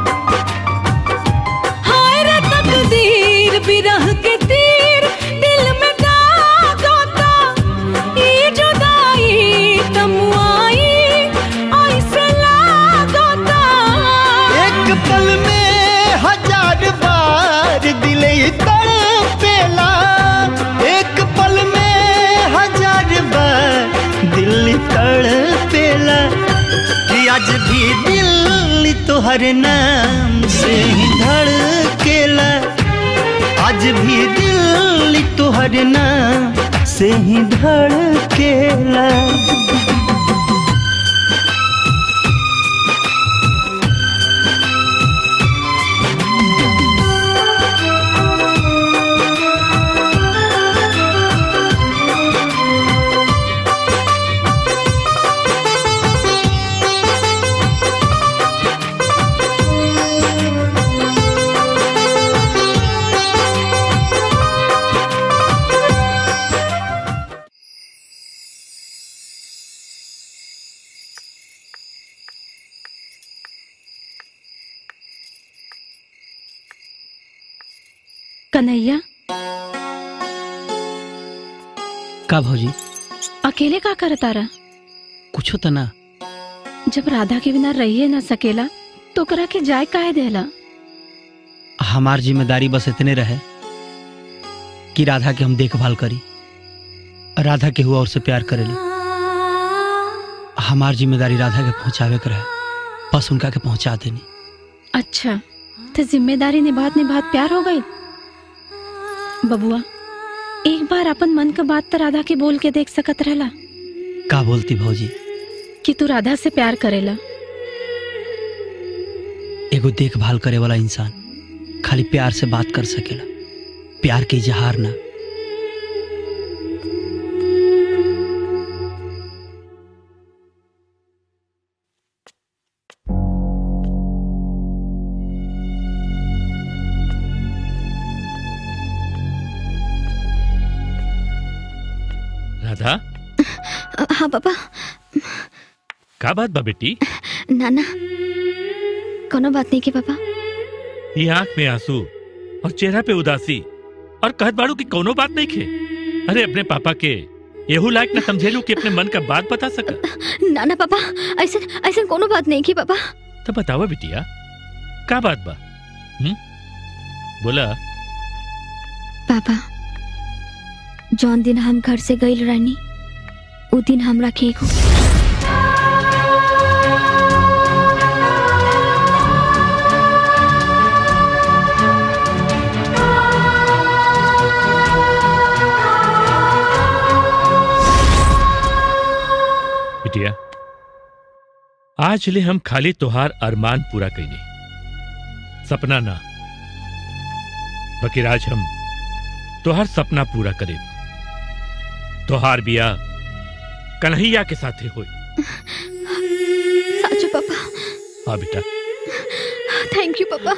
हाय रे तकदीर बिरह के तीर दिल में दाग होता ये जुदाई तमुआई ऐसे लाग होता एक पल में हजार बार दिल तड़पेला एक पल में हजार बार दिल तड़पेला कि आज भी दिल तोहर नाम से ही धड़केला आज भी दिल तोहर नाम से ही धड़केला कन्हैया का भौजी अकेले का करता रहा कुछो त ना जब राधा के बिना रहिए ना सकेला तो करा के जाए काहे देला हमार जिम्मेदारी बस इतने रहे कि राधा के हम देखभाल करी राधा के हुआ और से प्यार करेली हमार जिम्मेदारी राधा के पहुंचावे के रहे बस उनका के पहुंचा देनी अच्छा तो जिम्मेदारी निभात निभात प्यार हो गई बबुआ एक बार अपन मन का बात तो राधा के बोल के देख सकत रहला का बोलती भौजी कि तू राधा से प्यार करेला एगो देखभाल करे वाला इंसान खाली प्यार से बात कर सकेला प्यार के इजहार ना राधा हाँ पापा का बात बा बेटी नाना कोनो बात नहीं की पापा ये आंख में आंसू और चेहरा पे उदासी और कहत बाड़ू की कोनो बात नहीं खे अरे अपने पापा के यहू लायक न समझेलू कि अपने मन का बात बता सक नाना पापा ऐसे ऐसे कोनो बात नहीं की पापा तो बतावा बिटिया का बात बा हुँ? बोला पापा जौन दिन हम घर से गईल रहनी उ दिन हमरा के एगो बिटिया आज ले हम खाली तोहार अरमान पूरा कैली सपना ना बकिर आज हम तोहार सपना पूरा करे तोहार बिया कन्हैया के साथे होई साचो पापा हाँ बेटा thank you papa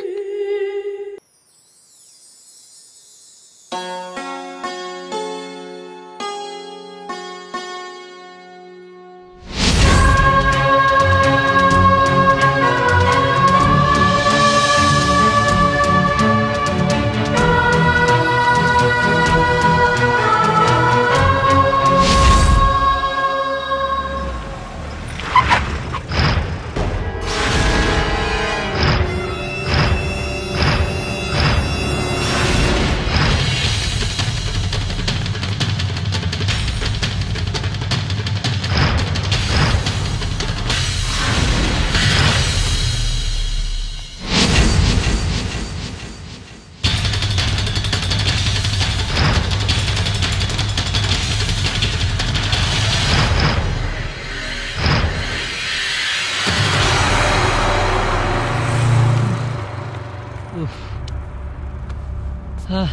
Ah.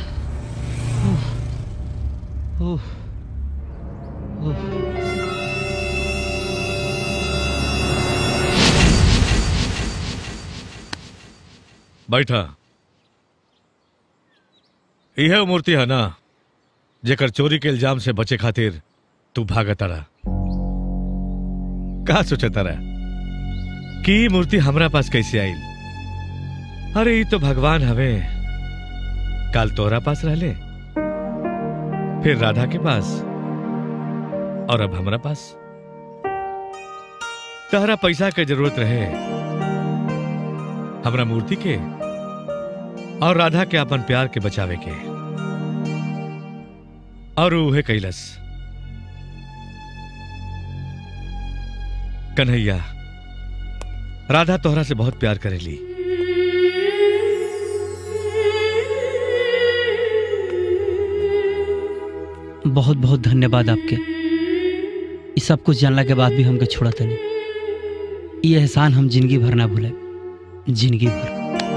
Uf. Uf. Uf. बैठा यह मूर्ति है ना जेकर चोरी के इल्जाम से बचे खातिर तू भागता रहा का सोचता रहा कि ई मूर्ति हमरा पास कैसे आई अरे ये तो भगवान हवे काल तोरा पास रहले फिर राधा के पास और अब हमरा पास तहरा पैसा के जरूरत रहे हमरा मूर्ति के और राधा के अपन प्यार के बचावे के और उहे कैलस कन्हैया राधा तोहरा से बहुत प्यार करेली बहुत बहुत धन्यवाद आपके ये सब कुछ जानला के बाद भी हमके छोड़ा तनी ये एहसान हम जिंदगी भर ना भूले जिंदगी भर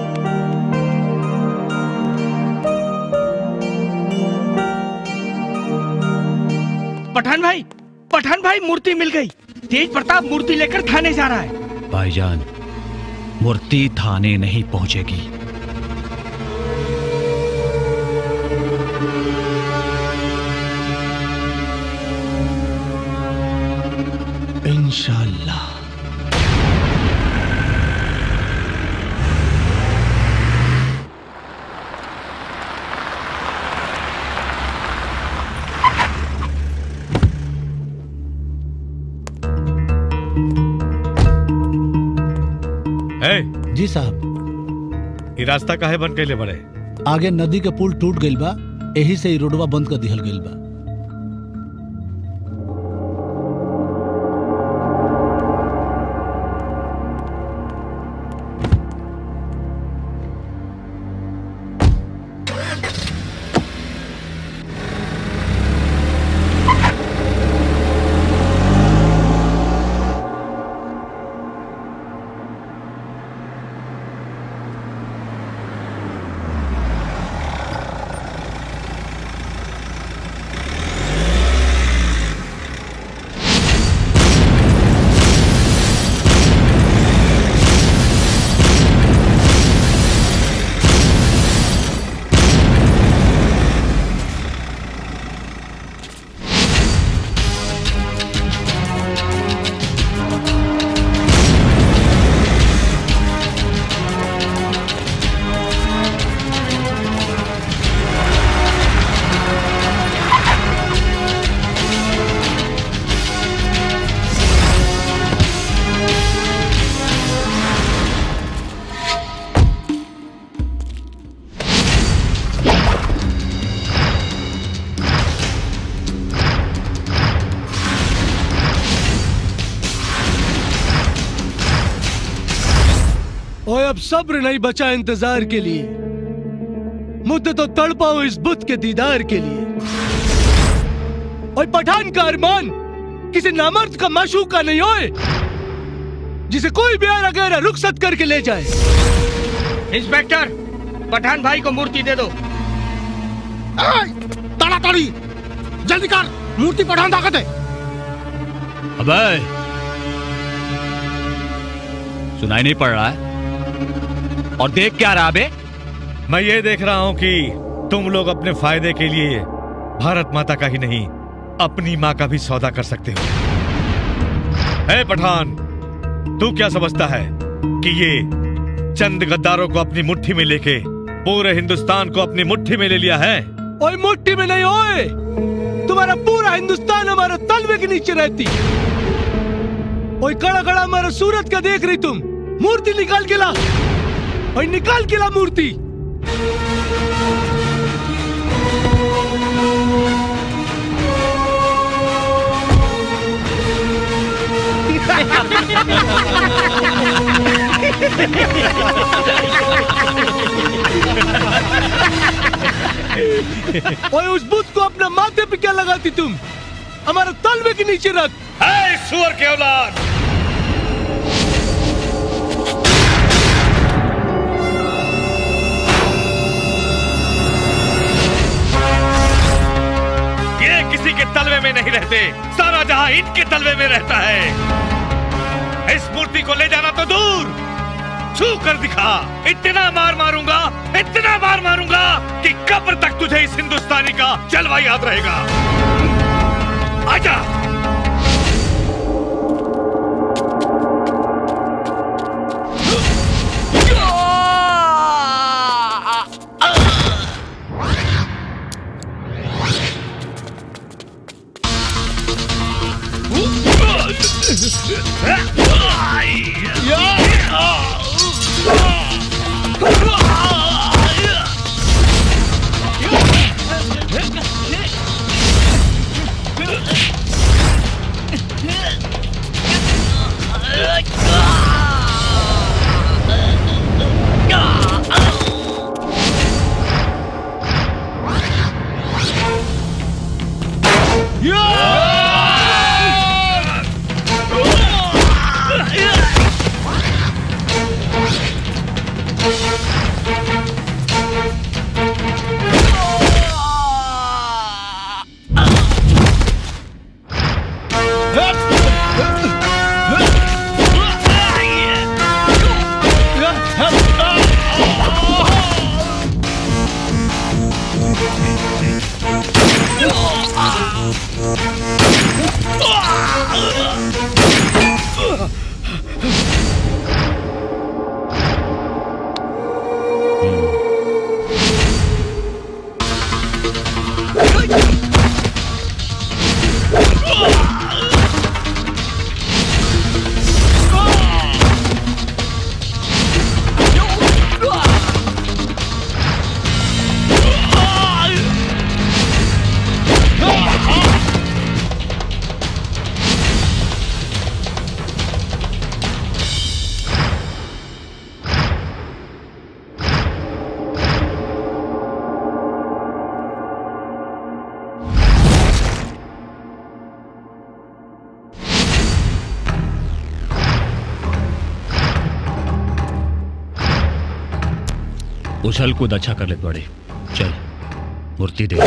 पठान भाई पठान भाई मूर्ति मिल गई तेज प्रताप मूर्ति लेकर थाने जा रहा है भाईजान मूर्ति थाने नहीं पहुंचेगी इंशाल्लाह है जी साहब ये रास्ता काहे बन कैले बड़े आगे नदी के पुल टूट गईल बा यही से ई रोडवा बंद कर दिहल गईल बा ओए अब सब्र नहीं बचा इंतजार के लिए मुद्दे तो तड़पा हूं इस बुत के दीदार के लिए ओए पठान का अरमान किसी नामर्द का माशूक का नहीं होए जिसे कोई भी आरा गहरा रुखसत करके ले जाए इंस्पेक्टर पठान भाई को मूर्ति दे दो ताड़ाताड़ी जल्दी कर मूर्ति पठान ताकत है अबे सुनाई नहीं पड़ रहा है और देख क्या रहा बे मैं ये देख रहा हूं कि तुम लोग अपने फायदे के लिए भारत माता का ही नहीं अपनी माँ का भी सौदा कर सकते हो है पठान तू क्या समझता है कि ये चंद गद्दारों को अपनी मुट्ठी में लेके पूरे हिंदुस्तान को अपनी मुट्ठी में ले लिया है ओए मुट्ठी में नहीं ओए तुम्हारा पूरा हिंदुस्तान हमारे तलवे के नीचे रहती ओए कड़ा कड़ा हमारा सूरत का देख रही तुम मूर्ति निकाल के ला ओए निकाल के ला मूर्ति ओए उस बुत को अपना माथे पे क्या लगाती तुम हमारा तलवे के नीचे रख है सुअर के औलाद ये किसी के तलवे में नहीं रहते सारा जहां इनके तलवे में रहता है इस मूर्ति को ले जाना तो दूर छू कर दिखा इतना मार मारूंगा इतना मार मारूंगा कि कब्र तक तुझे इस हिंदुस्तानी का जलवा याद रहेगा आजा उछल कूद अच्छा कर ले बड़े चल मूर्ति दे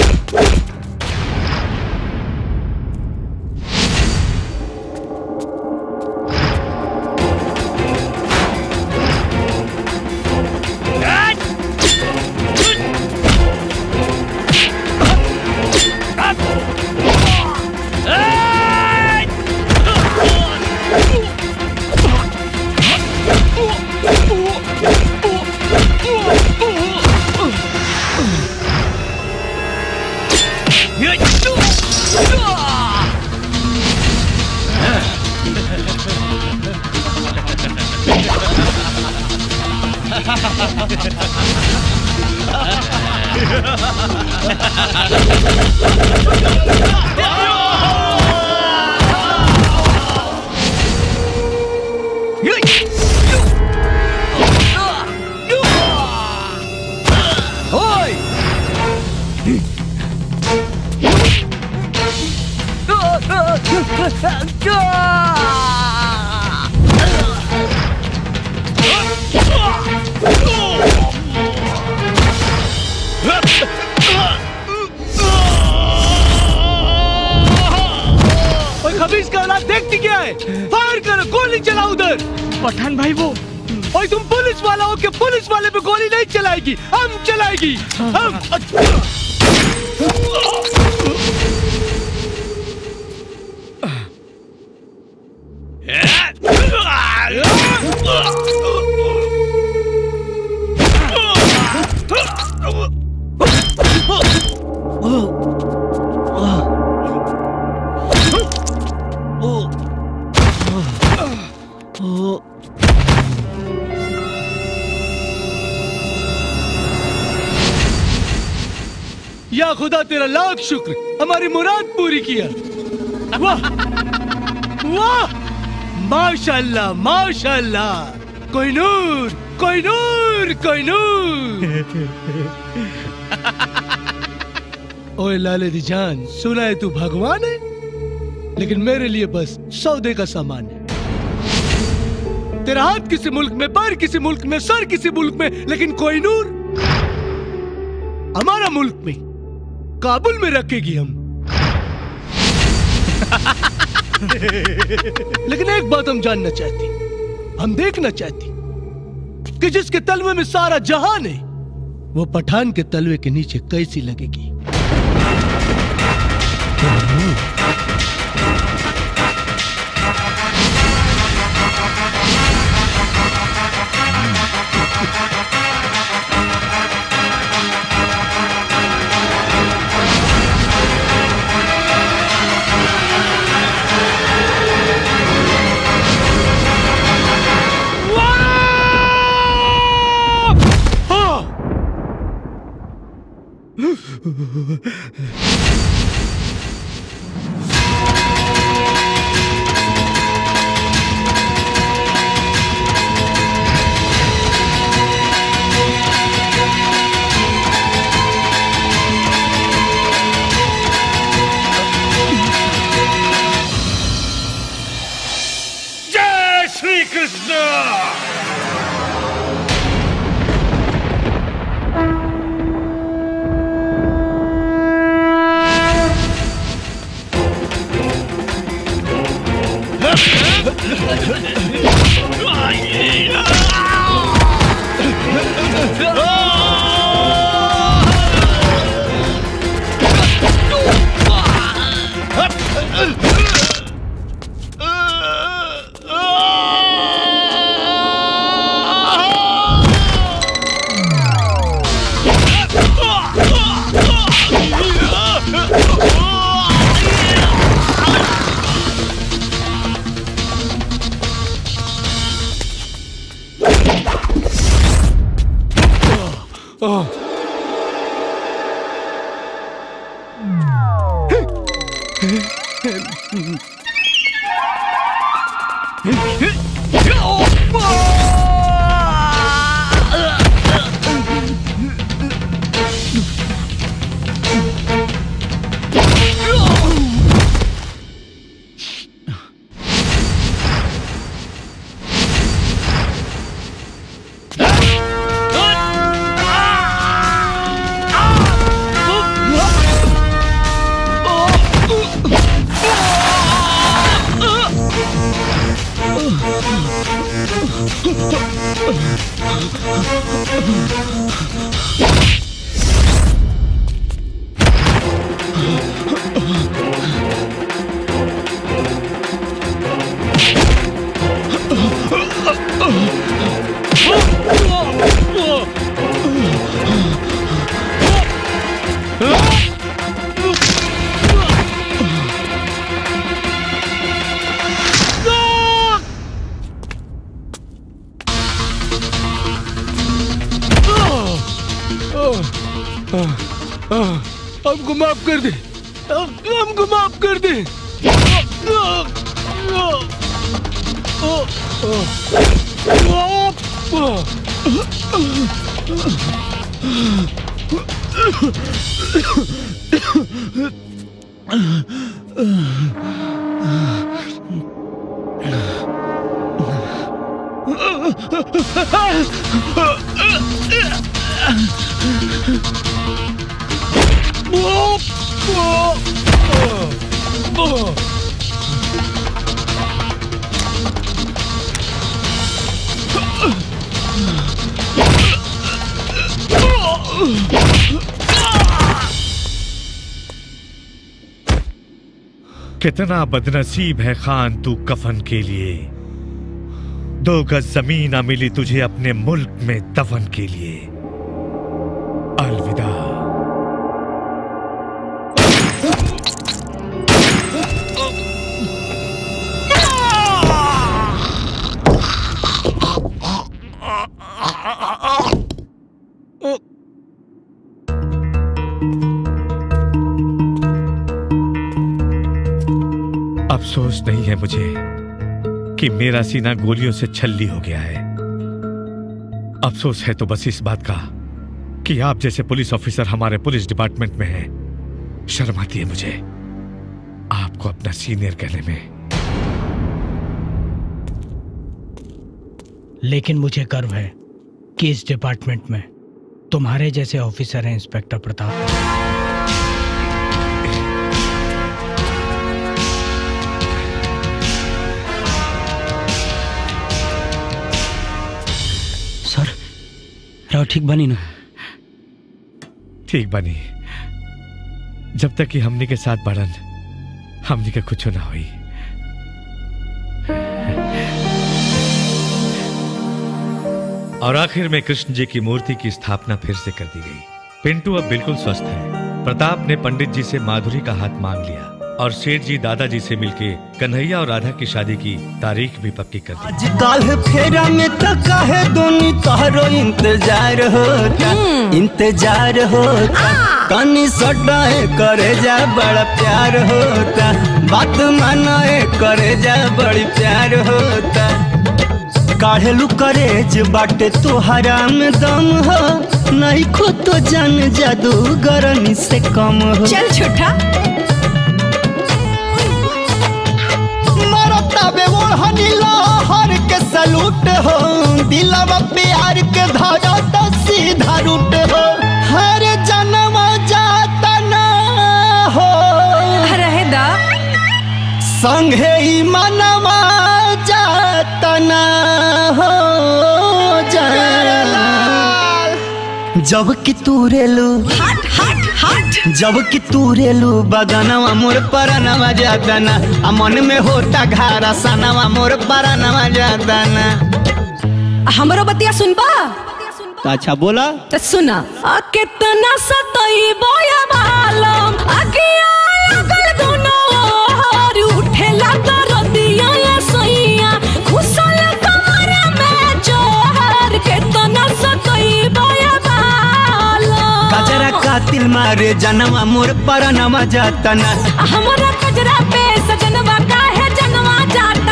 पठान भाई वो और तुम पुलिस वाला हो के पुलिस वाले पे गोली नहीं चलाएगी हम चलाएगी हम या खुदा तेरा लाख शुक्र हमारी मुराद पूरी किया वाह वाह माशाल्लाह माशाल्लाह कोई नूर कोई नूर कोई नूर ओए लाले दी जान सुना है तू भगवान है लेकिन मेरे लिए बस सौदे का सामान है तेरा हाथ किसी मुल्क में पैर किसी मुल्क में सर किसी मुल्क में लेकिन कोई नूर हमारा मुल्क में काबुल में रखेगी हम लेकिन एक बात हम जानना चाहती हम देखना चाहती कि जिसके तलवे में सारा जहान है वो पठान के तलवे के नीचे कैसी लगेगी जय श्री कृष्ण हमको माफ कर दे हम- हमको माफ कर दे कितना बदनसीब है खान तू कफन के लिए दो गज जमीन ना मिली तुझे अपने मुल्क में दफन के लिए अलविदा अफसोस नहीं है मुझे कि मेरा सीना गोलियों से छल्ली हो गया है अफसोस है तो बस इस बात का कि आप जैसे पुलिस ऑफिसर हमारे पुलिस डिपार्टमेंट में हैं शर्म आती है मुझे आपको अपना सीनियर कहने में लेकिन मुझे गर्व है कि इस डिपार्टमेंट में तुम्हारे जैसे ऑफिसर हैं इंस्पेक्टर प्रताप सर राव ठीक बनी ना ठीक बनी जब तक कि हमनी के साथ बढ़न हमनी के कुछ ना हुई और आखिर में कृष्ण जी की मूर्ति की स्थापना फिर से कर दी गई पिंटू अब बिल्कुल स्वस्थ है प्रताप ने पंडित जी से माधुरी का हाथ मांग लिया और सेठ जी दादाजी से मिलके कन्हैया और राधा की शादी की तारीख भी पक्की कर दी काल फेरा में तो काहे दोनी तोहरो इंतजार होता इंतजार होता कानी सटाए करे जा बड़ा प्यार होता बात मानाए करे जा बड़ी प्यार होता काढ़ेलू करेज बाटे तोहरा में दम हो नहीं खो तो जान जादू गरनी से कम हो चल छोटा मरताबे ओढ़नी लहर के सलूट हो दिलवा प्यार के धारा तो सीधा रूट हो हर जन्म जाता ना हो रहे दा संगे ही मनवा जाता ना हो जा जब कि तू रेलू हट हट हट जब कि तू रेलू बगनवा मोर परनवा जादना आ मन में होता घारा सनवा मोर परनवा जादना हमरो बतिया सुनबा तो अच्छा बोला तो सुना आ कितना सतई बोया मालम अगिया लगल दोनों और उठे लगा रदिया या सैया खुशल कमर में जोहर कितना सतई बोया मालम कजरा कातिल मारे जनवा मोर परनवा जातना हमरा कजरा पे सजनवा काहे जनवा जात